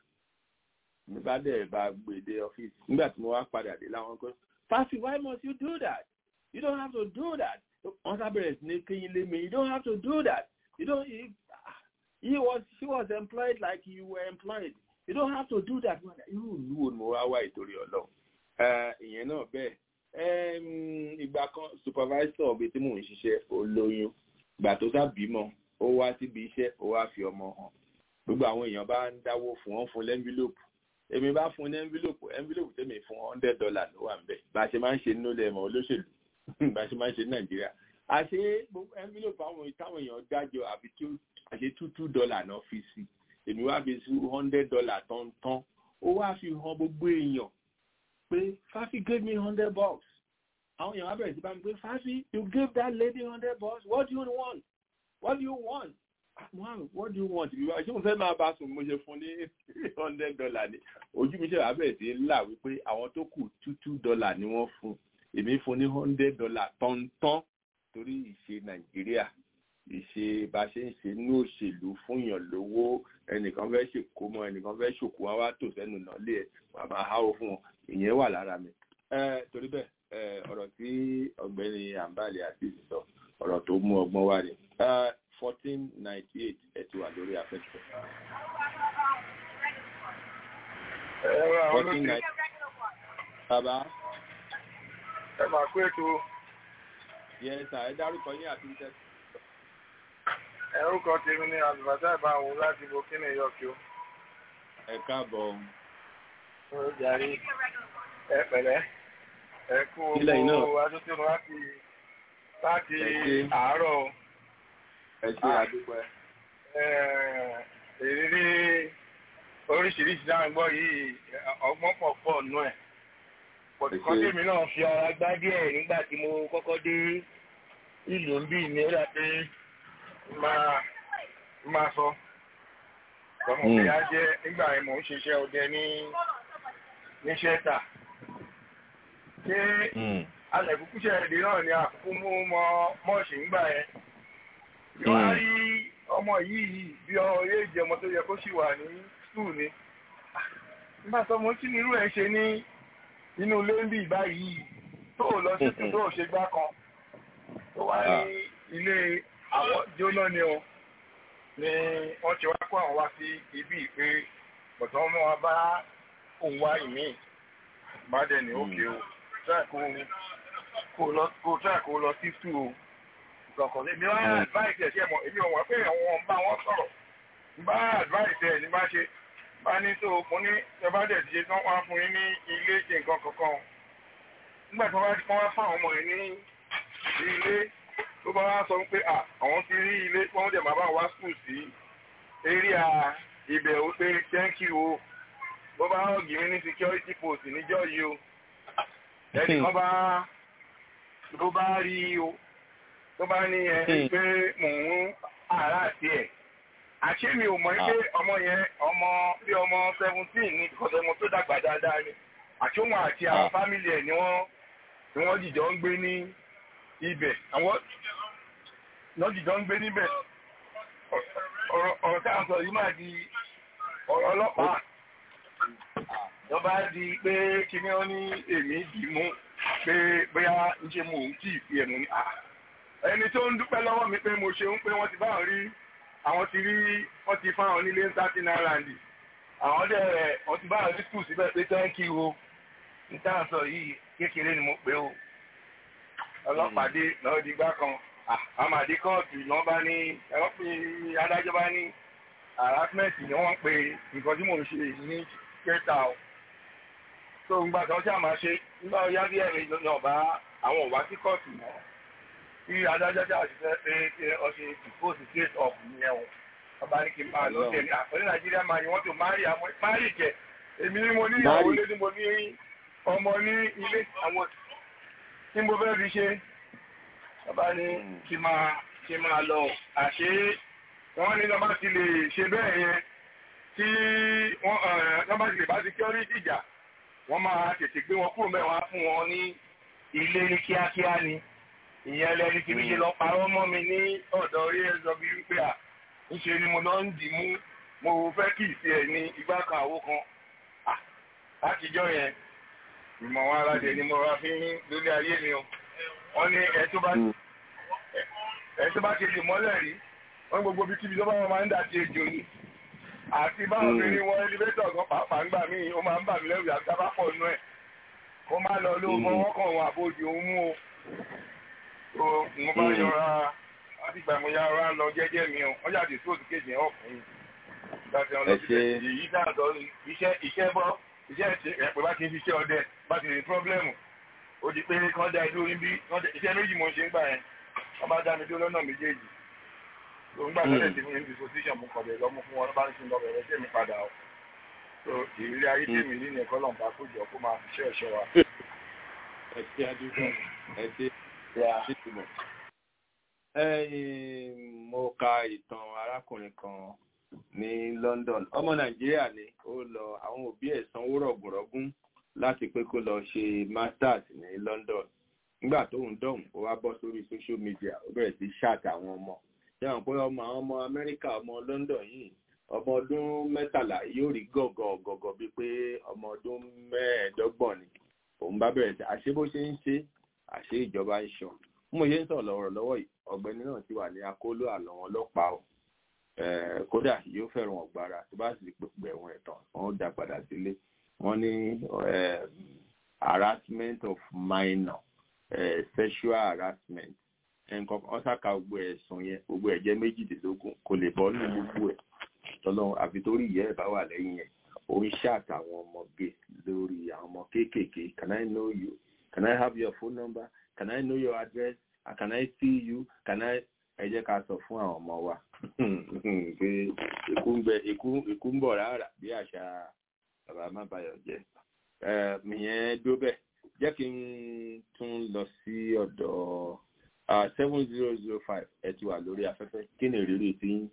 mi bá dẹ̀ bá gbé dé ọ́fíìsì nígbà tí mo wá padà dé láwọn kan Fasi why must you do that you don't have to do that wọ́n sábẹ̀rẹ̀ sí ní kéyìn lé mi you don't have to do that you don't he, he was she was employed like you were employed you don't have to do that irú ìlú wo ni mo wá wá ìtorí ọlọ́run ìyẹn náà bẹ́ẹ̀ ìgbà kan supervisor ọ̀bẹ tí mò ń ṣiṣẹ́ olóyún ìgbà tó sá bímọ ó wá síbi iṣẹ́ ó wá fi ọmọ hàn gbogbo àwọn èèyàn bá ń dáwó fún wọn fún lẹ́ńbílòpù èmi bá fún ní ẹ́ńbílòpù ẹ́ńbílòpù tèmi fún hundred dollar ló wà ń bẹ̀ bá a ṣe máa ń ṣe nínú lẹ́mọ̀ olóṣèlú bá a ṣe máa ń ṣe ní nàìjíríà àṣé ẹ́ńbílòpù àwọn táwọn èèyàn dájọ àbí àṣé two two dollar náà fi sí èmi wá fi sí hundred dollar tán tán ó wá fi hàn gbogbo èèyàn pé Fafi gave me hundred bucks àwọn èèyàn wá bẹ̀rẹ̀ sí bá mi pé Fafi you gave that lady hundred bucks what do you want what do you want wow what do you want ìwà ṣé mo fẹ́ máa bá sùn mo ṣe fún ní hundred dollar ni ojú mi ṣe wá bẹ̀rẹ̀ sí là wípé àwọn tó kù two two dollar ni wọ́n fún èmi fún ní hundred dollar tọ̀ntọ̀n torí ìṣe Nàìjíríà ìṣe bá ṣe ń ṣe ní òṣèlú fún yàn lówó ẹnìkan fẹ́ ṣèkó mọ ẹnìkan fẹ́ ṣòkó wá wá tò sẹ́nu náà lé ẹ̀ wà máa háwó fún wọn ìyẹn wà lára mi. torí bẹ́ẹ̀ ọ̀rọ̀ tí ọ̀gbẹ́ni àǹbálẹ̀ àti ìsọ ọ̀rọ̀ tó mú ọgbọ́n wá ni fourteen ninety eight ẹ̀ ti wà lórí afẹ́fẹ́. fourteen ninety bàbá. ẹ máa kó ètò. yẹn sà ẹ dárúkọ yín àti iṣẹ́ ẹrúkọ tèmi ní àlùbàtà ìbáwò láti burkina yọkí o. ẹ káàbọ̀. ó jàre ẹ pẹ̀lẹ́ ẹ kú owó adótónu láti láti àárọ̀. ẹ ṣe àdúpẹ́. ìrírí oríṣiríṣi dáhùn gbọ́ yìí ọgbọ́n pọ̀ pọ̀ nù ẹ̀. pọ̀tùkọ́ tèmi náà fi ara gbá díẹ̀ nígbà tí mo kọ́kọ́ dé ìlú ń bí ní ẹ̀rọ pé máa máa sọ ọmọ mi á jẹ nígbà yẹn mò ń ṣiṣẹ́ ọdẹ ní ní ṣẹta ṣé alẹ̀kùkúṣẹ́ èdè náà ni àkókò mú mọ mọ́ọ̀ṣì ńgbà yẹn ìwọ́n á rí ọmọ yìí bí ọ yé jẹ ọmọ tó yẹ kó sì wà ní skul ni nígbà tó mo kí ni irú ẹ̀ ṣe ní inú ilé ń bì báyìí tó ò lọ sí tó ò ṣe gbá kan tó wá ní ilé àwọn jóná ni o ni wọ́n ti wá kó àwọn wá sí ibi ìpè bọ̀tán wọn wá bá òun wá ìmí bá dẹ̀ ní òkè o try kó kó lọ kó try kó lọ sí two o ìkọ̀kọ̀ èmi wá advice ẹ̀ ṣe mọ̀ èmi ò wọ́n pé àwọn bá wọn sọ̀rọ̀ bá advice ẹ̀ ní bá ṣe bá ní tó mo ní ẹ bá dẹ̀ ti ṣe tán wá fún yín ní ilé ṣe nǹkan kankan nígbà tí wọ́n bá ti kọ́ wá fún àwọn ọmọ yẹn ní ilé tó bá wá sọ pé àwọn ti rí ilé tí wọ́n dẹ̀ máa bá wá school sí area ibẹ̀ ó pé thank you o bó bá hàn gírí ní security post níjọ́ yìí o ẹnìkan bá ló bá rí o tó bá ní ẹ pé mò ń àrà àti ẹ̀ àṣé mi ò mọ̀ pé ọmọ yẹn ọmọ bí ọmọ seventeen ní ìkọ̀sẹ̀ ọmọ tó dàgbà dáadáa ni àṣé òun àti àwọn fámìlì ẹ̀ ni wọ́n ni wọ́n jìjọ ń gbé ní ibẹ̀ àwọn wọ́n jìjọ ń gbé níbẹ̀ ọ̀rọ̀ tá à ń sọ yìí máa di ọ̀rọ̀ ọlọ́pàá wọ́n bá di pé kíní ó ní èmi dì mú pé bóyá ń ṣe mò ń kì í fi ẹ̀mú ní à ẹni tó ń dúpẹ́ lọ́wọ́ mi pé mo ṣeun pé wọ́n ti bá wọn rí àwọn ti rí wọ́n ti fáwọn onílé ń sáà ní island àwọn dẹ̀ wọ́n ti bá wọn rí skul síbẹ̀ pé thank you o ní tá à ń sọ yìí kékeré ni mo pè o ọlọ́pàá dé lọ́wọ́ di gbá kan àmàdé kóòtù ni wọ́n bá ní ẹ̀rọ pé adájọ́ bá ní harassment ni wọ́n pe nǹkan tí mò ń ṣe ní kẹta o tó ń gbà kan tí a máa ṣe nígbà ó yá bí ẹ̀rín ní ọ̀bá àwọn ọ̀bá sí kóòtù mọ́ tí adájọ́ tí a sì fẹ́ pé kí ọ ṣe dispose case of ìyẹn o wọ́n bá ní kí n máa lọ tẹ̀lé àpẹẹrẹ nàìjíríà máa ní wọ́n tó márì àwọn márì jẹ èmi ni mo ní ìyàwó lé ní mo ní ọmọ ní ilé àwọn tí mo fẹ́ fi ṣe bàbá ní kí máa kí máa lọ àṣé wọ́n ní lọ́ba ti lè ṣe bẹ́ẹ̀ yẹn tí wọ́n lọ́ba ti lè bá security ìjà wọ́n máa tètè gbé wọn kúrò mẹ́wàá fún wọn ní ilé ní kíákíá ni ìyẹn lẹni tí mi ṣe lọ parọ́ mọ́ mi ní ọ̀dọ̀ orí ẹ̀zọ́ bíi wípé à ńṣe ni mo lọ ń dì mú mo fẹ́ kì í sí ẹ̀ ní igbá kan àwo kan látijọ́ yẹn ìmọ̀ wọn aládé ni mo ra fi ń lórí ayé mi o wọ́n ní ẹ tó bá ẹ tó bá ti lè mọ́lẹ̀ rí wọ́n gbogbo bí kíbi tó bá wọn máa ń dà sí ejò ni àti báwọn obìnrin wọn ẹlẹ́fẹ́tọ̀ gan pàápàá ń gbà mí ó máa ń bà mí lẹ́rù àti tábà pọ̀ nú ẹ̀ kó má lọ ló fọwọ́ kàn wọn àbójú òun mú o tó mo bá yọra láti gbà mo yára lọ jẹ́jẹ́ mi o wọ́n jáde sóòtù kejì ẹ̀ ọ̀fun láti ọ̀nà síbẹ̀ èyí dáàtọ̀ iṣẹ́ iṣẹ́ bọ́ iṣẹ́ ẹ̀pẹ́ bá ti ń ṣiṣẹ́ ọdẹ bá ti ní pírọ́blẹ́mù ó di pé kán dá idó níbí iṣẹ́ méjì mo ṣe ń gbà yẹn wọ́n bá dá mi dó lọ́nà méjèèjì tó ń gbà lọ́dẹ̀ tí mi ní disposition mo kọ̀dẹ̀ lọ́mú fún wọn bá ń sin lọ bẹ̀rẹ̀ sí mi padà o tó ìrírí ayé tèmi nínú ẹ̀kọ́ lọ́nà bá kójọ kó máa fi ṣẹ́ ẹ̀ṣọ́ wa. ẹ ṣe àdúgbò ẹ ṣe ìtumọ̀. mo ka ìtàn arákùnrin kan ní London ọmọ Nàìjíríà ni ó lọ àwọn òbí ẹ̀ sanwó rọ̀gùnrọ̀gùn láti pé kó lọ ṣe masters ní London nígbà tó ń dọ̀hùn ó wá bọ́ sórí social media ó bẹ̀rẹ̀ sí ṣáàtì àwọn ọmọ yàrá pé ọmọ àwọn ọmọ Amẹ́ríkà ọmọ London yìí ọmọ ọdún mẹ́tàlá yóò rí gọ̀gọ̀ gọ̀gọ̀ bíi pé ọmọ ọdún mẹ́ẹ̀ẹ́dọ́gbọ̀n ni òun bá bẹ̀rẹ̀ sí àṣé bó ṣe ń ṣe àṣé ìjọba ń ṣan mo ṣe ń sọ̀rọ̀ lọ́rọ̀ lọ́wọ́ yìí ọ̀gbẹ́ni náà ti wà ní akóló àlọ́ wọn ọlọ́pàá o kódà yóò fẹ́ràn ọ̀gbára tó bá sì gbẹ̀wọ̀n ẹ̀tàn wọn ó dá padà sílé wọ́n ní harassment of minor uh, sexual harassment nǹkan kan ṣàkà gbogbo ẹ̀sùn yẹn gbogbo ẹ̀jẹ̀ méjìdínlógún kò lè bọ́ ní gbogbo ẹ̀ tọ́lọ́run àfi torí ìyá ẹ̀ bá wà lẹ́yìn yẹn ó ń ṣàtàwọn ọmọge lórí àwọn ọmọ kéékèèké can I know you can I have your phone number can I know your address can I see you can I ẹ jẹ́ ká sọ fún àwọn ọmọ wa pé ikú ń bẹ ikú ń bọ̀ rárá bí àṣà bàbá má bayọ̀ jẹ́ ìyẹn dó bẹ́ẹ̀ jẹ́ kí n tún lọ sí ọ̀dọ̀ seven zero zero five ẹ ti wà lórí afẹ́fẹ́ kí ni ìrírí tí ń.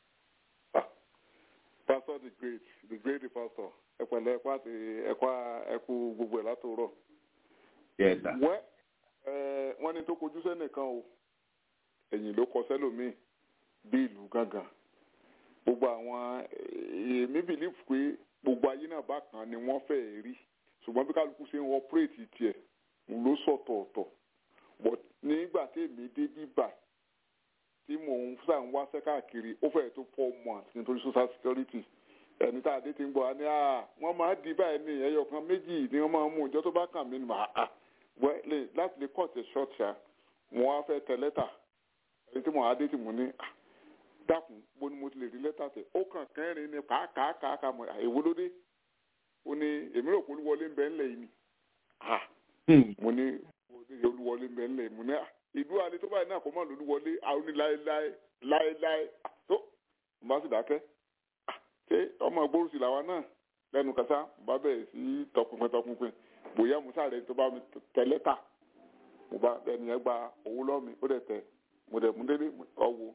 pastor the great the great pastor ẹ pẹ̀lẹ́ ẹ̀kọ́ àti ẹ̀kọ́ ẹ̀kú gbogbo ẹ̀ látòrọ̀. yes sir. wẹ́ ẹ wọ́n ní tó kojú sẹ́nìkan o ẹ̀yìn ló kọ sẹ́lòmíì bí ìlú gángan gbogbo àwọn èmi believe pé gbogbo ayé náà bákan ni wọ́n fẹ́ẹ́ rí ṣùgbọ́n bí kálukú ṣe ń operate tiẹ̀ ló sọ̀tọ̀ọ̀tọ̀ but nígbà tí èmi dé bíbà tí mò ń sà ń wáṣẹ́ káàkiri ó fẹ́ẹ̀ tó four months nítorí social security ẹni tá a dé ti ń bọ̀ á ní à wọ́n máa di báyìí ní ẹyọ kan méjì ni wọ́n máa ń mú ìjọ tó bá kàn mí ni màá à wẹ́ láti lè cut it short ṣá mo wá fẹ́ tẹ lẹ́tà ẹni tí mo á dé tí mo ní à dákun bó ni mo ti lè rí lẹ́tà tẹ̀ ó kàn kẹrin ni kàákàákàá mọ̀ èwo ló dé ó ní èmi rò pé olúwọlé ń bẹ ńlẹ̀ yìí ni à mo ní olúwọlé ń bẹ ńlẹ̀ yìí mo ní à ìlú alẹ́ tó báyìí náà kò mọ̀ lólúwọlé àwọn ní láéláé láéláé tó mo bá sì dákẹ́ ṣé ọmọ ìgbórùsì làwa náà lẹ́nu kásá mo bá bẹ̀rẹ̀ sí tọpinpin tọpinpin bóyá musa rẹ tó bá mi tẹ lẹ́tà mo bá ẹni yẹn gba owó lọ́ọ̀ mi ó dẹ̀ tẹ mo dẹ̀ mú délé ọ̀wọ́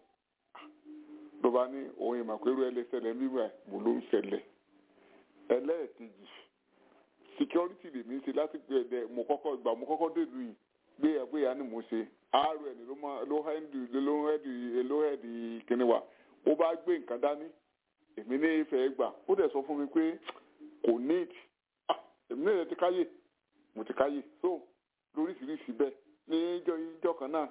ló bá ní òun ìmọ̀ pé irú ẹ lè ṣẹlẹ̀ nígbà mo ló ń ṣẹlẹ̀ ẹlẹ́ẹ̀kejì security lèmi ṣe láti gbé ẹ̀dẹ̀ mo kọ́kọ́ ìgbà mo kọ́kọ́ dèlú yìí gbé ẹ̀ gbé ya ni mo ṣe rn ló máa ló hẹ́ndì ló hẹ́ndì ló hẹ́ndì kíní wa ó bá gbé nǹkan dání èmi ní ìfẹ́ gbà ó dẹ̀ sọ fún mi pé kò need èmi náà ti káyè mo ti káyè so lóríṣiríṣi bẹ́ẹ̀ ní ìjọ ìjọ kan náà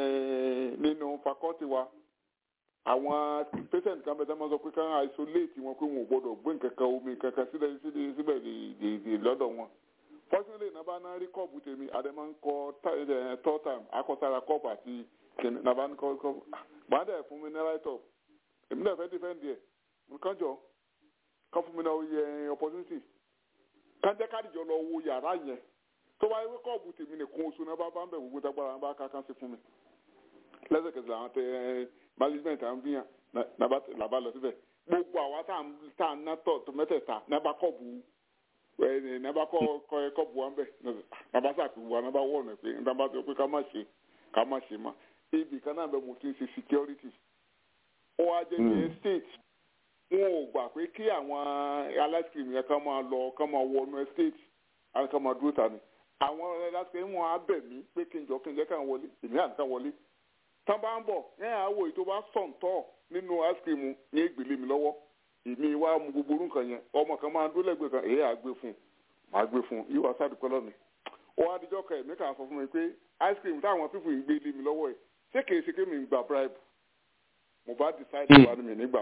nínú fakọ́tì wa àwọn patient kan bẹ́ẹ̀ máa sọ pé ká isolate wọn pé wọn ò gbọ́dọ̀ gbé nǹkan kan omi nǹkan kan sílẹ̀ sílẹ̀ síbẹ̀ dè lọ́dọ̀ wọn fortunately nàbà náà rí kọ́ọ̀bù tèmi àdèmà ń kọ third time akọ́sára kọ́ọ̀bù àti kìnìún nàbà ń kọ́ kọ́ọ̀bù gbọ́n dẹ̀ fún mi ní right up èmi náà fẹ́ defend ẹ̀ nǹkan jọ ká fún mi náà yẹ opportunity ká jẹ́ káàdìjọ lọ wo yàrá yẹn tó bá yẹ kọ́ọ̀bù tèmi nìkan oṣù náà bá bá ń bẹ̀ gbogbo dágbára bá ká ká sí fún mi lẹ́sẹ̀kẹsẹ̀ àwọn tẹ management à ń fi hàn làbá lọ síbẹ̀ gbogbo àwa tá à ń ná tọ̀ tó mẹ́tẹ̀ẹ̀ta nàbà kọ́ọ̀bù nàbà kọ́ọ̀bù wa ń bẹ̀ nàbà sàkóso wa nàbà wọ̀ ọ̀nà pé nàbà sọ pé ká má ṣe ká má ṣe mà ibì kan náà bẹ mo ti ń ṣe security ó wá jẹ́ ní estate wọn ò gbà pé kí àwọn aláìsíkìrìmù yẹn ká máa lọ ká máa wọnú estate àwọn ká máa dúró ta ni àwọn aláìsíkìrìmù wọn á bẹ̀ mí pé kí n jọ kí n jẹ́ ká wọlé èmi àti ká wọlé tán bá ń bọ̀ yẹn àwọ̀ èyí tó bá sọ̀ǹtọ̀ nínú áṣíkìmù ní ìgbèlè mi lọ́wọ́ èmi wá mu gbogbo orú nǹkan yẹn ọmọ kan máa ń dúró lẹ́gbẹ̀ẹ́ kan èyí àgbẹ̀ fún un màá gbé fún un yìí wá sáà dúpẹ́ lọ́mi. ó wá díjọ́ kan ẹ̀mí kan sọ fún mi pé áṣíkìmù táwọn pípù yìí gbé lé mi lọ́wọ́ ẹ̀ ṣé kìí ṣe kémi ń gba bribe mo bá decide wà ní mi nígbà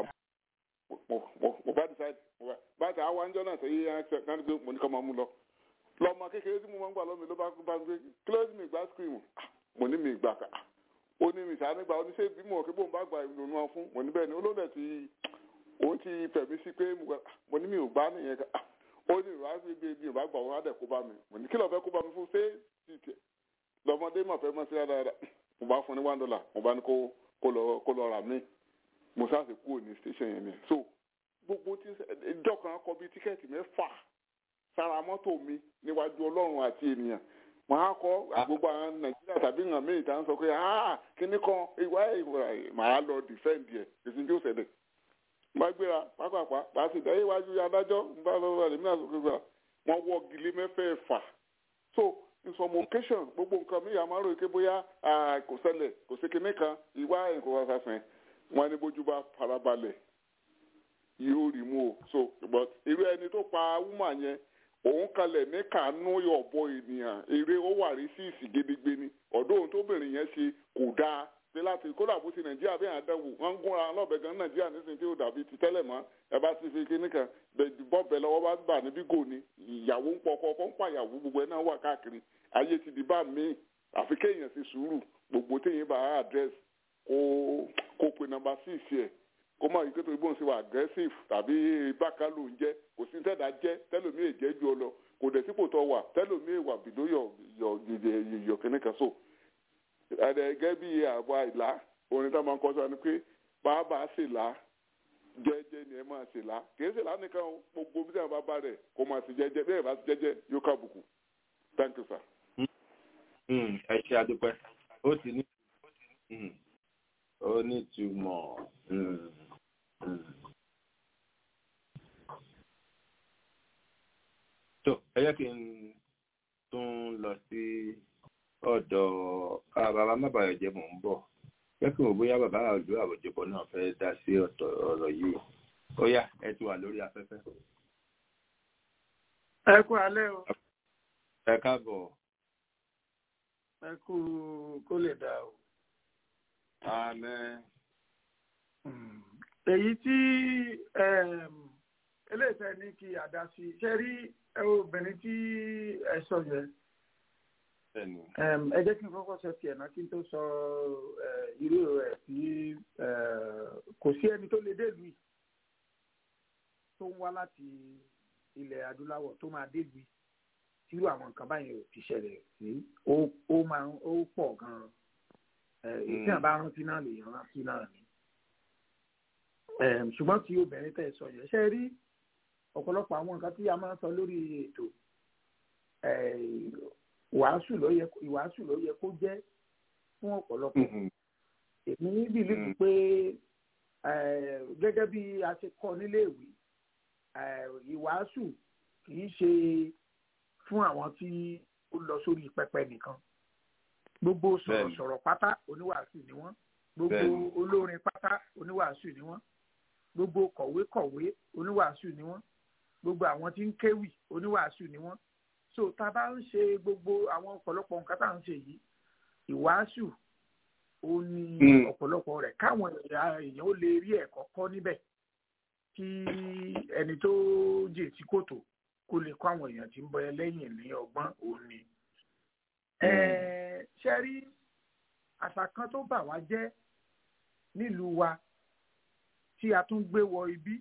mo bá decide bá ti àwọn àjọ náà sẹ́yìn yẹn náà gbé mo ní ká máa mú lọ lọ́mọ kékeré tí mo máa ń gbà lọ́mi ló bá gbé close me gba áṣíkìmù mo ní mi gbà ká ó ní mìsà nígbà oníṣẹ́ ìbímọ kí bóun bá gba ìrònú wọn fún mo ní bẹ́ẹ̀ ni olóòdẹ ti òun ti fẹ̀mí sí pé mo ní mi ò gbá nìyẹn ká ó ní ìrọ̀ àti ibi ibi ìbá gbà wọn á dẹ̀ kó bá mi mo ní kí lọ́ọ́ fẹ́ kó bá mi fún ṣé tìtì lọ́mọdé mà fẹ́ mọ́ sí dáadáa mo bá fún ní one dollar mo bá ní kó lọ kó lọ rà mí mo sáà sì kúrò ní station yẹn ni so gbogbo tí ìjọ kan kọ bí tíkẹ́ẹ̀tì mẹ́fà sára mọ́tò mi níwájú ọlọ́run àti ènìyàn màá kọ gbogbo àwọn nàìjíríà tàbí nǹkan míì tá à ń sọ pé ah kíní kan ìwà ìwà màá lọ dìfẹ́ǹdì ẹ̀ èsì tí ó ṣẹlẹ̀ bá gbéra pápápá bá sì dá iwájú adájọ́ ń bá lọ́wọ́ rẹ̀ nínú àsìkò gbà wọ́n wọ́ gilé mẹ́fẹ̀ẹ̀fà so in some occasion gbogbo nǹkan míì àmọ́ rò ké bóyá kò ṣẹlẹ̀ kò sí kíní kan ìwà nǹkan ọ̀sàsìn wọn ní bójú bá farabalẹ̀ yóò rí mú o so but irú ẹni tó pa wúmà yẹn òun kalẹ̀ ní kàánú ọ̀bọ ènìyàn eré ó wà rí sí ìsìgédégbé ni ọ̀dọ́ ohun tóbìnrin yẹn ṣe kò dáa pé láti kódà bó ti nàìjíríà bí àdánwò wọn ń gúnra lọ́bẹ̀ gan nàìjíríà nísìnyí tí ó dàbí ti tẹ́lẹ̀ mọ́ ẹ bá ti fi kíní kan bọ́ọ̀bẹ lọ́wọ́ bá bà níbí gò ní ìyàwó ń pọkọ ọkọ ń pàyàwó gbogbo ẹ náà wà káàkiri ayé ti di bá mi àfi kéèyàn ṣe sùúrù gbogbo téèyàn bá àdírẹ́sì kó kó pe nọ́mbà six yẹ kó má yí pé torí bóun ṣe wà aggressive tàbí bákan ló ń jẹ́ kò sí tẹ́dá jẹ́ tẹ́lómi èjẹ́ ju ọ lọ kò dẹ̀ sípò tó wà tẹ́lómi ìwà bìdó yọ yọ yọ kìnnì kan so. ẹ̀ẹ́dẹ̀gẹ́ bí àbọ̀ àìlá orin tá a máa ń kọ́ sọ ni pé bàbá ṣèlá jẹ́jẹ́ ni ẹ máa ṣèlá kìí ṣèlá nìkan gbogbo bí sẹ́yìn bá bá rẹ̀ kó máa ṣe jẹ́jẹ́ bẹ́ẹ̀ bá ṣe jẹ́jẹ́ yóò kábùkù thank you sir. ẹ ṣe àdúpẹ́ ó ti ní ó ní ìtumọ̀. tó ẹ jẹ́ kí n tún lọ sí ọ̀dọ̀ bàbá mábàyọ̀jẹ́ mò ń bọ̀ kẹ́kẹ́ wò bóyá bàbá àlù àwòjọpọ̀ náà fẹ́ dá sí ọ̀tọ̀ ọ̀rọ̀ yìí ó yá ẹ ti wà lórí afẹ́fẹ́. ẹ kú alẹ́ o. ẹ káàbọ̀. ẹ kú kó lè dà o. àmín. èyí tí eléyìí ní kí àdá sí ṣe rí obìnrin tí ẹ sọ yẹn ẹ jẹ́ kí n kọ́kọ́ sọ tiẹ̀ náà kí n tó sọ irú rẹ̀ tí kò sí ẹni tó lè délùú yìí tó ń wá láti ilẹ̀ adúláwọ̀ tó máa délùú yìí tírú àwọn nǹkan báyìí ò ti ṣẹlẹ̀ sí ó máa ó pọ̀ gan-an èyí àbá rántí náà lè rántí náà ni ṣùgbọ́n tí obìnrin tẹ̀ sọ yẹn ṣe rí ọ̀pọ̀lọpọ̀ àwọn nǹkan tí a máa ń sọ lórí ètò ìwàásù ló yẹ ìwàásù ló yẹ kó jẹ́ fún ọ̀pọ̀lọpọ̀ èmi bìlífù pé gẹ́gẹ́ bí a ṣe kọ́ níléèwé ìwàásù kì í ṣe fún àwọn tí ó lọ sórí pẹpẹ nìkan gbogbo sọ̀rọ̀sọ̀rọ̀ pátá oníwàásù ni wọ́n gbogbo olórin pátá oníwàásù ni wọ́n gbogbo kọ̀wékọ̀wé oníwàásù ni wọ́n gbogbo àwọn tí ń kéwì oníwàásù ni wọ́n so tá a bá ń ṣe gbogbo àwọn ọ̀pọ̀lọpọ̀ nǹkan tá à ń ṣe yìí ìwàásù ó ní ọ̀pọ̀lọpọ̀ rẹ̀ káwọn èèyàn ó lè rí ẹ̀kọ́ kọ́ níbẹ̀ kí ẹni tó jè tí kòtò kó lè kọ́ àwọn èèyàn tí ń bọ ẹ lẹ́yìn ní ọgbọ́n òun ni. ṣe rí àṣà kan tó bà wá jẹ́ nílùú wa tí a tún gbé wọ ibi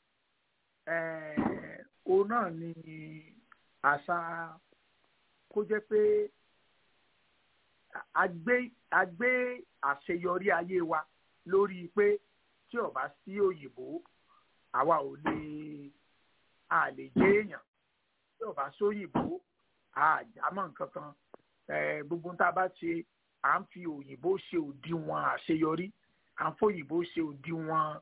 òun náà ni àṣà kó jẹ́ pé a gbé a gbé àṣeyọrí ayé wa lórí pé tí ó bá sí òyìnbó àwa ò lè a lè jẹ́ èèyàn tí ó bá sóyìnbó a jámọ́ nǹkan kan gbogbo tá a bá ṣe à ń fi òyìnbó ṣe òdiwọ̀n àṣeyọrí à ń fòyìnbó ṣe òdiwọ̀n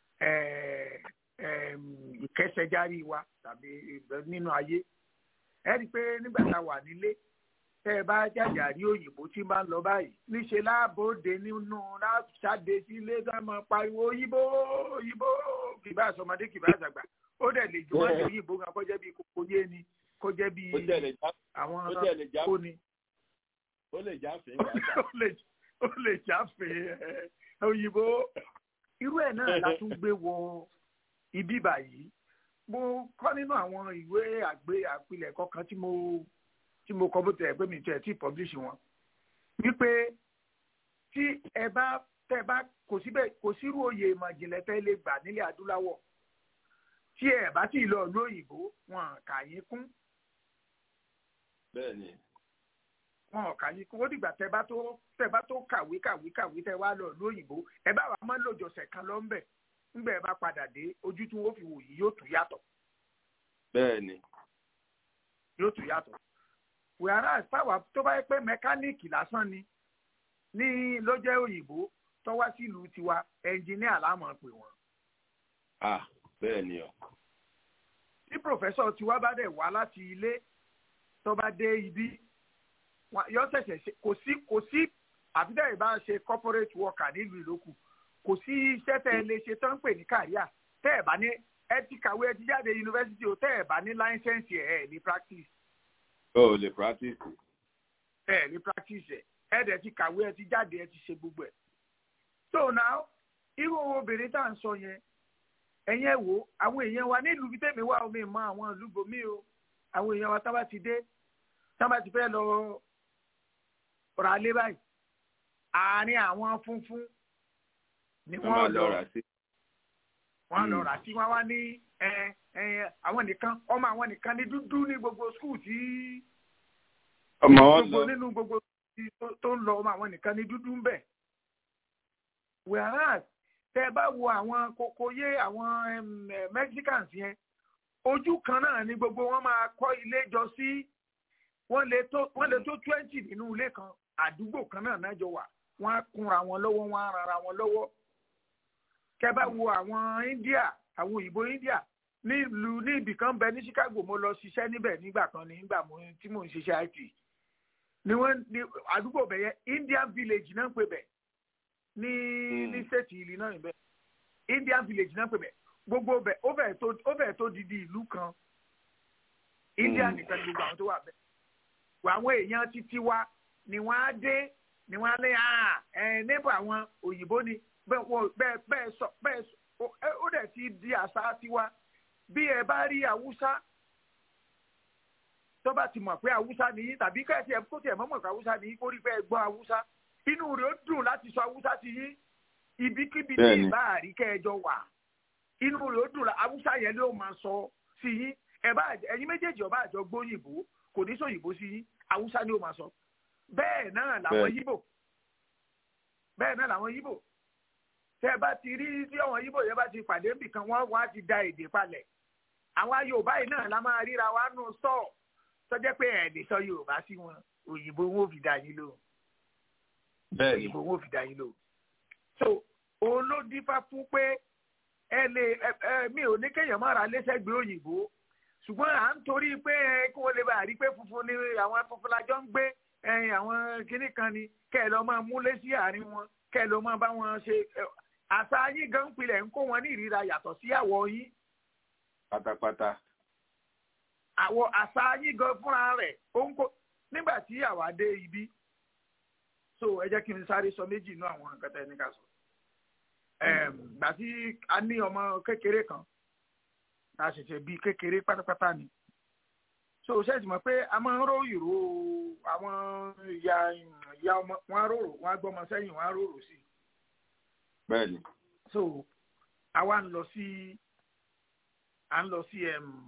ìkẹsẹ̀járí wa tàbí nínú ayé ẹ rí i pé nígbà tá a wà nílé tẹ ẹ bá jàjà rí òyìnbó tí bá ń lọ báyìí níṣẹ láàbòde nínú láṣàdé sílé tá a máa pariwo òyìnbó òyìnbó kìbá àsọmọdé kìbá àṣàgbà ó dẹ̀ lè jù wọ́n lè òyìnbó kan kó jẹ́ bí kókó yé ni kó jẹ́ bí àwọn kó ni. ó lè jáfe ó lè jáfe òyìnbó irú ẹ̀ náà la tún gbé wọ ibi báyìí mo kọ́ nínú àwọn ìwé àgbé àpilẹ̀kọ kan tí mo tí mo kọ bó tẹ̀ pé mi tẹ̀ tí publish wọn wípé tí ẹ bá tẹ bá kò síbẹ̀ kò sírú oyè ìmọ̀ ìjìnlẹ̀ tẹ́ lè gbà nílẹ̀ adúláwọ̀ tí ẹ bá tí ì lọ ìlú òyìnbó wọn kà yín kún. bẹ́ẹ̀ni. wọn kà yín kún ó dìgbà tẹ bá tó tẹ bá tó kàwé kàwé kàwé tẹ wá lọ ìlú òyìnbó ẹ bá wàá mọ́ lòjọ̀sẹ̀ kan lọ ń bẹ̀ ńgbà ẹ bá padà dé ojú tí wọn fi wò yìí yóò tún yàtọ̀. bẹ́ẹ̀ni. yóò tún yàtọ̀ whereas táwa tó bá yẹ pé mẹkáníìkì lásán ni ní ló jẹ́ òyìnbó tó wá sílùú tiwa ẹnjìníà láàmú pè wọ́n. ah bẹ́ẹ̀ ni o. tí pòfẹ́sọ̀ tiwa bá dẹ̀ wá láti ilé tó bá dé ibi yọ ṣẹ̀ṣẹ̀ ṣe kò sí kò sí àfidẹ́ ìbá ṣe corporate worker nílùú ìlókù kò sí iṣẹ́ tẹ́ ẹ lè ṣe tó ń pè ní kàríà tẹ́ ẹ bá ní ẹ ti kàwé ẹ ti jáde yunifásitì o tẹ́ ẹ bá ní láńsẹ̀nsì ẹ̀ ẹ̀ ní practice o ò lè practice. ẹ ní practice ẹ ẹ dẹ̀ ti kàwé ẹ ti jáde ẹ ti ṣe gbogbo ẹ. so now irú obìnrin tá à ń sọ yẹn ẹ̀yin ẹ̀ wò àwọn èèyàn wa nílùú bí tèmi wá omi mọ àwọn ìlú bomi o àwọn èèyàn wa tábà ti dé tábà ti fẹ́ lọ rà lé báyìí àárín àwọn funfun ni wọ́n lọ wọ́n lọ rà sí wọ́n wá ní àwọn nìkan ọmọ àwọn nìkan ní dúdú ní gbogbo skul tí ọmọ wọn lọ gbogbo nínú gbogbo tó ń lọ ọmọ àwọn nìkan ní dúdú ń bẹ whereas tẹ bá wo àwọn kokoyé àwọn Mexicans yẹn ojú kan náà ni gbogbo wọn máa kọ́ ilé jọ sí wọ́n lè tó wọ́n lè tó twenty nínú ilé kan àdúgbò kan náà náà jọ wà wọ́n á kúnra wọn lọ́wọ́ wọ́n á rara wọn lọ́wọ́ kẹ bá wo àwọn India àwọn òyìnbó India nílùú ní ibì kan bẹ ní Chicago mo lọ ṣiṣẹ́ níbẹ̀ nígbà kan ní nígbà tí mò ń ṣiṣẹ́ IT ni wọ́n ní àdúgbò bẹ̀ yẹn indian village náà ń pè bẹ̀ ní ní state illinois bẹ̀ indian village náà ń pè bẹ̀ gbogbo bẹ̀ ó fẹ́ tó ó fẹ́ tó didi ìlú kan indian nìkan ni gbogbo àwọn tó wà bẹ̀ àwọn èèyàn títí wa ni wọ́n á dé ni wọ́n á lé ah ẹ̀ níbo àwọn òyìnbó ni bẹ́ẹ̀ wọ́n bẹ́ẹ̀ bẹ́ẹ̀ sọ bẹ́ẹ̀ sọ ó dẹ̀ ti di àṣà tiwa bí ẹ bá rí haúsá tó bá ti mọ̀ pé haúsá ni tàbí kẹ́sì ẹ̀ kó tiẹ̀ mọ̀ mọ̀ pé haúsá ni kó rí pé ẹ gbọ́ haúsá inú rẹ̀ ó dùn láti sọ haúsá ti yín ibikíbi tí ìbá àrí kẹjọ wà inú rẹ̀ ó dùn haúsá yẹn ló máa sọ sí yín ẹ bá ẹ̀yin méjèèjì ọba àjọ gbóyìnbó kò ní sọ òyìnbó sí yín haúsá ni ó máa sọ bẹ́ẹ̀ náà làwọn yíbò bẹ́ẹ̀ náà làwọn yíbò tẹ bá ti rí tí àwọn yíbò yẹn bá ti pàdé nbìkan wọn wá ti da èdè palẹ̀ àwọn yorùbá yìí náà la máa ríra wa nù sọ tọjẹ pé ẹ lè sọ yorùbá sí wọn òyìnbó wọn ò fi dá yín lò òyìnbó wọn ò fi dá yín lò so òun ló dífá fún pé ẹ lè ẹ mi ò ní kéèyàn má ra lẹ́sẹ̀gbẹ́ òyìnbó ṣùgbọ́n à ń torí pé kí wọ́n lè bá rí pé funfun ni àwọn funfun la jọ ń gbé àwọn kinní kan ni kẹ́ ẹ lọ máa múlé sí àárín wọn kẹ́ ẹ lọ máa bá wọn ṣe àṣà yín gan pilẹ̀ ń kó wọn ní ìríra yàtọ̀ sí àwọ̀ yín. pátápátá. àwọ̀ àṣà yín gan fúnra rẹ̀ ó ń kó nígbà tí àwa dé ibi so ẹ jẹ́ kí n sáré sọ méjì inú àwọn nǹkan tẹ́ ní ká sọ. gbà tí a ní ọmọ kékeré kan a ṣẹ̀ṣẹ̀ bí kékeré pátápátá ni so ṣe ti mọ̀ pé a máa ń ró ìró àwọn ìyá ìyá ọmọ wọn á rorò wọn á gbọ́mọ sẹ́yìn wọn á rorò sí i bẹ́ẹ̀ni. so àwa ń lọ sí à ń lọ sí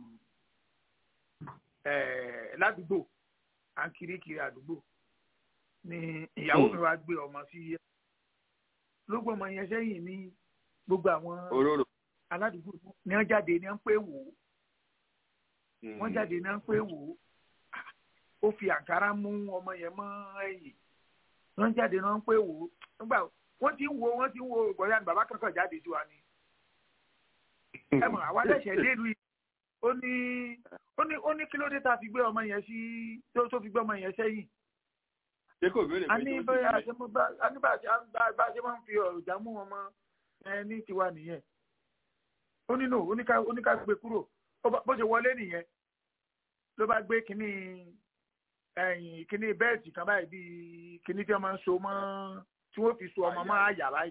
ládùúgbò à ń kiri kiri àdúgbò ni ìyàwó mi wá gbé ọmọ sí ló gbọ́ ọmọ yẹn sẹ́yìn ní gbogbo àwọn aládùúgbò ní wọ́n jáde ní wọ́n pé wò ó wọ́n jáde ní wọ́n pé wò ó ó fi àǹkárá mú ọmọ yẹn mọ́ ẹ̀yìn wọ́n jáde ní wọ́n pé wò ó nígbà wọ́n ti ń wo wọ́n ti ń wo ìgbọ̀nyá ni bàbá kankan jáde sí wa ni. ẹ mọ̀ àwa lẹ́sẹ̀ lélu yìí ó ní ó ní ó ní kí ló dé tá a fi gbé ọmọ yẹn sí tó tó fi gbé ọmọ yẹn sẹ́yìn. ṣé kò béèrè pé tó ti bẹ̀rẹ̀. a ní bá a ṣe máa ń fi ọ̀jà mú ọmọ ẹ ní tiwa nìyẹn. ó ní no ó ní ká gbé kúrò bó ṣe wọlé nìyẹn ló bá gbé kínní ẹ̀yìn kínní bẹ́ẹ̀tì kan báyìí bíi kínní tí wọ́n máa ń so mọ́ tí wọ́n fi so ọmọ máa yà láì.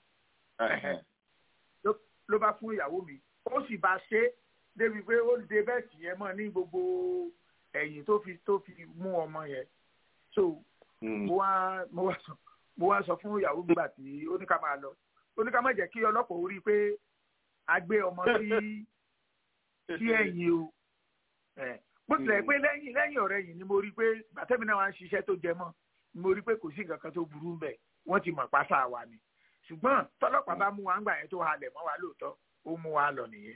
ló bá fún ìyàwó mi ó sì bá ṣe débi pé ó de bẹ́ẹ̀tì yẹn mọ́ ní gbogbo ẹ̀yìn tó fi tó fi mú ọmọ yẹn. so mo wá mo wá sọ mo wá sọ fún ìyàwó mi gbà tí ó ní ká máa lọ ó ní ká má jẹ́ kí ọlọ́pàá ó rí i pé a gbé ọmọ sí sí ẹ̀yìn o bó tilẹ̀ pé lẹ́yìn lẹ́yìn ọ̀rẹ́ yìí ni mo rí i pé gbàtẹ́mi náà wá ń ṣiṣẹ́ tó jẹ mọ́ mo rí i pé kò sí nǹkan kan tó burú bẹ́ẹ̀ wọ́n ti mọ̀ pásá wa ni ṣùgbọ́n tọ́lọ́pàá bá mú wa ńgbà yẹn tó halẹ̀ mọ́ wa lóòótọ́ ó mú wa lọ nìyẹn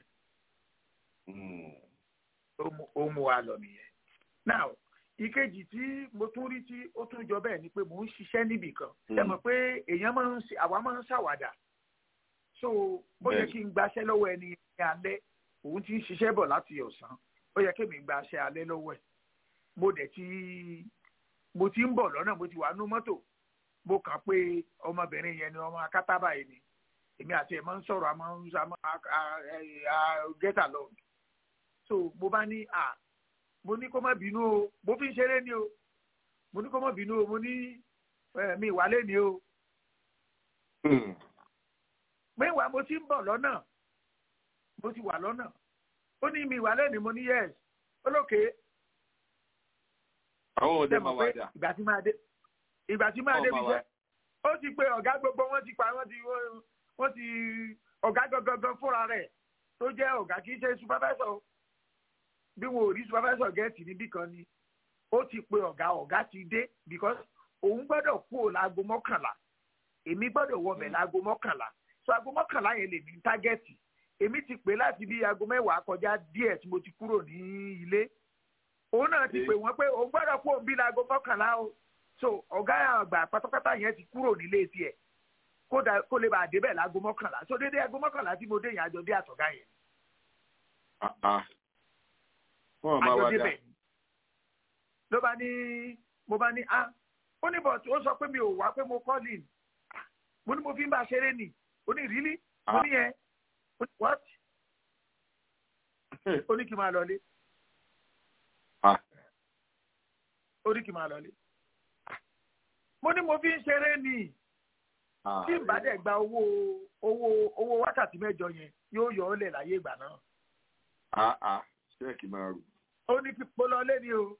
ó mú wa lọ nìyẹn. now ìkejì tí mo tún rí tí ó tún jọ bẹ́ẹ̀ ni pé mò ń ṣiṣẹ́ níbì kan ṣe mọ̀ pé èèyàn máa ń ṣe àwa máa ń ṣàwàdà so ó yẹ kí n gbaṣẹ́ lọ́wọ́ ẹni ní alẹ́ òun ti ń ṣiṣẹ́ bọ̀ láti ọ̀sán ó yẹ kí mi gbaṣẹ́ alẹ́ lọ́wọ́ ẹ̀ mo dẹ̀ ti mo ti ń bọ̀ lọ́nà mo ti wà nú mọ́tò mo kàn pé ọmọbìnrin yẹn ni ọmọ akátàbà yìí ni èmi àti ẹ̀ máa ń sọ̀rọ̀ àmọ́ ń sọ àmọ́ get along so mo bá ní à mo ní kó má bínú o mo fi ń ṣeré ni o mo ní kó má bínú o mo ní mi ìwálé ni o. mẹ́wàá mo ti ń bọ̀ lọ́nà mo ti wà lọ́nà ó ní mi ìwálé ni mo ní yes olókè. àwọn òde máa wá dà. ìgbà tí máa dé ìgbà tí máa débi jẹ́ ó ti pe ọ̀gá gbogbo wọ́n ti pa wọ́n ti wọ́n ti ọ̀gá gangan fúnra rẹ̀ tó jẹ́ ọ̀gá kì í ṣe supervisor bí wọn ò rí supervisor gẹ́ẹ̀tì níbì kan ni ó ti pe ọ̀gá ọ̀gá ti dé because òun gbọ́dọ̀ kú ò láago mọ́kànlá èmi gbọ́dọ̀ wọbẹ̀ láago mọ́kànlá so aago mọ́kànlá yẹn lè ní tágẹ́ẹ̀tì èmi ti pè láti bí aago mẹ́wàá kọjá díẹ̀ tí mo ti kúrò ní ilé òun náà ti pè wọ́n pé òun gbọ́dọ̀ kú òun bí láago mọ́kànlá o so ọ̀gá àgbà pátápátá yẹn ti kúrò nílé tiẹ̀ kó lè bá a débẹ̀ láago mọ́kànlá so dédé aago mọ́kànlá tí mo dé yẹn àjọ dé àtọ̀gá yẹn. àjọ débẹ̀ ló bá ní mo bá ní ah ó ní bọ̀tù ó sọ pé mi ò wá pé mo call in mo ní mo fi ń bá a ṣeré nì ó ní really mo ní yẹn ó ní what ó ní kí n máa lọlé ó ní kí n máa lọlé mo ní mo fi ń ṣeré nì tí n bá dẹ̀ gba owó owó owó wákàtí mẹ́jọ yẹn yóò yọ ọ́ lẹ̀ láyé ìgbà náà. ṣẹ́ẹ̀kì máa rù. ó ní kí mo lọ lé ní o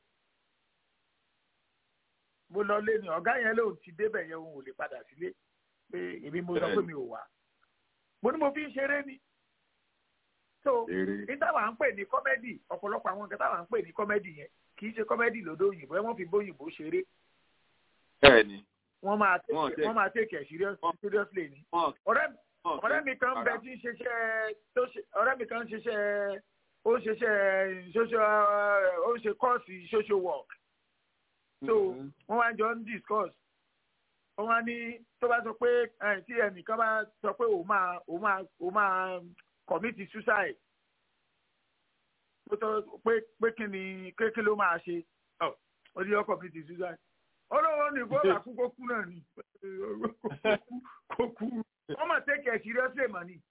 mo lọ lé ní ọ̀gá yẹn lóun ti débẹ̀ yẹn òun ò lè padà sílé pé èmi mo sọ pé mi ò wá mo ní mo fi ń ṣeré ni so ní táwa ń pè ní kọ́mẹ́dì ọ̀pọ̀lọpọ̀ àwọn nǹkan táwa ń pè ní kọ́mẹ́dì yẹn kì í ṣe kọ́mẹ́dì lódò òyìnbó ẹ wọ́n fi bóyìnbó ṣeré bẹ́ẹ̀ni wọ́n máa take wọ́n máa take it seriously ni ọ̀rẹ́ ọ̀rẹ́ mi kan bẹ tí ń ṣiṣẹ́ tó ṣe ọ̀rẹ́ mi kan ń ṣiṣẹ́ ó ń ṣiṣẹ́ social ó ń ṣe kọ́ọ̀sì social work so wọ́n wá jọ ń discuss wọ́n wá ní tó bá sọ pé tí ẹnìkan bá sọ pé òun máa òun máa òun máa commit suicide pé pé kí ni kí ló máa ṣe ó ní ó commit suicide olówó ní bọ́ọ̀lù àkókò kú náà ni kò kú wọ́n máa take it seriously mà ní.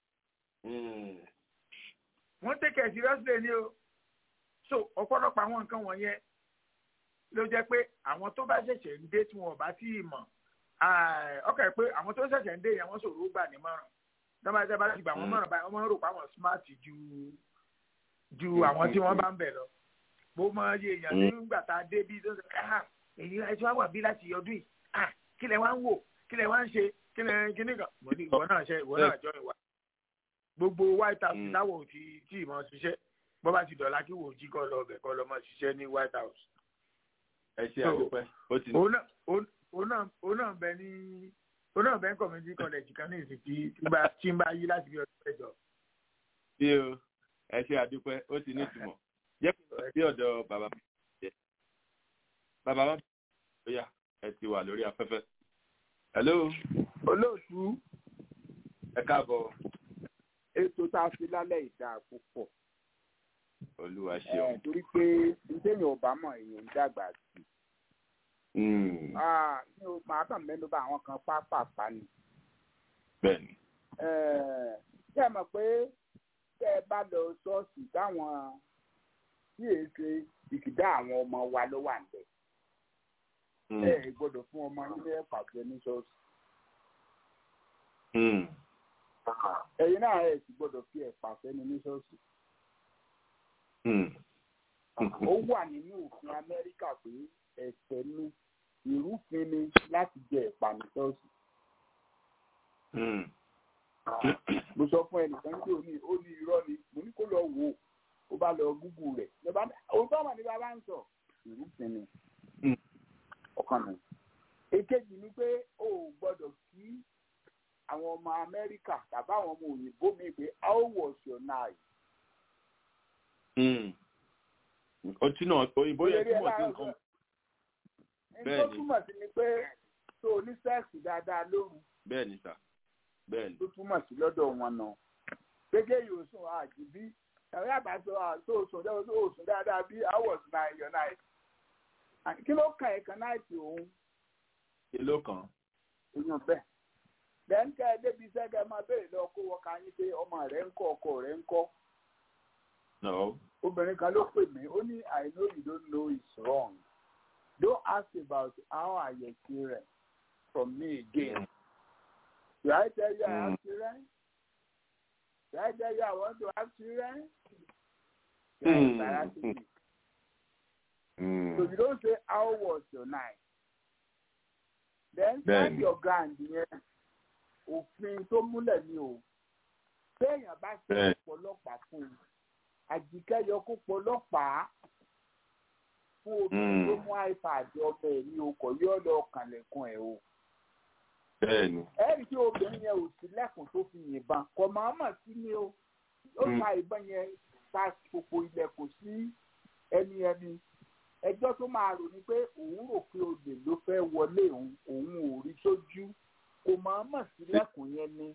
wọ́n take it seriously ni o so ọ̀pọ̀lọpọ̀ àwọn nǹkan wọ̀nyẹn ló jẹ́ pé àwọn tó bá ṣẹ̀ṣẹ̀ ń dé tí wọn ò bá tí ì mọ̀ ọkọ̀ pé àwọn tó ṣẹ̀ṣẹ̀ ń dé yẹn wọ́n sọ̀rọ̀ ó gbà ní mọ̀ràn dábàá tí a bá ti gbà wọ́n mọ̀ràn báyìí wọ́n máa ń rò pé àwọn smart ju ju àwọn tí wọ́n bá ń bẹ̀ lọ mo mọ iye èèyàn nígbà tá a dé bí tó ń sọ èyí ẹ tí wàá wà bí láti ọdún yìí ah kí lẹ wá ń wò kí lẹ wá ń ṣe kí lẹ kí ní kan mo ní ìwọ náà ṣe ìwọ náà jọ ìwà gbogbo white house táwọn ò ti tí ì mọ ṣiṣẹ́ bọ́ bá ti dọ̀la kí wò ó jí kọ́ lọ ọbẹ̀ kọ́ lọ mọ ṣiṣẹ́ ní white house. ẹ ṣe àdúpẹ́ ó ti ní. òun náà bẹ ní òun náà bẹ ní community college kan ní ìsìn tí tí ń bá yí láti bí ọdún mẹ́jọ. bí o ẹ ṣe àdúpẹ́ ó ti ní ìtumọ̀ jẹ́ kí ọ̀dọ̀ bàbá mi jẹ́ bàbá wa bóyá ẹ ti wà lórí afẹ́fẹ́. hello. olóòtú. ẹ káàbọ̀. ètò tá a fi lálẹ́ ìdá púpọ̀. olúwa ṣeun. torí pé ntẹ́yìn ọba mọ̀ èèyàn ń dàgbà sí. mi ò máa kàn mẹ́nu bá àwọn kan pápápá ni. bẹ́ẹ̀ni. ṣé ẹ mọ̀ pé tẹ́ ẹ bá lọ ṣọ́ọ̀ṣì táwọn tí èé ṣe ìkìdá àwọn ọmọ wa ló wà níbẹ̀ ẹ ẹ gbọ́dọ̀ fún ọmọ nílé pàṣẹ ní ṣọ́ọ̀ṣì. ẹ̀yin náà ẹ sì gbọ́dọ̀ fi ẹ pàṣẹ ní ṣọ́ọ̀ṣì. ó wà nínú òfin amẹ́ríkà pé ẹ̀ṣẹ̀ ni ìrúfin ni láti jẹ ẹ̀pà ní ṣọ́ọ̀ṣì. mo sọ fún ẹnìkan tí ó ní ó ní irọ́ ni mo ní kó lọ wò ó ó bá lọ gúgù rẹ̀ lọ́ba òótọ́ mà ní bàbá ń sọ ìrúfin ni ọkàn mi. èkejì ni pé o ò gbọ́dọ̀ kí àwọn ọmọ amẹ́ríkà tàbí àwọn ọmọ òyìnbó mi pé how was your night. ọtí náà òyìnbó yẹ túmọ̀ sí nǹkan. bẹ́ẹ̀ni tó túmọ̀ sí ni pé tó o ní sẹ́ẹ̀sì dáadáa lóru. bẹ́ẹ̀ni sà bẹ́ẹ̀ni. tó túmọ̀ sí lọ́dọ̀ wọn náà. gẹ́gẹ́ yóò sùn àjìbí ẹ̀rọ àbáṣọ tó o sùn dáadáa tó o sùn dáadáa bí how was your night kí ló kàn ẹ̀ kan náìtì òun. kí ló kàn. èèyàn bẹ́ẹ̀. lẹ́ńkẹ́ débi sẹ́gẹ̀ máa béèrè lọ kó wọ́n ká yín pé ọmọ rẹ̀ ń kọ́ ọkọ rẹ̀ ń kọ́. no. obìnrin kan ló pè mí ó ní i know you don't know it's wrong don't ask about how i your children from me again. should i tell you i have children? should i tell you i want to have children? you are embarrassing me. Mm. So you don't say how was your night. Then stand your ground yẹn òfin tó múlẹ̀ ni o. Téèyàn bá ṣe ọ̀pọ̀lọpàá fún un, àjíkẹ́ yọ kó pọlọ́pàá fún obìnrin tó mú iPad ọmọ ẹ̀ ní okọ̀ yóò lọ kànlẹ̀kùn ẹ̀ o. Bẹ́ẹ̀ni. Ẹ̀rí tí obìnrin yẹn ò sí lẹ́kùn tó fi yìnbọn, kò máa mọ̀ sí ni o. Ó ta ìbọn yẹn ta gbogbo ilẹ̀kùn sí ẹni ẹni ẹjọ́ tó máa rò ní pé òun rò pé olè ló fẹ́ wọlé òun òun ò rí sójú kò máa mọ̀ sílẹ̀kùn yẹn ni.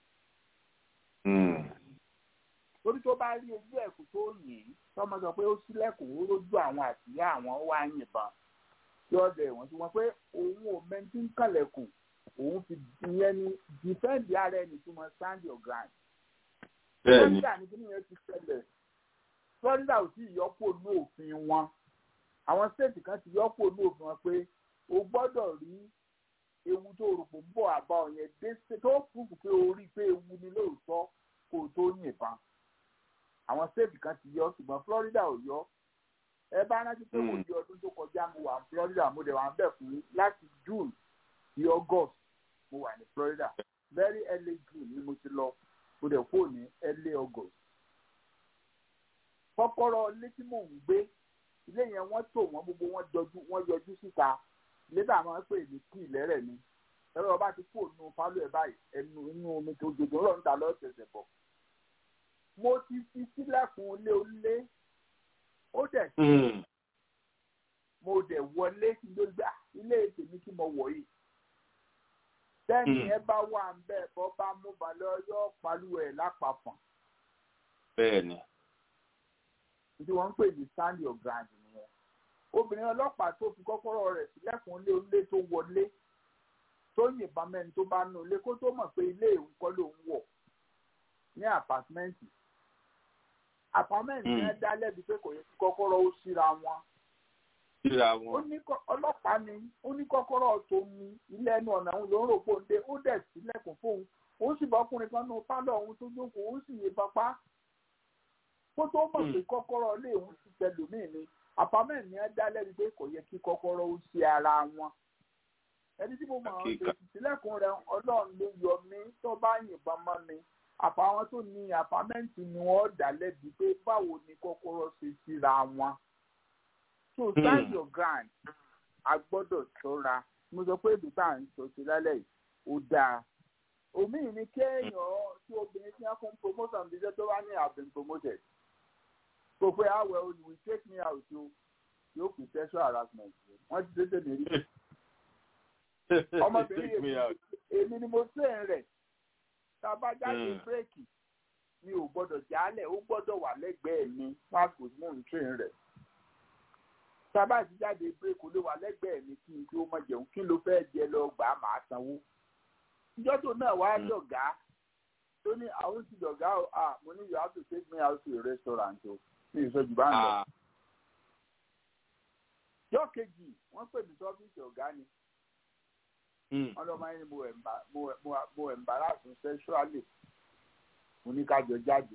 torí tó bá rí ojú ẹ̀kú tó yìn tọ́mọ sọ pé ó sílẹ̀kùn ó lójú àwọn àtìyá àwọn wá yìnbọn yọ ọdẹ wọn tí wọn pé òun ò mẹntí ń kàlẹ̀kùn òun fi ìyẹn ni defend ara ẹni tí wọn stand your ground. bẹ́ẹ̀ni florida ní kíni yẹn ti ṣẹlẹ̀ florida ò tí ì yọpọ̀ ní òfin wọn àwọn state kan ti yọpọ̀ ní òfin wọn pé o gbọ́dọ̀ rí ewu tó rò pò ń bọ̀ àbá ọ̀yẹn dé tó fúnfún pé o rí pé ewu ni lóòótọ́ kó o tó yìnbọn àwọn state kan ti yọ ṣùgbọ́n florida ò yọ ẹ bá rántí pé mo di ọdún tó kọjá mo wà ní florida mo dẹ̀ wà ń bẹ̀ fún láti june sí august mo wà ní florida very early june ni mo ti lọ mo dẹ̀ kó ní early august. kọ́kọ́rọ́ ilé tí mò ń gbé ilé yẹn wọ́n tò wọ́n gbogbo wọn yọjú wọ́n yọjú síta ilé tá a máa ń pè ní kí ìlẹ́rẹ̀ ni ẹ̀rọ ọba ti kó nu fálọ́ ẹ̀ báyìí ẹnu inú omi tó jòjò rọ̀ ń ta lọ́sẹ̀sẹ̀ bọ̀. mo ti fi sílẹ̀kùn ilé onílé ó dẹ̀ sí mo dẹ̀ wọlé kí ló gbà ilé tèmi tí mo wọ̀ yìí tẹ́ni ẹ bá wà ń bẹ̀ bọ́ bá mú balẹ̀ ọyọ́ palu ẹ̀ lápapọ̀. bẹ́ẹ̀ni. tí wọ́n ń pè ní stand your ground nìyẹn. obìnrin ọlọ́pàá tó fi kọ́kọ́rọ́ rẹ̀ sílẹ̀kùn ilé onílé tó wọlé tó yìnbọn mẹ́ni tó bá nù ilé kó tó mọ̀ pé ilé ìwé kọ́ ló ń wọ̀ ní àpàtmẹ́ǹtì. àpàtmẹ́ǹtì yẹn dá lẹ́bi pé kò yẹ kí kọ́kọ́rọ́ ó síra wọn síra wọn. ọlọ́pàá ni ó ní kọ́kọ́rọ́ tó ní ilé ẹnu ọ̀nà òun ló ń rò pé òun dé ó dẹ̀ sílẹ̀kùn fóun òun sì bọ́kùnrin kan nù pálọ̀ òun tó jókòó òun sì yìnbọn pa kó tó mọ̀ pé kọ́kọ́rọ́ ilé òun ti tẹlòmíì ni àpamẹ́ ní ẹ dá lẹ́bi pé kò yẹ kí kọ́kọ́rọ́ ó ṣe ara wọn ẹni tí mo mọ̀ ọ́n ṣe sílẹ̀kùn rẹ ọlọ́run ló yọ mí tó bá yìnbọn mọ́ mi àpamọ́ tó ní àpamẹ́ǹtì ni wọ́n dá lẹ́bi pé báwo ni kọ́kọ́rọ́ ṣe síra wọn so stand your ground a gbọ́dọ̀ ṣọ́ra mo sọ pé ibi tá à ń sọ sí lálẹ́ yìí ó dáa omi ní kéèyàn tí obìnrin tí wọ́n fún promotion bí iṣẹ́ tó bá ní have been promoted kò pé àwẹ̀ olù will take me out o yóò pè sexual harassment wọ́n ti tètè mi rí ọmọbìnrin èmi ni mo ṣe ń rẹ̀ tá a bá jáde bírèkì mi ò gbọ́dọ̀ jálẹ̀ ó gbọ́dọ̀ wà lẹ́gbẹ̀ẹ́ mi pàṣẹ mò ń train rẹ̀ sábà ti jáde bírèkì ló wà lẹ́gbẹ̀ẹ́ mi kí n kí ó mọ̀ jẹun kí ló fẹ́ jẹ lọ gbà á máa sanwó. ìjọ tó náà wá dọ̀gá tó ní àwọn ti dọ̀gá o ah mo ní you have to take me out to a restaurant o ní ìsọjú bá ń lọ. yọ kejì wọ́n pè mí sọ́fíìsì ọ̀gá ni wọ́n lọ́mọ yẹn mo embarrass sexually mo ní ká jọ jáde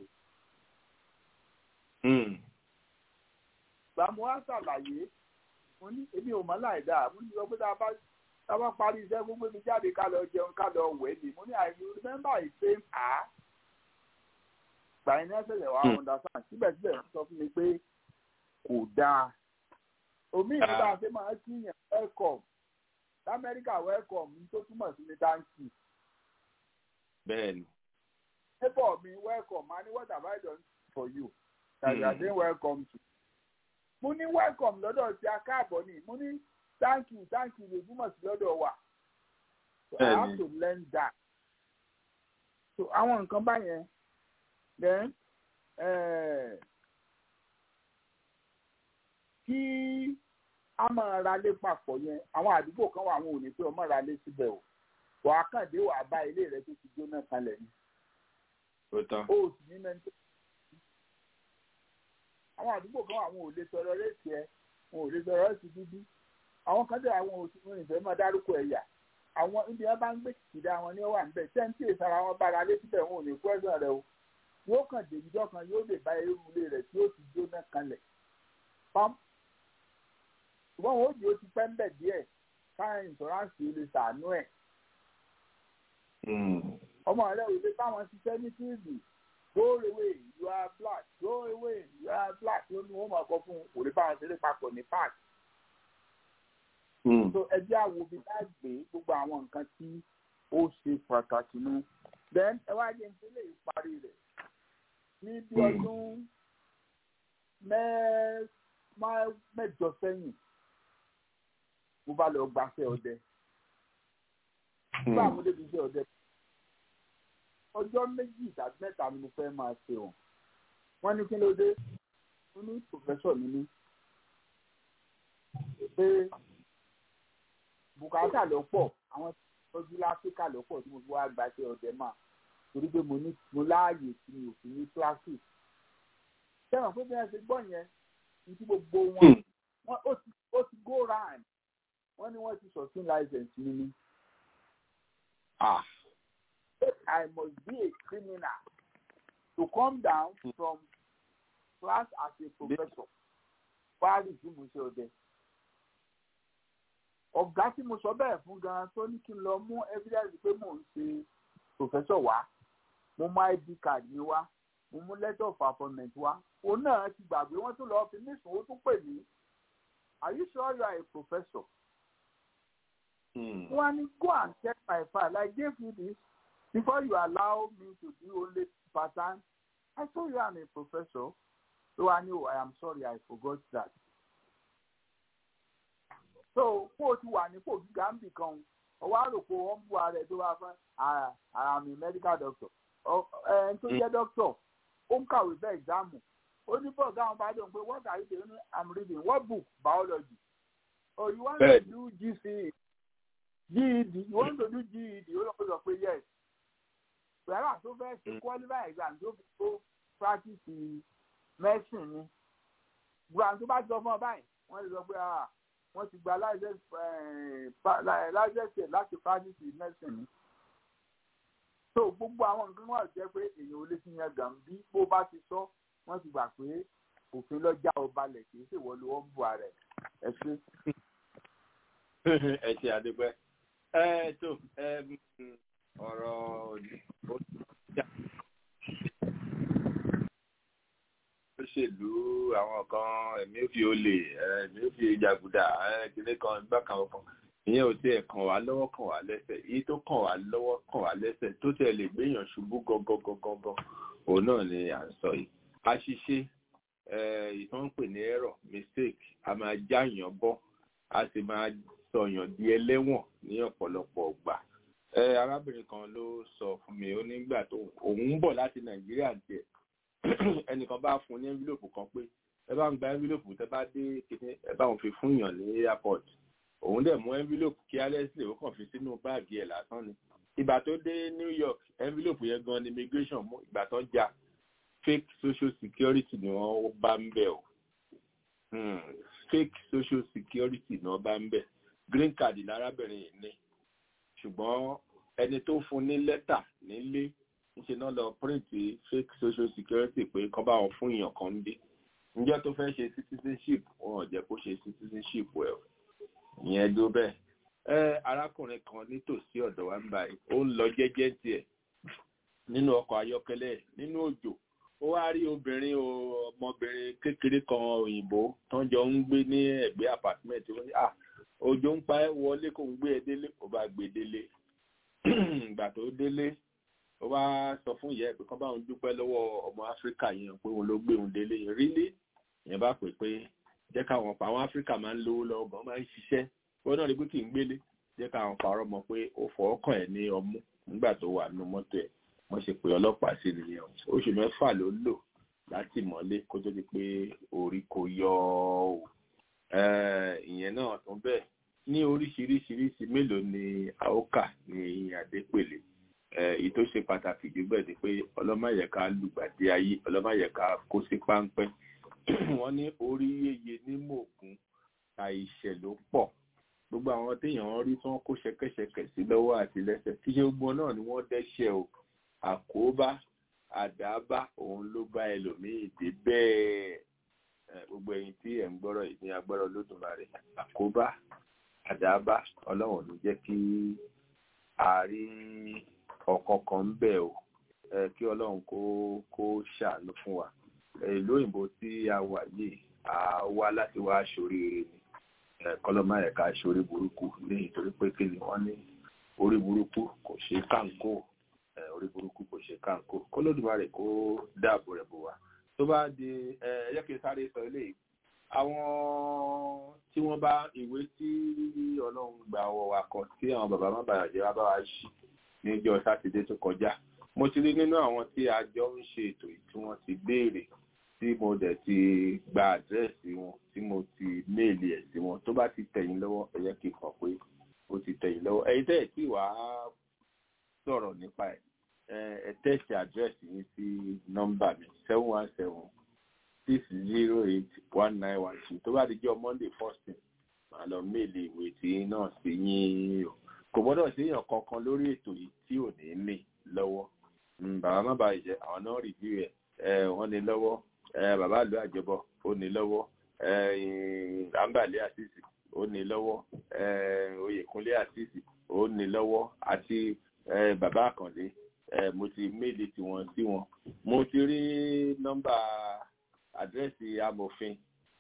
gbà mo wá ṣàlàyé mo ní èmi ò mọ̀ láì dáa mo ní sọ pé tá a bá parí iṣẹ́ gbogbo mi jáde ká lọ jẹun ká lọ wẹ̀ ni mo ní I remember the same a gbà yín ní ẹsẹ̀ wà understand síbẹ̀síbẹ̀ wọ́n sọ fún mi pé kò dáa omi ìlú bá a ṣe máa ń kíyàn welcome lamẹ́ríkà welcome ní tó túmọ̀ sí ní dáńkì. bẹ́ẹ̀ni. neighbor mi welcome ma ní what have I done for you that you are saying welcome to mo ní welcome lọ́dọ̀ tí a káàbọ̀ ni mo ní thank you thank you lè túmọ̀ sí lọ́dọ̀ wa so I have to learn that so àwọn nǹkan báyẹn then uh, kí a máa ra lé papọ̀ yẹn àwọn àdúgbò kan wà àwọn ò ní pé ọmọ ra lé síbẹ̀ o wàá kàn dé wàá bá ilé rẹ tó ti jóná kalẹ̀ ni o sì ní mẹ́ńtò àwọn àdúgbò kan àwọn ò lè sọ̀rọ̀ réèkì ẹ wọn ò lè sọ̀rọ̀ réèkì dúdú àwọn kan tẹ àwọn òṣìṣẹ́ ìfẹ́ máa dárúkọ ẹ̀yà àwọn ibi wọn bá ń gbé kìkìdá wọn ní wà níbẹ̀ tẹ́ǹtì ìsara wọn bára lé síbẹ̀ wọn ò ní kú ẹ̀sán rẹ o yóò kàn dé ìjọ kan yóò lè bá irú ilé rẹ̀ tí ó ti jóná kanlẹ̀ pam ṣùgbọ́n wọn ò jẹ́ ó ti pẹ́ ń bẹ̀ díẹ̀ káyọ̀ ìṣọ́ráǹsì ó lè sàánú ẹ̀ ọmọ rẹ ò lè báwọn ṣiṣẹ́ ní fíìlì go away you are black go away you are black ló ní wọn máa kọ fún òrè báwọn ṣeré papọ̀ ní park. so ẹjẹ́ àwo bí bá gbé gbogbo àwọn nǹkan tí ó ṣe pàtàkì nù. then ẹ wá jẹ́ nítorí èyí parí rẹ̀ ní bí ọdún mẹ́jọ sẹ́yìn mo bá lọ gbàṣẹ́ ọdẹ. nígbà mo débi iṣẹ́ ọdẹ ọjọ́ méjì tàbí mẹ́ta ni mo fẹ́ máa ṣe o wọ́n ní kí ló dé wọ́n ní pòfẹ́sọ̀ mi ní pé bùkátà ló pọ̀ àwọn tọ́jú láfíríkà ló pọ̀ tí mo fi wá gbaṣẹ́ ọdẹ mà torí pé mo ní mo láàyè tí mi ò fi ní kíláàsì sẹ́wọ̀n pé bí wọ́n ṣe gbọ́ yẹn ní tí gbogbo wọn wọ́n ó ti ó ti go round wọ́n ní wọ́n ti sọ̀tún license mi ni. I must be a criminal to come down from class as a professor wá rí tí mo ṣe ọdẹ. ọ̀gá tí mo sọ bẹ́ẹ̀ fún gan tó ní kí n lọ mú evidence pé mò ń ṣe professor wá mo mú id card mi wá mo mú letter of appointment wá òun náà ti gbàgbé wọ́n tún lọ́ọ́ fi mí sùn ó tún pè mí are you sure you are a professor? wọ́n á ní go and check my file I gave you this before you allow me to do only part time I told you I'm a professor so I know I am sorry I forgot that. so kó o ti wà ní kò gíga ń bì kan ọwọ́ àròkọ wọn bú ara ẹ̀ tó bá fẹ́ I'm a medical doctor ẹni tó jẹ́ doctor ó ń kàwé bẹ́ẹ̀ exam ó ní bọ́ọ̀gá àwọn bá dùn pé what are you doing I'm reading what book biology oh you want to do GCE GED you want to do GED ó lọ́kọ́ sọ pé yes pẹ̀lú tó fẹ́ ṣe qualify exam tó fi tó practice medicine ni gbọ́dọ̀ tó bá sọ fún ọ báyìí wọ́n lè sọ pé wọ́n ti gba license láti practice medicine ni so gbogbo àwọn nǹkan wà jẹ́ pé èèyàn ò lè fi yan gàn bí bó bá ti sọ wọ́n ti gbà pé òfin lọ́jà ọba lẹ̀ kì í ṣèwọ́ ló wọ́n bu ààrẹ ẹ ṣe. ẹ ṣe àdúgbò ẹ tó ọ̀rọ̀ òṣèlú àwọn kan ẹ̀mí ò fi olè ẹ̀mí ò fi jàgùdà kíní kan ìgbà kan kan ìyẹn ò tiẹ̀ kàn wá lọ́wọ́ kàn wá lẹ́sẹ̀ èyí tó kàn wá lọ́wọ́ kàn wá lẹ́sẹ̀ tó tiẹ̀ lè gbéyàn ṣubú gangan òun náà ni à ń sọ yìí àṣìṣe ìtàn ń pè ní error mistake a máa jáyàn bọ́ a sì máa sọyàn di ẹlẹ́wọ̀n ní ọ̀pọ̀lọpọ̀ ọgbà arábìnrin kan ló sọ fún mi ó nígbà tó òun ń bọ̀ láti nàìjíríà tiẹ̀ ẹnìkan bá fún ní envelope kan pé ẹ bá ń gba envelope tẹ bá dé kíní ẹ bá òun fi fún yàn ní airport òun dẹ̀ mú envelope kí alẹ́sìlẹ̀ ó kàn fi sínú báàgì ẹ̀ lásán ni ìgbà tó dé New York envelope yẹn gan ni immigration mú ìgbà tó já fake social security ni wọ́n bá ń bẹ̀ o fake social security ni wọ́n bá ń bẹ̀ green card lárábìnrin yìí ní ṣùgbọ́n ẹni tó fún ní lẹ́tà nílé ńṣe náà lọ print fake social security pé kán bá wọn fún èèyàn kan ń dé ǹjẹ́ tó fẹ́ ṣe citizenship wọn ò jẹ́ kó ṣe citizenship ẹ̀ o ìyẹn ló bẹ́ẹ̀ ẹ arákùnrin kan nítòsí ọ̀dọ̀ wa ń báyìí ó ń lọ jẹ́jẹ́ tiẹ̀ nínú ọkọ̀ ayọ́kẹ́lẹ́ nínú òjò ó wá rí obìnrin ọmọbìnrin kékeré kan òyìnbó tó ń jọ ń gbé ní ẹ̀gbẹ́ apartment ó ní à òjò ń pa ẹ́ wọlé kó ń gbé ẹ délé ó bá gbé délé ìgbà tó délé ó bá sọ fún ìyá ẹ̀ pé kán bá òun dúpẹ́ lọ́wọ́ ọmọ áfíríkà yẹn pé òun ló gbé òun délé yẹn rí lé ìyẹn bá pè pé jẹ́ káwọn pa àwọn áfíríkà máa ń lówó lọ́wọ́ gan máa ń ṣiṣẹ́ wọn náà rí pé kì í gbélé jẹ́ káwọn parọ́ mọ́ pé ó fọ́ ọkàn ẹ̀ ní ọmú nígbà tó wà nínú mọ́tò ẹ̀ wọ́n ṣe pé ọlọ́pàá sí nìyẹn oṣù mẹ́fà ló lò láti mọ́lé kó tó di pé orí kò yọ ọ́ ìyẹn náà tún bẹ́ẹ̀ ní oríṣiríṣiríṣi mélòó ni àókà ní adépèlé èyí tó ṣe pàtàkì jù bẹ́ẹ̀ ni pé ọlọ́mọyẹ̀ká lùgbàdì ayé ọlọ́mọyẹ̀ká kó sí páńpẹ́ wọ́n ní orí yeye ní mògùn àìṣẹ̀ ló pọ̀ gbogbo àwọn téèyàn rí tí wọ́n kó ṣẹ̀kẹ̀ṣẹ̀kẹ̀ sí lọ́wọ́ àti lẹ́sẹ̀ kí ṣe gbogbo náà ni wọ́n dẹ́ṣẹ̀ o àkóbá àdábá òun ló bá ẹlòmíì dé bẹ́ẹ̀ gbogbo ẹ̀yin tí ẹ̀ ń gbọ́rọ̀ yìí ní agbọ́rọ̀ lódùmarè àkóbá àdábá ọlọ́run ló jẹ́ kí a rí ọ̀kọ̀ọ̀kan ń bẹ̀ o kí ọlọ́run kó kó ṣàánú fún wa ìlú òyìnbó tí a wà yìí a wá láti wá aṣoríire ni kọlọ́mà ẹ̀ka aṣorí burúkú ní ìtorí pé kí ni wọ́n ní orí burúkú kò ṣe káńkó orí burúkú kò ṣe káńkó kólódùmarè kó dáàbò rẹ̀ bò wá tó bá di ẹ jẹ́ kí n sáré sọ eléyìí àwọn tí wọ́n bá ìwé tí ọlọ́run gba ọwọ́ wa kọ tí àwọn bàbá má bàyà jẹ́ wá bá wa ṣí níjọ́ sátidé tó kọjá mo ti rí nínú àwọn tí a jọ ń ṣe ètò yìí tí wọ́n ti béèrè tí mo dẹ̀ ti gba àdírẹ́sì wọn tí mo ti méèlì ẹ̀ sí wọn tó bá ti tẹ̀yìn lọ́wọ́ ẹ jẹ́ kí n kàn pé ó ti tẹ̀yìn lọ́wọ́ ẹ̀yin tẹ́ ẹ̀ tí wàá sọ̀rọ̀ nípa ẹ̀ ẹ tẹ́sì àdírẹ́sì yín sí nọ́mbà mi seven one seven six zero eight one nine one two tó bá di jọ́ monday first thing màá lọ méèlì ìwé tí náà sí yín o kò gbọ́dọ̀ sí èèyàn kankan lórí ètò yìí tí ò ní ní lọ́wọ́ bàbá má bàa jẹ àwọn náà rìbí rẹ̀ wọ́n ní lọ́wọ́ bàbá àlọ́ àjọbọ ó ní lọ́wọ́ àǹbàlẹ́ àṣìṣì ó ní lọ́wọ́ oyèkúnlé àṣìṣì ó ní lọ́wọ́ àti bàbá àkànlé mo ti méèlì tiwọn sí wọn mo ti rí nọ́mbà àdírẹ́sì amòfin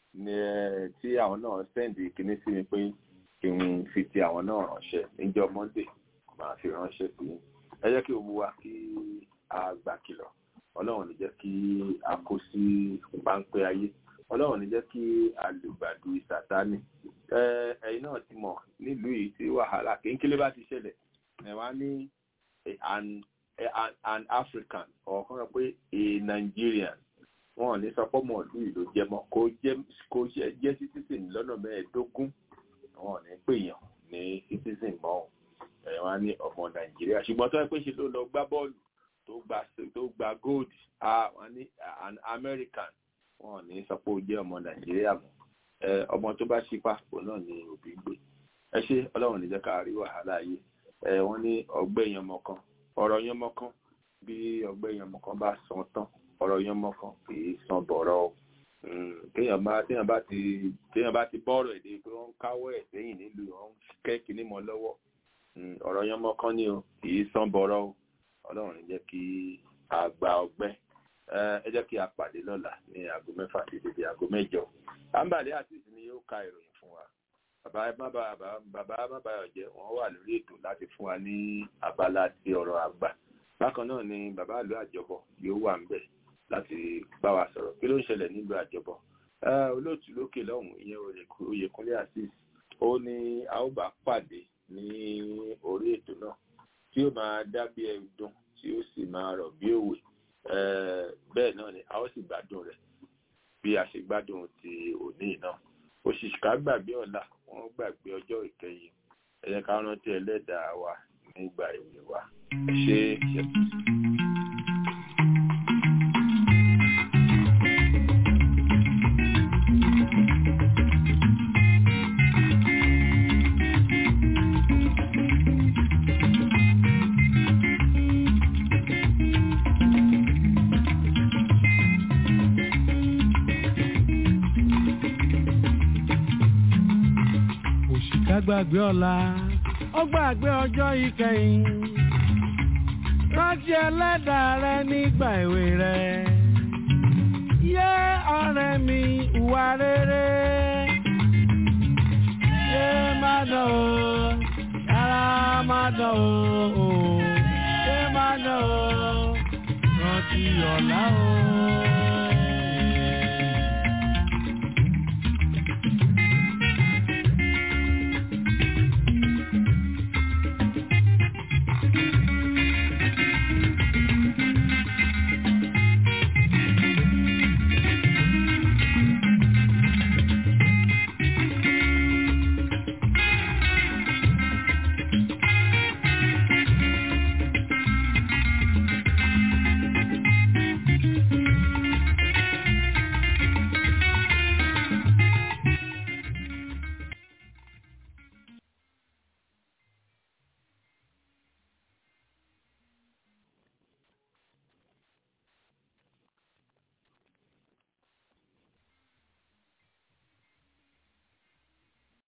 tí àwọn náà sẹ́ǹdì kìíní sí mi pé kí n fi ti àwọn náà ránṣẹ́ níjọ́ monday máa fi ránṣẹ́ sí i ẹ jẹ́ kí o mú wa kí a gbà kìlọ̀ ọlọ́run ní jẹ́ kí a kó sí páńpẹ́ ayé ọlọ́run ní jẹ́ kí a lè gbàdú ìsàtánì ẹ̀yin náà ti mọ̀ nílùú yìí tí wàhálà kéńkélé bá ti ṣẹlẹ̀ ẹ̀ wá ní an an african ọ̀kan rẹ̀ pé a nigerian wọn ò ní sọ pé ọmọ ìlú yìí ló jẹ́ mọ́ kó jẹ́ kó jẹ́ citizen lọ́nà mẹ́ẹ̀ẹ́dógún wọn ò ní pèèyàn ní citizen mọ́ ẹ̀ wá ní ọmọ nàìjíríà ṣùgbọ́n tó yẹ pé ṣe ló lọ gbá bọ́ọ̀lù tó gba tó gba gold wọn ní an american wọn ò ní sọ pé ó jẹ́ ọmọ nàìjíríà mọ́ ọmọ tó bá ṣípà òun náà ni òbí gbé ẹ ṣe ọlọ́run ní jẹ́ ká rí wàhálà yìí wọ́n ní ọgbẹ́ yanmọ kan ọ̀rọ̀ yanmọ kan bí ọgbẹ́ yanmọ kan bá san tán ọ̀rọ̀ yanmọ kan kì í san bọ̀rọ̀ o téèyàn bá téèyàn bá ti téèyàn bá ti bọ́ọ̀rọ̀ èdè pé wọ́n ń káwọ́ ẹ̀ sẹ́yìn nílùú wọn kẹ́kì ní mọ́ lọ́wọ́ ọ̀rọ̀ yanmọ kan ni o kì í san bọ̀rọ̀ o ọlọ́run ní jẹ́ kí a gba ọgbẹ́ ẹ jẹ́ kí a pàdé lọ́la ní aago mẹ́fà sí dédé aago mẹ́jọ àǹbàlẹ́ àti ìsinmi yóò ka ìròyìn fún wa bàbá mábàyọ̀ jẹ́ wọ́n wà lórí ètò láti fún wa ní abala ti ọ̀rọ̀ àgbà bákan náà ni bàbá àlọ́ àjọbọ̀ yóò wà ńbẹ̀ láti bá wa sọ̀rọ̀ kí ló ń ṣẹlẹ̀ nílùú àjọbọ̀ olóòtú lókè lọ́hùn ìyẹn oyèkúnlé azeez ó ní a ó bá pàdé ní orí ètò náà tí ó máa dá bí ẹdun tí ó sì máa rọ̀ bí òwe bẹ́ẹ̀ náà ni a ó sì gbádùn rẹ̀ bí a ṣe gbádùn ti òní náà òṣìṣká gbàgbé ọ̀la wọ́n gbàgbé ọjọ́ ìkẹyìn ẹ jẹ́ ká rántí ẹlẹ́dàá wa nígbà ìwé wa ṣe ṣe. gbàgbé ọ̀la ó gbàgbé ọjọ́ ìkẹyìn rántí ẹlẹ́dàá rẹ nígbà èwe rẹ yé ọ̀rẹ́ mi ìwà rere yé má dán o yàrá má dán o yé má dán o rántí ọ̀la o.